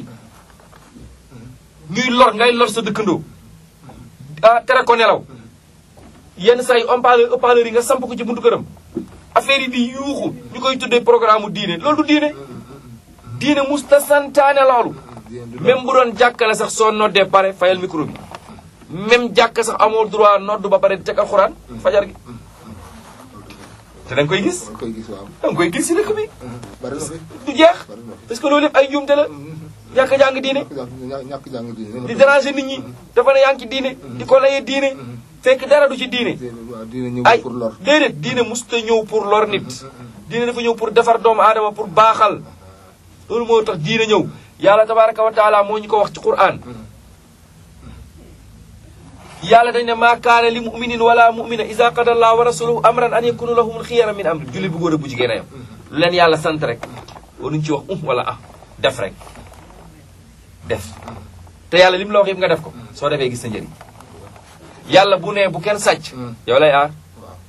ñuy lor ngay lor sa dëkkandoo ah tere ko nelaw yenn saa yi haut-parleur haut-parleur yi nga samp ko ci buntu këram affaire yi di yuuxu ñu koy tuddee programme mu diine loolu du diine diine musta santaane loolu même bu doon jàkkale sax soo noddee pare fayal micro bi même jàkk sax amoo droit nodd ba pare di teg alxuraan fajar gi te da nga koy gis da nga koy gis si dëkk bi du jeex parce que loolu yëpp ay njuumte la ñàkk a jàng diine di déranger nit ñi dafa ne yaa ngi ci diine di ko layee diine fekk dara du ci diine ay déedéet diine musta ñëw pour lor nit diine dafa ñëw pour defar doomu aadama pour baaxal loolu moo tax diine ñëw yàlla tabaraka wa taala moo ñu ko wax ci quran yàlla dañ ne maa kaana li muminin wala mumina isa qada allah wa rasuluhu amran an yakunu lahumul xiyara min amri jullit bu góor a bu jigéen a yam lu leen yàlla sant rek waruñu ci wax um wala ah def rek def te yàlla li mu la wax yëpp nga def ko soo defee gis sa njëriñ yàlla bu nee bu kenn sàcc yow lay aar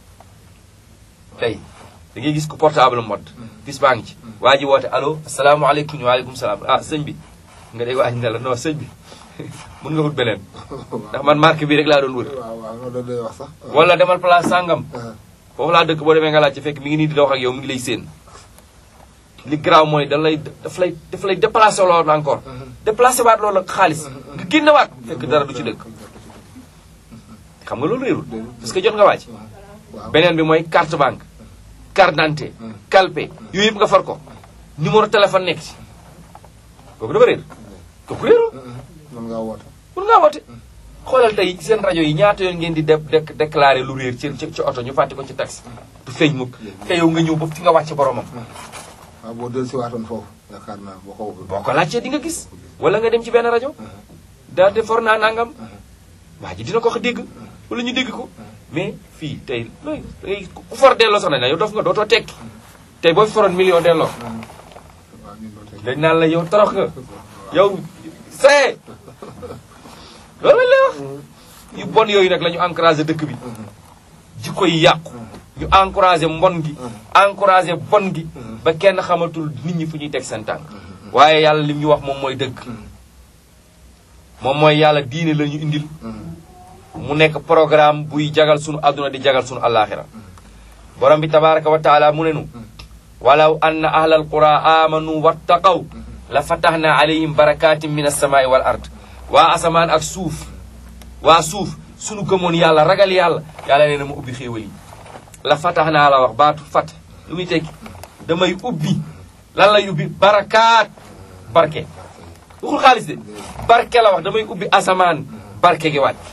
tey da ngay gis ko portable mode bis baa ngi ci waa ji woote allo asalaamaaleykum waaleykum salaam ah sëñ bi nga dégg waa ji ne la non sëñ bi mun nga wut beneen ndax man marque bi rek laa doon wër wala demal place sàngam foofu laa dëkk boo demee nga laaj ci fekk mi ngi nii di dox ak yow mi ngi lay séen li garaaw mooy da lay daf lay daf lay déplacé loolu encore déplacé waat loolu ak xaalis nga génne waat fekk dara du ci dëkk xam nga loolu réerul parce que jot nga wàcc beneen bi mooy carte banque carte d'identité calpe yooyu yëpp nga far ko numéro téléphone nekk ci kooku dafa réer kooku réerul mën ngaa woote mun ngaa woote xoolal tey seen rajo yi ñaata yoon ngeen di def dek déclaré lu réer ci ci ci oto ñu fàtte ko ci taxi du feeñ mukk te yow nga ñëw ba fi nga wàcc boromam waaw boo dellu si waatoon foofu yaakaar naa boo ko boo ko laajtee di nga gis wala nga dem ci benn rajo daal de for naa nangam waa ji dina ko wax dégg wala ñu dégg ko mais fii tey looy looy ku for delloo sax nañ la yow dof nga dootoo tekki tey boo fi foroon million delloo waaw ñun loolu tey dañ naan la yow torox nga yow see loolu lañ lay wax yu bon yooyu nag la ñu encouragé dëkk bi jikko yi yàqu ñu encouragé mbon gi encouragé bon gi ba kenn xamatul nit ñi fu ñuy teg seen tànk waaye yàlla li ñu wax moom mooy dëgg moom mooy yàlla diine la ñu indil mu nekk programme buy jagal sunu àdduna di jagal sunu àllaaxira borom bi tabaraka wa taala mu ne nu walaw anna ahlal qura amanu wattaqaw la fataxna alayhim barakatin min alsamaai wal ard waa asamaan ak suuf waa suuf sunu gëmoon yàlla ragal yàlla yàlla nee na ma ubbi xéewal yi la fataxnaa la wax baatu fat lu muy tekki damay ubbi lan lay ubbi barakaat barke waxul xaalis de barke la wax damay ubbi asamaan barke gi wàcc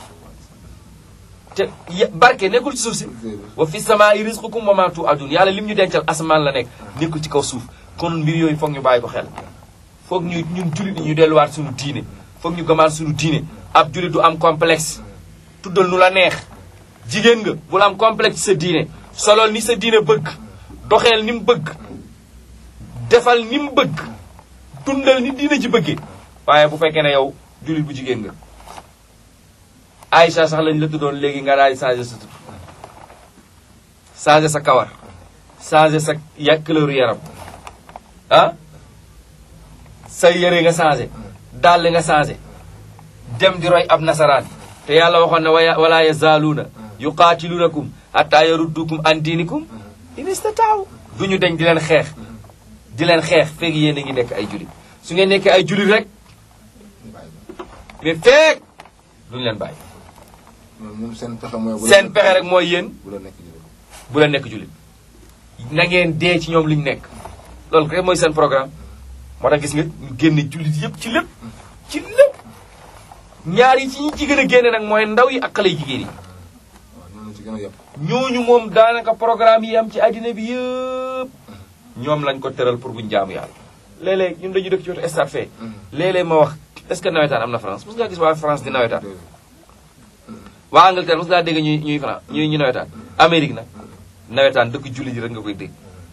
te ya- barke nekkul ci suuf si wa fi samaai risqukum wa ma tuadun yàlla lim ñu dencal asamaan la nekk nekkul ci kaw suuf kon mbir yooyu foog ñu bàyyi ko xel foog ñu ñun jullit ñi ñu delluwaat suñu diine foog ñu gëmaat suñu diine ab jullit du am complexe tuddal nu la neex jigéen nga bul am complexe ci sa diine solol ni sa diine bëgg doxeel ni mu bëgg defal ni mu bëgg dundal ni diine ji bëggee waaye bu fekkee ne yow jullit bu jigéen nga Aïcha sax lañ la tuddoon léegi nga daal di changé sa tudd changé sa kawar changé sa ya couleur yaram ah sa yëre nga changé dàll nga changé dem di roy ab nasaraan te yàlla waxoon ne waya wala yazaaluuna yuqaatilunakum hatta yaruddukum an diinikum in istataaw du ñu deñ di leen xeex di leen xeex feeg yéen a ngi nekk ay julit su ngeen nekkee ay julit rek mais feeg duñu leen bàyyi ñoom ñoom seen pexe mooy. bu la seen pexe rek mooy yéen bu la nekk jullit. bu leen nekk julit na ngeen dee ci ñoom liñ nekk loolu rek mooy seen programme moo tax gis nga ñu génne jullit yëpp ci lépp ci lépp ñaar yi ci ñi ci gën a génne nag mooy ndaw yi ak xale yu jigéen yi waaw ñoom la ci gën a yëpp. ñooñu moom daanaka programme yi am ci àddina bi yëpp ñoom lañ ko tëral pour buñ jaamu yàlla léeg-léeg ñun dañu dëkk ci wetu stade fee léeg-léeg ma wax est-ce que nawetaan am na France mos ngaa gis waa France di nawetaan waa Angleterre mos ngaa dégg ñuy ñuy France ñuy ñu nawetaan Amérique nag nawetaan dëkk julli ji rek nga koy dégg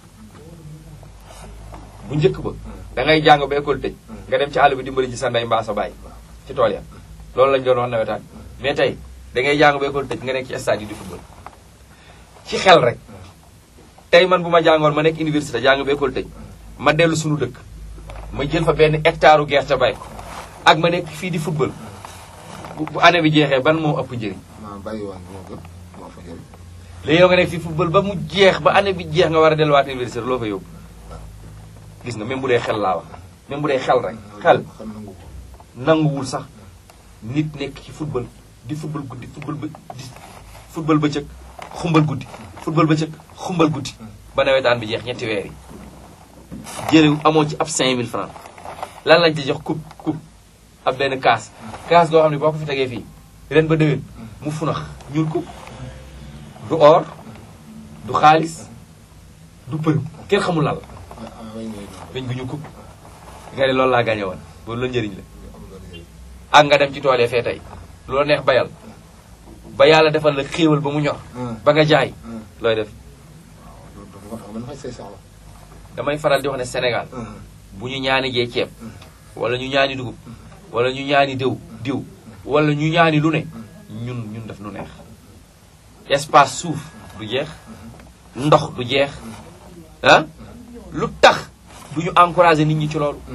bu njëkk ba da ngay jàng ba école tëj nga dem ci àll bi dimbali ci sa ndey mbaa sa baay ci tool ya loolu lañ doon wax nawetaan mais tey da ngay jàng ba école tëj nga nekk ci stade yi di football ci xel rek tey man bu ma jàngoon ma nekk université jàng ba école tëj ma dellu suñu dëkk ma jël fa benn hectare u gerte bay ko ak ma nekk fii di football bu bu année bi jeexee ban moo ëpp njëriñ maa bàyyi woon moo gën moo fa jël. léegi yow nga nekk fii football ba mu jeex ba année bi jeex nga war a delluwaat université loo fa yóbbu gis nga même bu dee xel laa wax même bu dee xel rek xel xam nangu ko. nanguwul sax nit nekk ci football di football guddi football ba di football bëccëg xumbal guddi football bëccëg xumbal guddi ba nawetaan bi jeex ñetti weer yi jële amoo ci ab 5000 francs lan lañ ci jox coupe coupe ab benn kaas kaas goo xam ne boo ko fi tegee fii ren ba déwén mu funax ñuul coupe du or du xaalis du përëm kenn xamul lan la ah ah way ngay doon. dañ gu ñu coupe nga ne loolu laa gagné woon loolu la njëriñ la am loolu ngay. ak nga dem ci tool yi fee tey lu la neex bayal ba yàlla defal la xéewal ba mu ñor ba nga jaay looy def loolu dafa ko tax mën fay say soxla. damay faral di wax ne Sénégal bu ñu ñaani jee ceeb wala ñu ñaani dugub wala ñu ñaani diw diw wala ñu ñaani lu ne ñun ñun def nu neex espace suuf du jeex ndox du jeex ah lu tax du ñu encouragé nit ñi ci loolu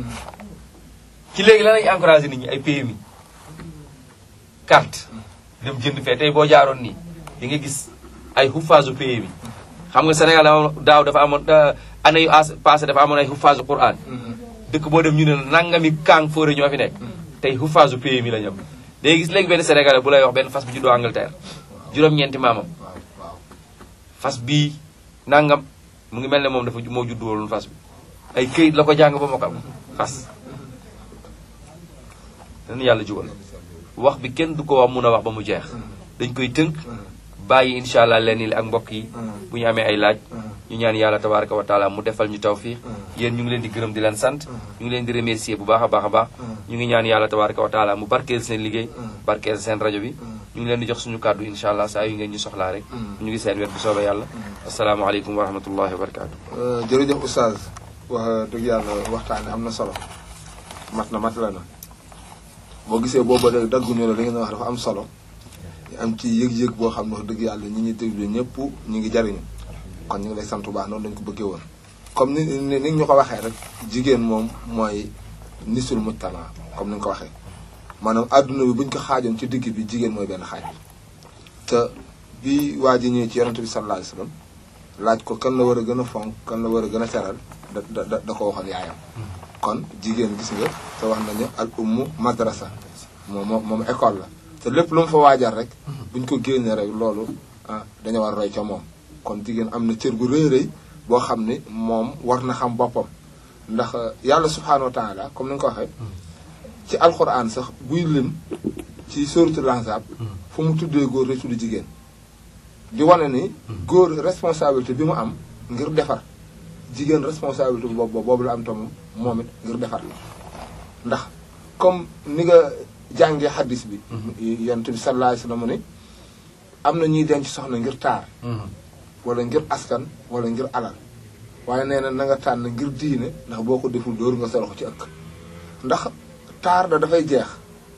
ci léegi lan lañuy encouragé nit ñi ay PMI carte dem jënd fee tey boo jaaroon nii di nga gis ay xuffaasu PMI xam nga Sénégal dama daaw dafa amoon da- année yu as passé dafa amoon ay xuffaasu Quran dëkk boo dem ñu ne la nangami kaang fóore ñoo fi nekk tey xuffaasu PMI la ñam day gis léegi benn Sénégalais bu lay wax benn fas bu juddoo Angleterre juróom-ñeenti maamam waaw waaw. fas bii nangam mu ngi mel ne moom dafa moo juddu woon fas bi ay këyit la ko jàng ba mokkal fas dañu yàlla jubal wax bi kenn du ko wax mun a wax ba mu jeex dañ koy tënk bàyyi incha allah leen li ak mbokk yi bu ñu amee ay laaj ñu ñaan yàlla tabaraka wa taala mu defal ñu tawfiq yéen ñu ngi leen di gërëm di leen sant ñu ngi leen di remercier bu baax a baax a baax ñu ngi ñaan yàlla tabaraka wa taala mu barkeel seen liggéey barkeel seen rajo bi ñu ngi leen di jox suñu kàddu incha allah saa yu ngeen ñu soxlaa rek ñu ngi seen wet bu soobee yàlla asalaamaaleykum wa rahmatullahi wa barakatu jërëjëf oustaz wax dëgg yàlla waxtaane am na solo mat na mat la na boo gisee booba da dagguñu la li ngeen wax dafa am solo am ci yëg-yëg boo xam ne wax dëgg yàlla ñi ñuy déglu ñëpp ñu ngi jariñu kon ñu ngi lay sant bu baax noonu lañu ko bëggee woon comme ni ni ni ñu ko waxee rek jigéen moom mooy nisul mujtama comme ni nga ko waxee maanaam adduna bi buñ ko xaajoon ci digg bi jigéen mooy benn xaaj bi te bi waa ji ñëwee ci yonente bi sallallahu alayhi wasallam laaj ko kan la war a gën a fonk kan la war a gën a teral da da da ko waxoon yaayam kon jigéen gis nga te wax nañu al ummu madrasa moom moom moom école la te lépp lu mu fa waajal rek buñ ko génnee rek loolu ah dañu war roy ca moom kon jigéen am na cër bu rëy rëy boo xam ni moom war na xam boppam ndax yàlla subhanahu wa taala comme ni nga ko waxee ci alquran sax buy lim ci suratul ahzab fu mu tuddee góor rek tudd jigéen di wane ni góor responsabilité bi mu am ngir defar jigéen responsabilité boobu boobu la am tam moom it ngir defar ndax comme ni nga jàngee xaddis bi yonent bi sallallahu alayhi wasallam ni am na ñuy denc soxna ngir taar wala ngir askan wala ngir alal waaye nee na na nga tànn ngir diine ndax boo ko deful dóor nga sa loxo ci ëkk ndax taar da dafay jeex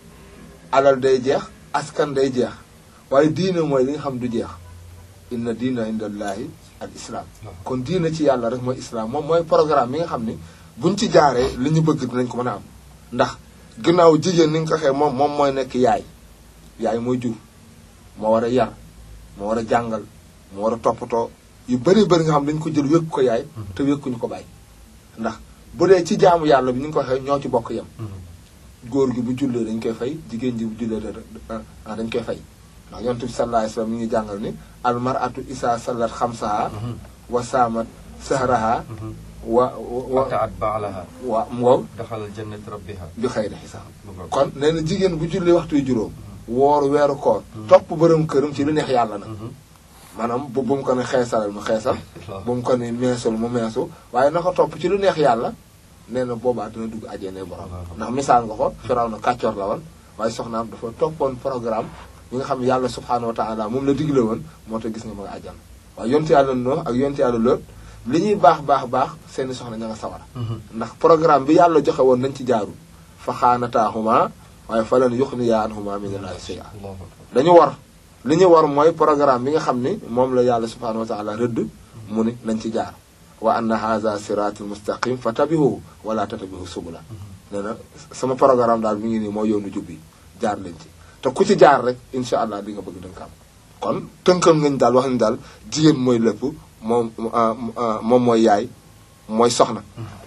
alal day jeex askan day jeex waaye diine mooy li nga xam du jeex inna diina indallahi al islam kon diine ci yàlla rek mooy islam moom mooy programme mi nga xam ni buñ ci jaaree li ñu bëgg dinañ ko mën a am ndax ginnaaw jigéen ni nga ko waxee moom moom mooy nekk yaay yaay mooy jur moo war a yar moo war a jàngal moo war a toppatoo yu bëri bëri nga xam dañ ko jël wékk ko yaay te wékkuñu ko bàyyi ndax bu dee ci jaamu yàlla bi ni nga ko waxee ñoo ci bokk yem góor gi bu jullee dañ koy fay jigéen ji bu jullee dañ koy fay ndax yonent bi sallallahu alayhi wasallam mi ngi jàngal ni al mar'atu isa sallat xamsaha wa saamat sahraha wa wa ataat baalaha wa ngow daxalal jannat rabbiha bi xayri xisaab kon nee na jigéen bu julli waxtu yu juróom wooru weeru koor topp bërëm këram ci lu neex yàlla nag maanaam bu bu mu ko ne xeesalal mu xeesal bu mu ko ne meesul mu meesu waaye na ko topp ci lu neex yàlla nee na boobaa dina dugg ajjane borom ndax misaal nga ko firaw na kàccoor la woon waaye soxnaam dafa toppoon programme bi nga xam ne yàlla subhaanahu wa taala moom la digle woon moo tax gis nga ma nga àjjan waaye yonte yàlla noo ak yonte yàlla lool li ñuy baax baax baax seeni soxna ña nga sawara ndax programme bi yàlla joxe woon nañ ci jaarul fa xaanataahuma waaye fa lan yuxniya anhuma min allahi shay'a dañu war li ñu war mooy programme bi nga xam ni moom la yàlla subhaanahu wa taala rëdd mu ni nañ ci jaar wa anna haza siratul mustaqim fa tabihu wala tatabihu subula nee na sama programme daal mi ngi nii mooy yoonu jubbi jaar leen ci te ku ci jaar rek incha allah di nga bëgg danga am kon tënkal ngañ daal wax ni daal jigéen mooy lépp moom moom mooy yaay mooy soxna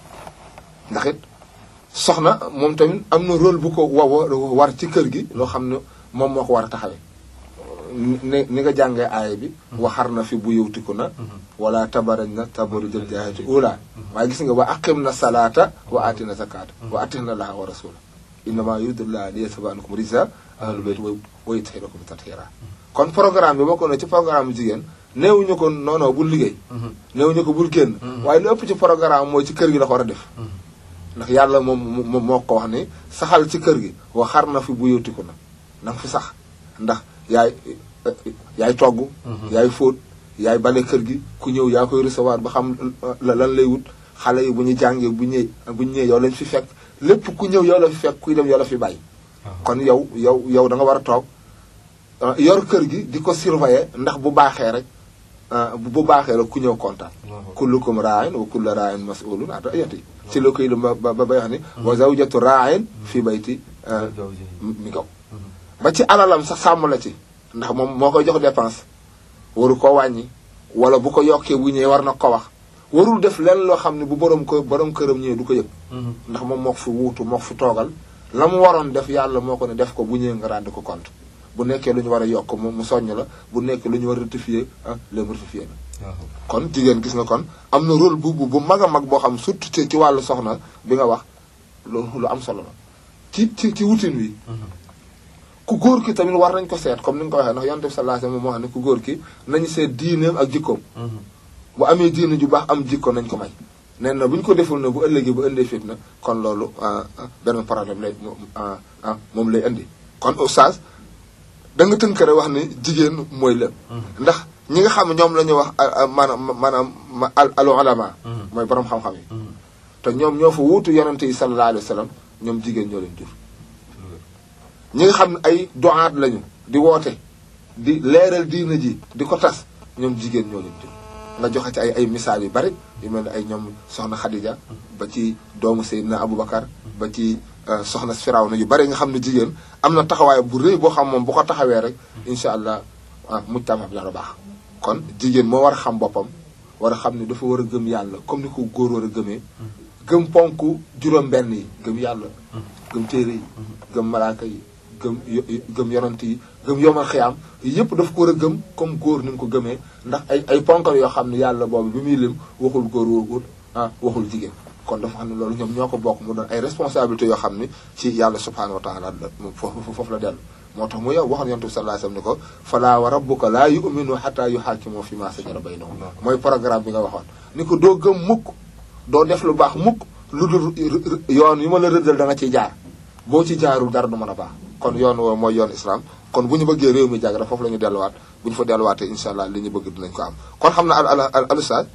ndax it soxna moom tamit am na rôle bu ko wa war ci kër gi loo xam ne moom moo ko war a taxawee ni ni nga jàngee aaya bi waxar na fi bu yowtiku na wala tabarañ na tabaru jël jaayati ula waaye gis nga wa aqim na salaata wa atina zakata wa atina laha wa rasula innama yuridullah li yasaba ankum risa ahlul bayt wa yutahhirakum tathira kon programme bi bokk na ci programme jigéen néewuñu ko noonoo bul liggéey néewuñu ko bul génn waaye lu ëpp ci programme mooy ci kër gi la ko war a def ndax yàlla moom moom moo ko wax ni saxal ci kër gi wa xar na fi bu yowtiku na na nga fi sax ndax yaay yaay togg yaay fóot yaay bale kër gi ku ñëw yaa koy recevoir ba xam lan lay wut xale yi bu ñu jàngee bu ñëwee bu ñu ñëwee yow lañ fi fekk lépp ku ñëw yow la fi fekk kuy dem yow la fi bàyyi kon yow yow yow da nga war a toog yor kër gi di ko surveiller ndax bu baaxee rek bu baaxee rek ku ñëw kontaan kullukum ra'in wa kullu ra'in mas'ulun an ra'iyati ci la koy ba ba bay wax ni wa zawjatu ra'in fii bayti mi gaw ba ci alalam sax sàmm la ci ndax moom moo koy jox dépense waru ko wàññi wala bu ko yokkee bu ñëwee war na ko wax warul def leen loo xam ne bu borom ko borom këram ñëwee du ko yëg ndax moom moo ko fi wuutu moo ko fi toogal la mu waroon def yàlla moo ko ne def ko bu ñëwee nga rendre ko compte bu nekkee lu ñu war a yokk mu mu soññ la bu nekkee lu ñu war a rectifier ah léegi rectifier la kon jigéen gis nga kon am na rôle bu bu bu mag a mag boo xam surtout ci ci wàllu soxna bi nga wax lu lu am solo la ci ci ci wutin wi ku góor ki tamit war nañ ko seet comme ni nga ko waxee ndax yonent bi sallallahu alayhi wasallam moo wax ne ku góor ki nañu seet diineem ak jikkoom bu amee diine ju baax am jikko nañ ko may nee na bu ñu ko deful na bu ëllëgee bu indee fitna kon loolu benn problème lay moom lay indi kon oustaz da nga tënk rek wax ni jigéen mooy lépp ndax ñi nga xam ne ñoom la ñuy wax maanaam maanaam al ulama mooy borom xam-xam yi te ñoom ñoo fa wuutu yonente yi sallallahu alayhi wa sallam ñoom jigéen ñoo leen jur ñi nga xam ne ay doaat lañu di woote di leeral diina ji di ko tas ñoom jigéen ñoo leen jur nga joxe ci ay ay misaal yu bari yu mel ne ay ñoom soxna Khadija ba ci doomu Seydina Aboubacar ba ci soxna Firawna yu bari nga xam ne jigéen am na taxawaay bu rëy boo xam moom bu ko taxawee rek incha allah mujtama bi dana baax kon jigéen moo war a xam boppam war a xam ne dafa war a gëm yàlla comme ni ko góor war a gëmee gëm ponk juróom-benn yi gëm yàlla gëm téere yi gëm malaaka yi gëm gëm yonant yi gëm yomal xiyaam yëpp daf ko war a gëm comme góor ni mu ko gëmee ndax ay ay ponkal yoo xam ne yàlla boobu bi muy lim waxul góor waxul ah waxul jigéen kon dafa xam ne loolu ñoom ñoo ko bokk mu doon ay responsabilités yoo xam ne ci yàlla subhanahu wa taala foofu foofu la dellu moo tax mu yow waxoon yonent bi sallallahu alayhi wasallam ni ko falaa wa rabbuka laa yu'minu hatta yuhaakimu fi ma sajara baynahum mooy programme bi nga waxoon ni ko doo gëm mukk doo def lu baax mukk lu dul yoon yu ma la rëddal da nga ciy jaar boo ci jaarul dara du mën a baax kon yoon woo mooy yoon islam kon bu ñu bëggee réew mi jag rek foofu la ñu delluwaat bu ñu fa delluwaatee incha allah li ñu bëgg dinañ ko am kon xam na al al al ustaz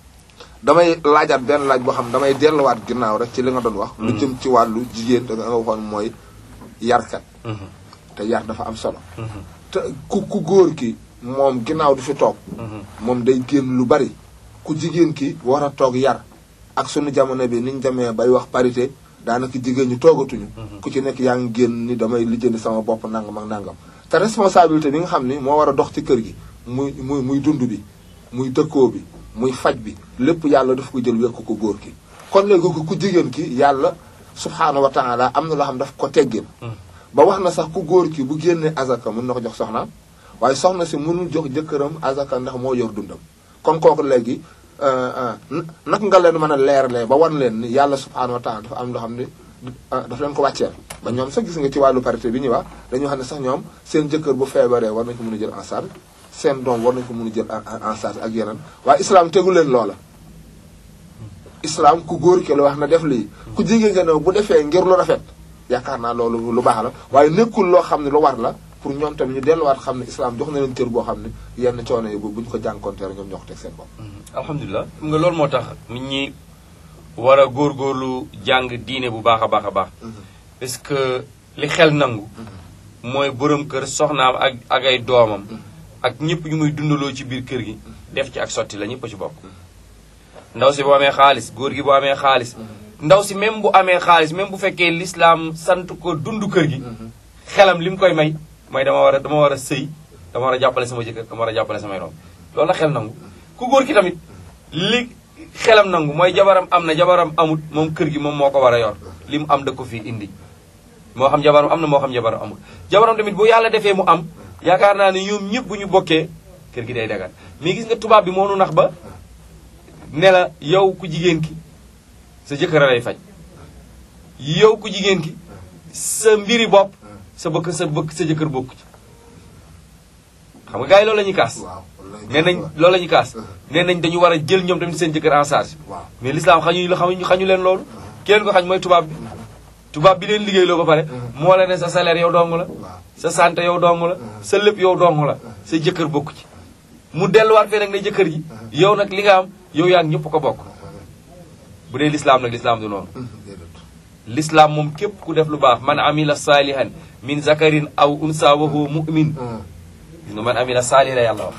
damay laajaat benn laaj boo xam damay delluwaat ginnaaw rek ci li nga doon wax. lu jëm ci wàllu jigéen da nga waxoon mooy yarkat. te yar dafa am solo. te ku ku góor ki moom ginnaaw du fi toog. moom day génn lu bari. ku jigéen ki war a toog yar ak sunu jamono bi niñ demee bay wax parité daanaka jigéen ñu toogatuñu. ku ci nekk yaa ngi génn ni damay lijjanti sama bopp nangam ak nangam. te responsabilité bi nga xam ni moo war a dox ci kër gi muy muy muy dund bi muy dëkkoo bi. muy faj bi lépp yàlla daf ko jël wekk ko góor ki kon léegi ku jigéen ki yàlla subhaanahu wa taala am na loo xam daf ko teggin ba wax na sax ku góor ki bu génnee azaka mën na ko jox soxnaam waaye soxna si mënul jox jëkkëram azaka ndax moo yor dundam kon kooku léegi naka nga leen mën a leeralee ba wan leen ni yàlla subhaanahu wa taala dafa am loo xam ne daf leen ko wàcceel ba ñoom sax gis nga ci wàllu parité bi ñuy wax dañu xam ne sax ñoom seen jëkkër bu feebaree war nañ ko mën a jël en charge seen doom war nañ ko mën a jël en charge ak yeneen waaye islam tegu leen loola islam ku góor ki la wax na def lii ku jigéen nga ne bu defee ngir lu rafet yaakaar naa loolu lu baax la waaye nekkul loo xam ne lu war la pour ñoom tamit ñu delluwaat xam ne islam jox na leen cër boo xam ne yenn coono yi bu ñu ko jànkoonteer ñoom ñoo ko teg seen bopp alhamdulilah xam nga loolu moo tax nit ñi war a góorgóorlu jàng diine bu baax a baax a baax parce que li xel nangu mooy borom kër soxnaam ak ak ay doomam ak ñëpp ñu muy dundaloo ci biir kër gi def ci ak sotti la ñëpp a ci bokk ndaw si bu amee xaalis góor gi bu amee xaalis ndaw si même bu amee xaalis même bu fekkee lislaam sant ko dund kër gi xelam li mu koy may mooy dama war a dama war a sëy dama war a jàppale sama jëkkër dama war a jàppale samay doom loolu la xel nangu ku góor ki tamit li xelam nangu mooy jabaram am na jabaram amut moom kër gi moom moo ko war a yor li mu am da ko fii indi moo xam jabaram am na moo xam jabaram amut jabaram tamit bu yàlla defee mu am yaakaar naa ne ñoom ñëpp bu ñu bokkee kër gi day dagal mais gis nga tubaab bi moo nu nax ba ne la yow ku jigéen ki sa jëkkër a lay faj yow ku jigéen ki sa mbiri bopp sa bëkk sa bëkk sa jëkkër bokku ci xam nga gars yi loolu la ñuy kaas nee nañ loolu la ñuy kaas nee nañ dañu war a jël ñoom tamit seen jëkkër en charge mais l'islam xañu xañu xañu leen loolu ki leen ko xañ mooy tubaab bi tubaab bi leen liggéey loo ba pare moo la ne sa salaire yow dong la sa santé yow dong la sa lépp yow dong la sa jëkkër bokku ci mu delluwaat fee nag ne jëkkër ji yow nag li nga am yow yaa ngi ñëpp ko bokk bu dee l'islam nag l'islam du noonu l'islam moom képp ku def lu baax man amila saalihan min zakarin aw unsa wa huwa mu'min gis nga man amila saalihan la yàlla wax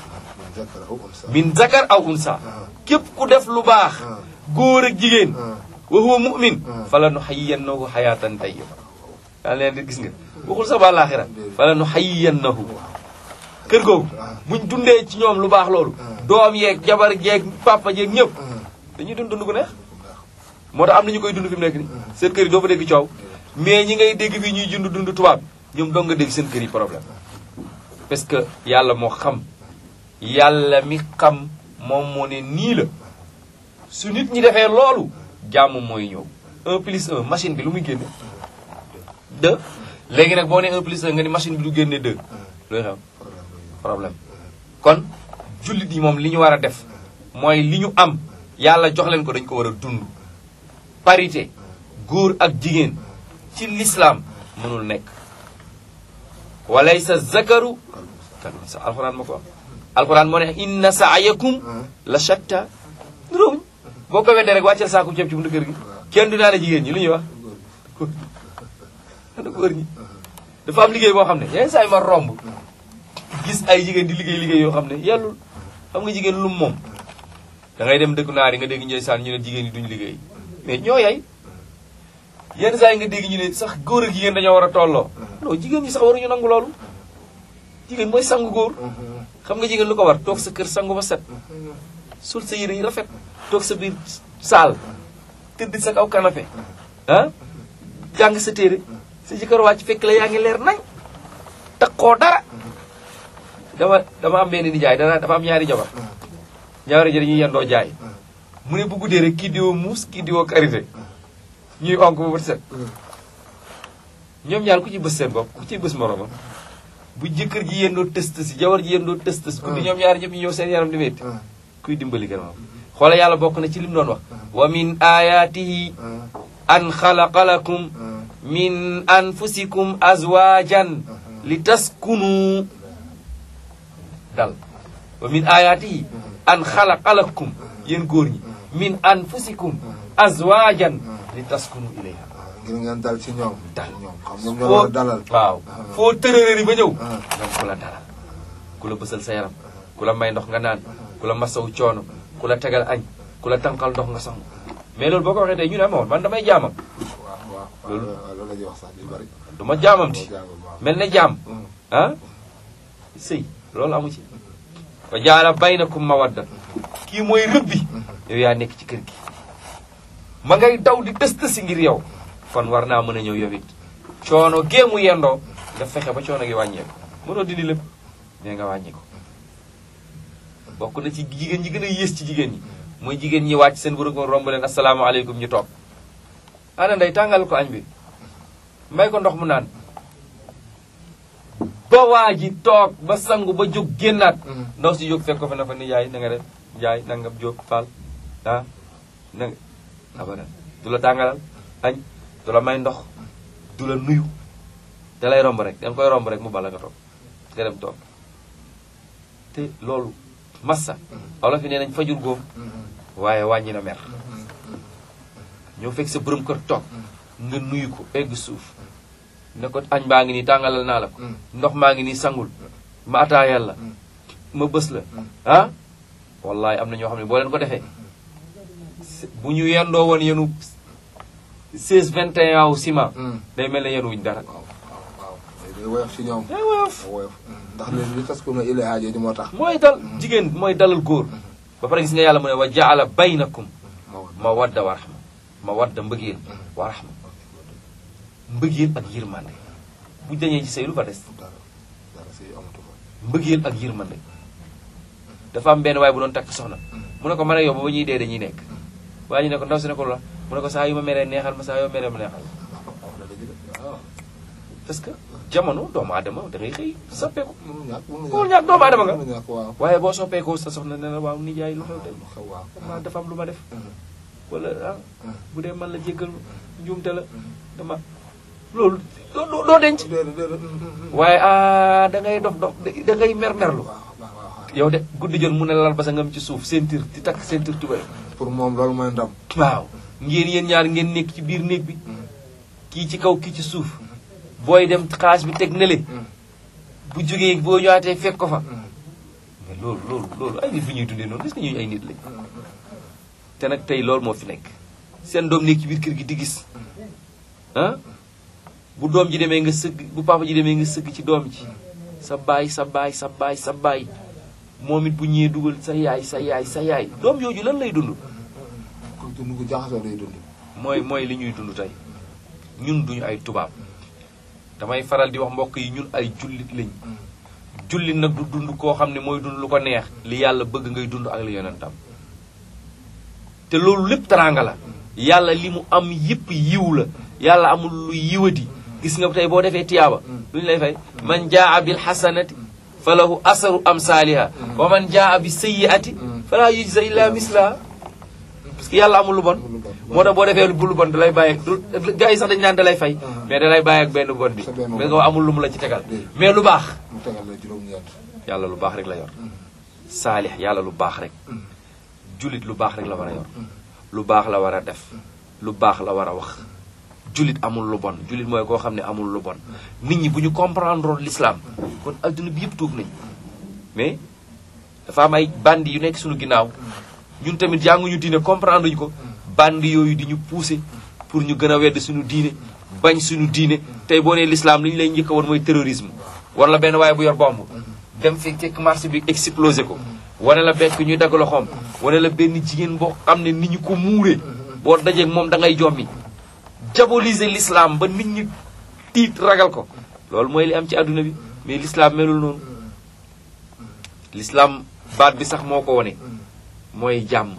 min zakar aw unsa képp ku def lu baax góor ak jigéen wa huwa mu'min fala nu xayyannahu xayaatan tayyiba daa leen di gis nga waxul sa ba laaxira fala nu xayyannahu kër googu buñ dundee ci ñoom lu baax loolu doom yeeg jabar jeeg papa jeeg ñëpp dañuy dund dund gu neex moo tax am na ñu koy dund fi mu nekk ni seen kër yi doo fa dégg coow mais ñi ngay dégg fii ñuy dund dund tubaab ñoom doo nga dégg seen kër yi problème parce que yàlla moo xam yàlla mi xam moom moo ne nii la su nit ñi defee loolu jàmm mooy ñëw un plus un machine bi lu muy génne 2 léegi nag boo nee 1 plus 1 nga ni machine bi du génne 2 looy xew problème kon jullit yi moom li ñu war a def mooy li ñu am yàlla jox leen ko dañ ko war a dund parité góor ak jigéen ci l'islam mënul nekk walaysa zakaru kan sa alxuraan ma ko wax alxuraan moo ne inna sa'yakum la shatta nuróowuñ boo ko weddee rek wàcceel saaku ceeb ci buntu kër gi kenn du naa ne jigéen ñi lu ñuy wax ana góor ñi dafa am liggéey boo xam ne yenn saa yi ma romb gis ay jigéen di liggéey liggéey yoo xam ne yellul xam nga jigéen lum moom da ngay dem dëkku naar yi nga dégg ñooy saan ñu ne jigéen yi duñu liggéey mais ñoo yay yenn saa yi nga dégg ñu ne sax góor ak jigéen dañoo war a tolloo non jigéen ñi sax waruñu nangu loolu jigéen mooy sangu góor xam nga jigéen lu ko war toog sa kër sangu ba set sul sa yére yi rafet toog sa biir saal tëdd sa kaw canapé ah jàng sa téere sa jëkkër wàcc fekk la yaa ngi leer nañ takkoo dara dama dama am benn nijaay dana dafa am ñaari jabar ñaari ji dañuy yendoo jaay mu ne bu guddee rek kii diwoo muus kii diwoo karité ñuy onk ba bët set ñoom ñaar ku ci bës seen bopp ku ci bës moromam bu jëkkër ji yendoo tës tës jabar ji yendoo tës tës guddi ñoom ñaari ñëpp ñu ñëw seen yaram di metti kuy dimbali kan moom xoola yàlla bokk na ci lim doon wax wa min ayatihi an xalaqa lakum min anfusikum azwajan li taskunu dal wa min ayatihi an xalaqa lakum yéen góor ñi min anfusikum azwajan li taskunu ilayha ngir ngeen dal ci ñoom. dal ñoom xam ñoom ñoo war a dalal. waaw foo tërërëri ba ñëw ñoom ku la dalal ku la bësal sa yaram ku la may ndox nga naan ku la masawu coono ku la tegal añ ku la tànqal ndox nga sangu mais loolu boo ko waxee tey ñu ne amoon man damay jaamam waaw waaw loolu waaw loolu la ñuy wax sax di bari. du ma jaamam ti moo jàngul waaw. mel ne jaam ah sëy loolu amu ci wa jaala baynakum mawadda kii mooy rëbbi yow yaa nekk ci kër gi ma ngay daw di tës tësi ngir yow kon war naa mën a ñëw yow it coono géemu yendoo nga fexe ba coono gi wàññeeku mënoo dindi lépp mais nga wàññi ko bokk na ci jigéen ñi gën a yées ci jigéen ñi mooy jigéen ñi wàcc seen bërëb romb leen asalaamaaleykum ñu toog ana ndey tàngal ko añ bi may ko ndox mu naan ba waa ji toog ba sangu ba jóg génnaat ndaw si jóg fekk ko fa na fa ni yaay na nga def yaay nangam jóg faal ah na nga abadan du la tàngalal añ du la may ndox du la nuyu da lay romb rek danga koy romb rek mu bala nga toog nga dem toog te loolu massa olof yi nee nañ fajur góom waaye wàññi na mer ñëw fekk sa borom kër toog nga nuyu ko egg suuf ne ko añ baa ngi nii tàngalal naa la ko ndox maa ngi nii sangul ma ataayal la ma bës la ah wallahi am na ñoo xam ne boo leen ko defee bu ñu yendoo woon yenu 16 21 wu ciment day mel ne yenu wuñ dara waaw waaw waaw day woyof ci ñoom. day woyof day woyof ndax léegi li tas ko na ile aajo ji moo tax. mooy dal jigéen mooy dalal góor ba pare gis nga yàlla mu ne wa jaala baynakum moo ma wadda wa rahma ma wadda mbëggeel wa rahma mbëggeel ak yërmande bu dañee ci sëy lu fa des dara dara si amatu fa. mbëggeel ak yërmande dafa am benn waaye bu doon takk soxna mu ne ko man ak yow ba ba ñuy dee dañuy nekk waa ji ne ko ndaw si ne ko la mu ne ko saa yu ma meree neexal ma saa yoo meree ma neexal wax na dëgg de waaw. parce que jamono doomu aadama da ngay xëy soppeeku mënul ñàkk mënul Mënul ñàkk doomu aadama nga. mënul ñàkk waaw. waaye boo soppeekoo sa soxna ne la waaw nijaay lu xew tey xew waaw. dama dafa am lu ma def wala ah bu dee man la jéggal njuumte la dama loolu doo doo doo denc déedéet déedéet. waaye ah da ngay dof dof da ngay mer merlu waaw waaw waaw. yow de guddi jot mu ne lal ba sa ngam ci suuf ceinture di takk ceinture tubéy pour moom loolu mooy ndam. waaw ngeen yéen ñaar ngeen nekk ci biir néeg bi kii ci kaw kii ci suuf booy dem xaas bi teg nele bu jógee boo ñëwaatee fekk ko fa mais loolu loolu loolu ay nit bu ñuy dundee noonu est-ce que ñuy ay nit lañ te nag tey loolu moo fi nekk seen doom nekk ci biir kër gi di gis ah bu doom ji demee nga sëgg bu papa ji demee nga sëgg ci doom ji sa baay sa baay sa baay sa baay moom it bu ñëwee dugal sa yaay sa yaay sa yaay doom yooju lan lay dund ku dund ku jaxasoo day dund. mooy mooy li ñuy dund tey ñun duñu ay tubaab damay faral di wax mbokk yi ñun ay jullit lañ jullit nag du dund koo xam ne mooy dund lu ko neex li yàlla bëgg ngay dund ak li yonentam te loolu lépp teraanga la yàlla li mu am yépp yiw la yàlla amul lu yiwadi gis nga tey boo defee tiyaaba duñu lay fay man jaa bil hasanati fa lahu asaru amsaaliha wa man jaa bi sayyiati fala yujza illa mislaha parce que yàlla amul lu bon moo tax boo defee bu lu bon da lay bàyyi du gars yi sax dañu naan da lay fay mais da lay bàyyi ak benn bon bi mais nga amul lu mu la ci tegal mais lu baax mu tegal la juróom-ñeent yàlla lu baax rek la yor saalix yàlla lu baax rek julit lu baax rek la war a yor lu baax la war a def lu baax la war a wax julit amul lu bon julit mooy koo xam ne amul lu bon nit ñi bu ñu comprendre l'islam kon adduna bi yëpp tuub nañ mais dafa am ay bandi yu nekk suñu ginnaaw ñun tamit jànguñu diine comprendre ñu ko bandi yooyu di ñu pousser pour ñu gën a wedd suñu diine bañ suñu diine tey boo nee l'islam li ñu lay njëkk a woon mooy terrorisme wala benn waaye bu yor bomb dem fi fekk marché bi explosé ko wane la bekk ñuy dagg loxoom wane la benn jigéen boo xam ne nit ñi ko muuree boo dajeeg moom da ngay jommi diaboliser l'islam ba nit ñi tiit ragal ko loolu mooy li am ci àdduna bi mais l'islam melul noonu l'islam baat bi sax moo ko wone mooy jàmm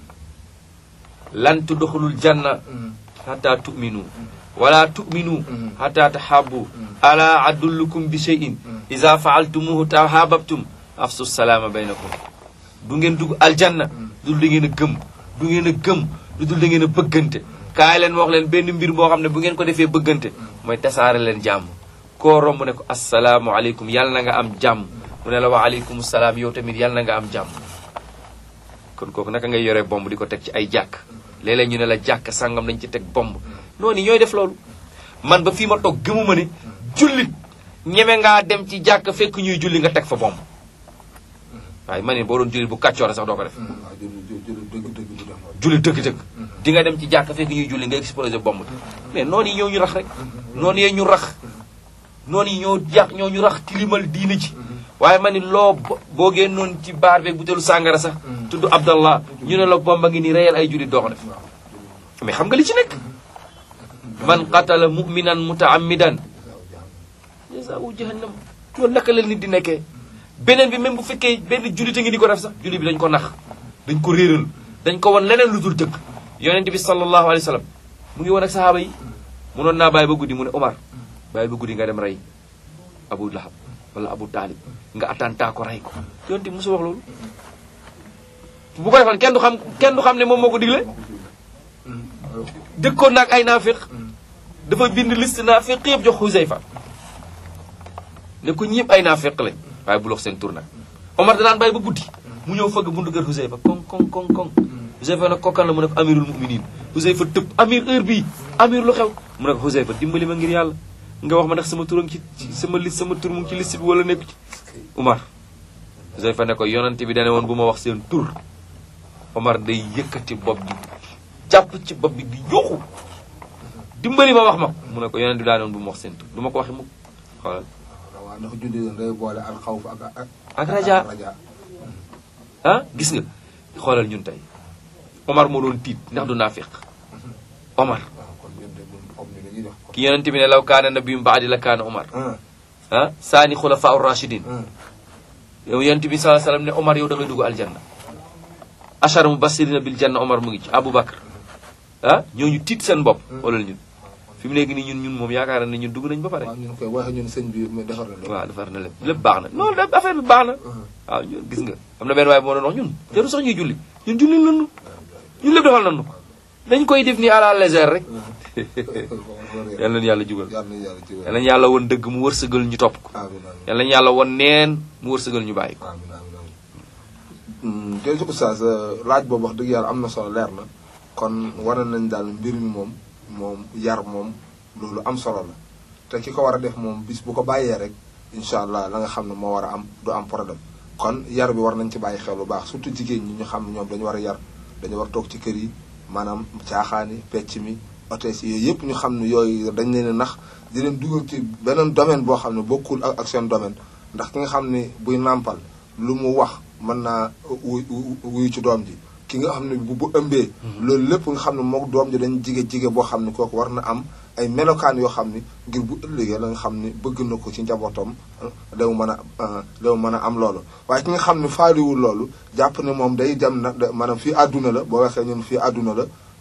lan tudxulul janna hatta tu'minu wala tu'minu hatta tahabbu ala adullukum bi shay'in iza fa'altumuhu tahabbtum afsu salaama baynakum du ngeen dugg aljanna du dul da ngeen a gëm du ngeen a gëm du dul da ngeen a bëggante kaay leen wax leen benn mbir boo xam ne bu ngeen ko defee bëggante mooy tasaare leen jàmm koo romb ne ko assalaamu aleykum yàlla na nga am jàmm mu ne la wa aleykum salaam yow tamit yàlla na nga am jàmm kon kooku naka ngay yore bomb di ko teg ci ay jàkk léeg-léeg ñu ne la jàkk sàngam dañ ci teg bomb noonu ñooy def loolu man ba fii ma toog gëmuma ne jullit ñeme ngaa dem ci jàkk fekk ñuy julli nga teg fa bomb waaye ma ne boo doon jullit bu kàccoore sax doo ko def waaw jël jël dëgg dëgg bu def loolu julli dëgg-dëgg di nga dem ci jàkk fekk ñuy julli nga explosé bomb mais noonu yi ñoo ñu rax rek noonu yee ñu rax noonu yi ñoo yàq ñoo ñu rax tilimal diine ci waaye ma ni loo bo- boo génnoon ci baar beeg butéelu sàngara sax tudd abdallah ñu ne la bomba ngi ni reyal ay jullit doo ko def mais xam nga li ci nekk man qatala muminan mutaammidan jazaa'u jahannam loolu naka la nit di nekkee beneen bi même bu fekkee benn jullit a ngi di ko def sax jullit bi dañ ko nax dañ ko réeral dañ ko won leneen lu dul dëgg yonent bi sallallahu alayhi wa sallam mu ngi woon ak sahaaba yi munoon naa bàyyi ba guddi mu ne Omar bàyyi ba guddi nga dem rey Abu Lahab wala Abu Talib nga attentat ko rey ko yonent bi mosu wax loolu bu ko defoon kenn du xam kenn du xam ne moom moo ko digle dëkkoon naag ay naafiq dafa bind liste naafiq yëpp jox Xuzayfa ne ko ñëpp ay naafiq lañ waaye bu lox seen tur nag Omar danaan bàyyi ba guddi mu ñëw fëgg buntu kër Xuzayfa koŋ koŋ koŋ koŋ Xuzayfa nag kokkan la mu ne ko amirul muminin Xuzayfa tëb amir heure bii amir lu xew mu ne ko Xuzayfa dimbali ma ngir yàlla nga wax ma ndax sama turam ci ci sama liste sama tur mu ngi ci liste bi wala nekku ci Omar Xuzayfa ne ko yonante bi dane woon bu ma wax seen tur Omar day yëkkati bopp bi jàpp ci bopp bi di yuuxu dimbali ma wax ma ko mu ne ko yonante bi daane woon bu ma wax seen tur du ma ko waxi mukk xoolal waaw ndax julli leen day boole al xawf ak ak ak raja raja ah gis nga xoolal ñun tey Omar moo doon tiit ndax du naafiq Omar waaw kon ñun de buñ comme ni dañuy def ki yonente bi ne law kaana nabiyum baadi la kaana Omar ah ah saani xulafa rachidin ah yow yonente bi salaa sallam ne Omar yow da ngay dugg aljanna achara mubasirina bil janna Omar mu ngi ci Abu Bakar ah ñooñu tiit seen bopp xoolal ñun fi mu nekk nii ñun ñun moom yaakaar na ñun dugg nañ ba pare waaw ñun koy waxe ñun sëñ bi mu defar na lépp waaw defar na lépp lépp baax na loolu da affaire bi baax na waaw ñun gis nga am na benn waaye bu ma doon wax ñun jarul sax ñuy julli ñun julli nañu ñun lépp defal nañu dañ koy def nii à la légère rek yal nañu yàlla jubal yàlla na yàlla ci yal nañu yàlla won dëgg mu wërsëgal ñu topp ko amiin amiin yal nañu yàlla won neen mu wërsëgal ñu bàyyi ko amiin amiin amiin te su oustaz laaj boobu wax dëgg yàlla am na solo leer na kon wane nañ daal mbir mi moom moom yar moom loolu am solo la te ki ko war a def moom bis bu ko bàyyee rek incha allah la nga xam ne moo war a am du am problème kon yar bi war nañ ci bàyyi xel bu baax surtout jigéen ñi ñu xam ne ñoom dañu war a yar dañu war a toog ci kër yi maanaam caaxaani pecc mi hôtesse yi yooyu yëpp ñu xam ne yooyu dañ leen a nax di leen dugal ci beneen domaine boo xam ne bokkul ak ak seen domaine ndax ki nga xam ne buy nàmpal lu mu wax mën naa wuy wuyu ci doom ji ki nga xam ne bu bu ëmbee loolu lépp nga xam ne mook doom ji dañ jige jige boo xam ne kooku war na am ay melokaan yoo xam ni ngir bu ëllëgee la nga xam ni bëgg na ko ci njabootam daw mën a daw mën a am loolu waaye ki nga xam ne faaliwul loolu jàpp ne moom day dem na maanaam fii àdduna la boo waxee ñun fii àdduna la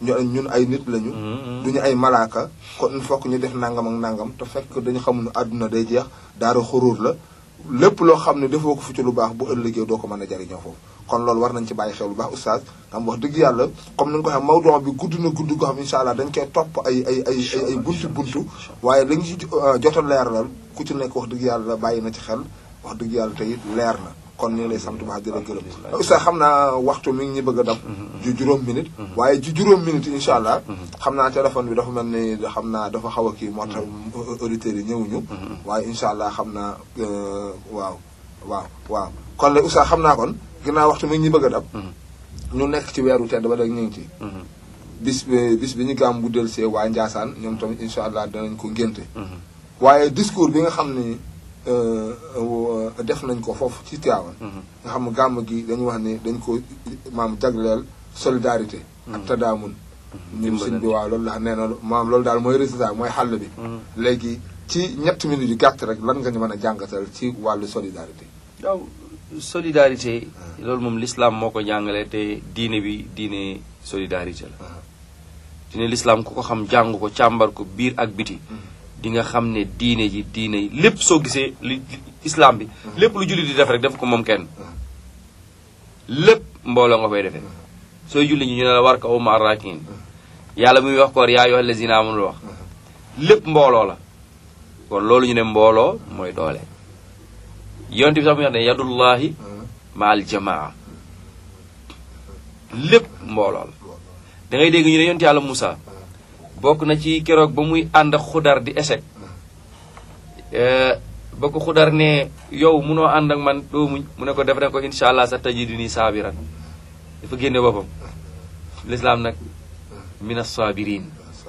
ñu ñun ay nit lañu duñu ay malaaka kon il faut que ñu def nangam ak nangam te fekk dañu xamul ne àdduna day jeex daara xuruur la lépp loo xam ne defoo ko fi ci lu baax bu ëllëgee doo ko mën a jariñoo foofu kon loolu war nañ ci bàyyi xel bu baax oustaz xam wax dëgg yàlla comme ni nga ko xam mawduu bi gudd na gudd goo xam incha allah dañ koy topp ay ay ay ay ay buntu buntu waaye li ñu ci jot a leeralal ku ci nekk wax dëgg yàlla bàyyi na ci xel wax dëgg yàlla te it leer na kon ñu ngi lay sant bu baax di la gërëm oustaz xam naa waxtu mi ngi ñu bëgg a dab ju juróom minute waaye ju juróom minute incha allah xam naa téléphone bi dafa mel ni xam naa dafa xaw a kii moo tax auditeurs yi ñëwuñu waaye incha allah xam naa waaw waaw waaw kon la oustaz xam naa kon ginnaaw waxtu mi ngi ñu bëgg a dab ñu nekk ci weeru tedd ba dag ñu ngi ci bis bi bis bi ñu gàmm bu del see waa Njaasaan ñoom tamit incha allah danañ ko ngénte waaye discours bi nga xam ni def nañ ko foofu ci Tiwaawan nga xam ne gàmm gi dañu wax ni dañ ko maam jagleel solidarité ak tadaamun ñun sëñ bi waaw loolu la nee na maam loolu daal mooy résultat mooy xàll bi léegi ci ñetti minutes yu gàtt rek lan nga ñu mën a jàngatal ci wàllu solidarité waaw solidarité loolu moom l'islam moo ko jàngale te diine bi diine solidarité la diine l'islam ku ko xam jàng ko càmbar ko biir ak biti di nga xam ne diine ji diine lépp soo gisee li islam bi lépp lu julli di def rek def ko moom kenn lépp mbooloo nga koy defee sooy julli ñi ñu ne la war ka uma arrakin yàlla muy wax koor yaa ayyuhal lazina amanu wax lépp mbooloo la kon loolu ñu ne mbooloo mooy doole yonte bi sax mu wax ne yadullahi ma al jamaa lépp mbooloo la da ngay dégg ñu ne yonte yàlla Moussa bokk na ci keroog ba muy ànd ak xudar di échec ba ko xudar ne yow munoo ànd ak man doo muñ mu ne ko def ne ko incha allah sa tajiduni saabiran dafa génne boppam lislaam nag min as-sabirin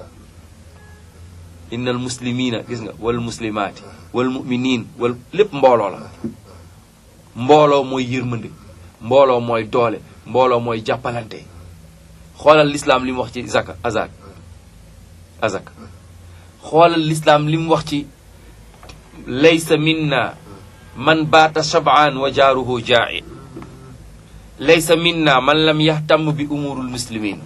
innal muslimina gis nga wal muslimaati wal muminin wal lépp mbooloo la mbooloo mooy yërmande mbooloo mooy doole mbooloo mooy jàppalante xoolal lislaam li mu wax ci zaka azak azak xoolal lislaam li mu wax ci laysa minna man baata shab'an wa jaaruhu jaa'i laysa minna man lam yahtam bi umurul muslimin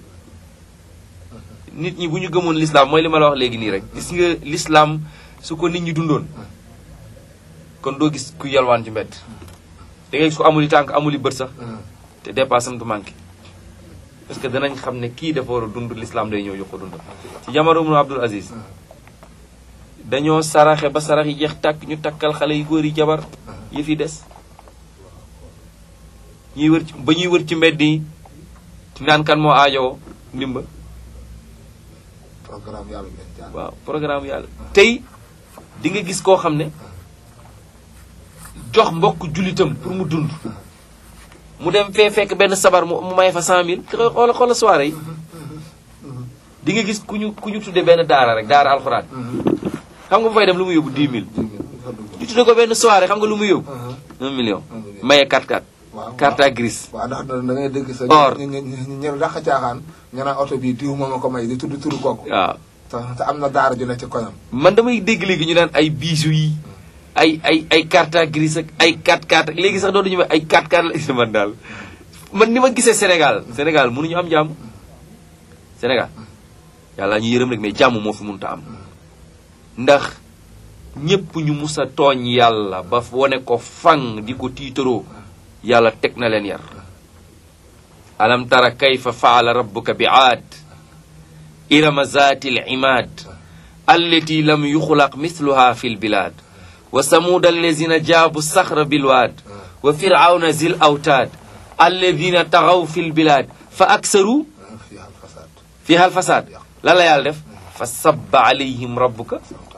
nit ñi bu ñu gëmoon lislaam mooy li ma la wax léegi nii rek gis nga lislaam su ko nit ñi dundoon kon doo gis ku yalwaan ci mbedd da ngay gis ko amuli tànk amuli bët sax te dépasse am du manqué parce que danañ xam ne kii dafa war a dund lislaam day ñëw jox ko dund ci jamono mu Abdul Aziz dañoo saraxe ba sarax yi jeex tàkk ñu takkal xale yu góor yi jabar yëf yi des ñuy wër ci ba ñuy wër ci mbedd yi naan kan moo aajowoo ndimba programme yàlla ngeen jaar waaw programme yàlla tey di nga gis koo xam ne jox mbokk jullitam pour mu dund mu dem fee fekk benn sabar mu mu may fa cent mille xoola xoola soirée yi di nga gis ku ñu ku ñu tudde benn daara rek daara alxuraan xam nga bu fay dem lu mu yóbbu dix mille ñu tudde ko benn soirée xam nga lu mu yóbbu un million maye 4-4 waaw carte grise waaw ndax da da ngay dégg sa Or. ñu ñu ñu ñu dàq caaxaan ñu naan oto bi diw moom a ko may di tudd turu kooku waaw te te am na daara ju ne ci koñam man damay dégg léegi ñu naan ay bijoux yi ay ay ay carte grise ak ay 4-4 ak léegi sax dootuñu wax ay 4-4 la man daal man ni ma gisee Sénégal Sénégal mënuñu am jàmm Sénégal yàlla ñu yërëm rek mais jàmm moo fi mënut a am ndax ñépp ñu mus a tooñ yàlla ba wane ko fang di ko tiitaroo yàlla teg na leen yar alam tara kayfa faala rabbuka bi aad irama zaati al imaad allati lam yuxlaq misluha fi lbilaad wa samuuda allazina jaabu saxra bilwaad wa firawna zil awtaad alladina taxaw fi lbilaad fa aksaru fi al fasad fiha alfasaad lan la yàlla def fa sabba alayhim rabbuka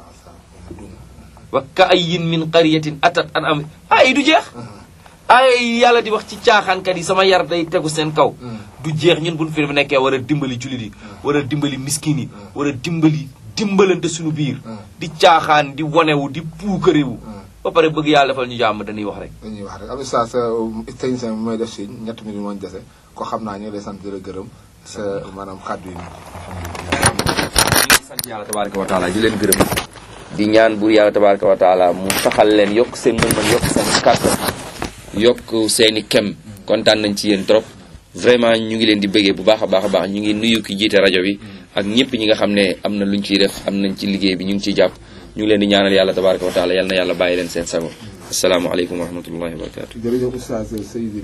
wa ka ayin min qaryatin atat an am ay du jeex ay yàlla di wax ci caaxaankat yi sama yar day tegu seen kaw du jeex ñun buñ fi nekkee war a dimbali jullit yi war a dimbali miskin yi war a dimbali dimbalante suñu biir di caaxaan di wanewu di puukarewu ba pare bëgg yàlla defal ñu jàmm dañuy wax rek dañuy wax rek am sa sa technicien bi mooy def si ñetti minutes moo ñu dese ko xam naa ñu ngi lay sant di la gërëm sa maanaam kàddu yi ñu ngi sant yàlla tabaraka wa taala di leen gërëm di ñaan buur yàlla tabaraka wa taala mu taxal leen yokk seen mën-mën yokk seen kàttan yokk seeni kem kontaan nañ ci yéen trop vraiment ñu ngi leen di bëggee bu baax a baax a baax ñu ngi nuyu ki jiite rajo bi ak ñëpp ñi nga xam ne am na luñ ciy def am nañ ci liggéey bi ñu ngi ciy jàpp ñu ngi leen di ñaanal yàlla tabaraka wa taala yal na yàlla bàyyi leen seen sago asalaamaaleykum wa rahmatullahi wa barakatu jërëjëf oustaz Seydi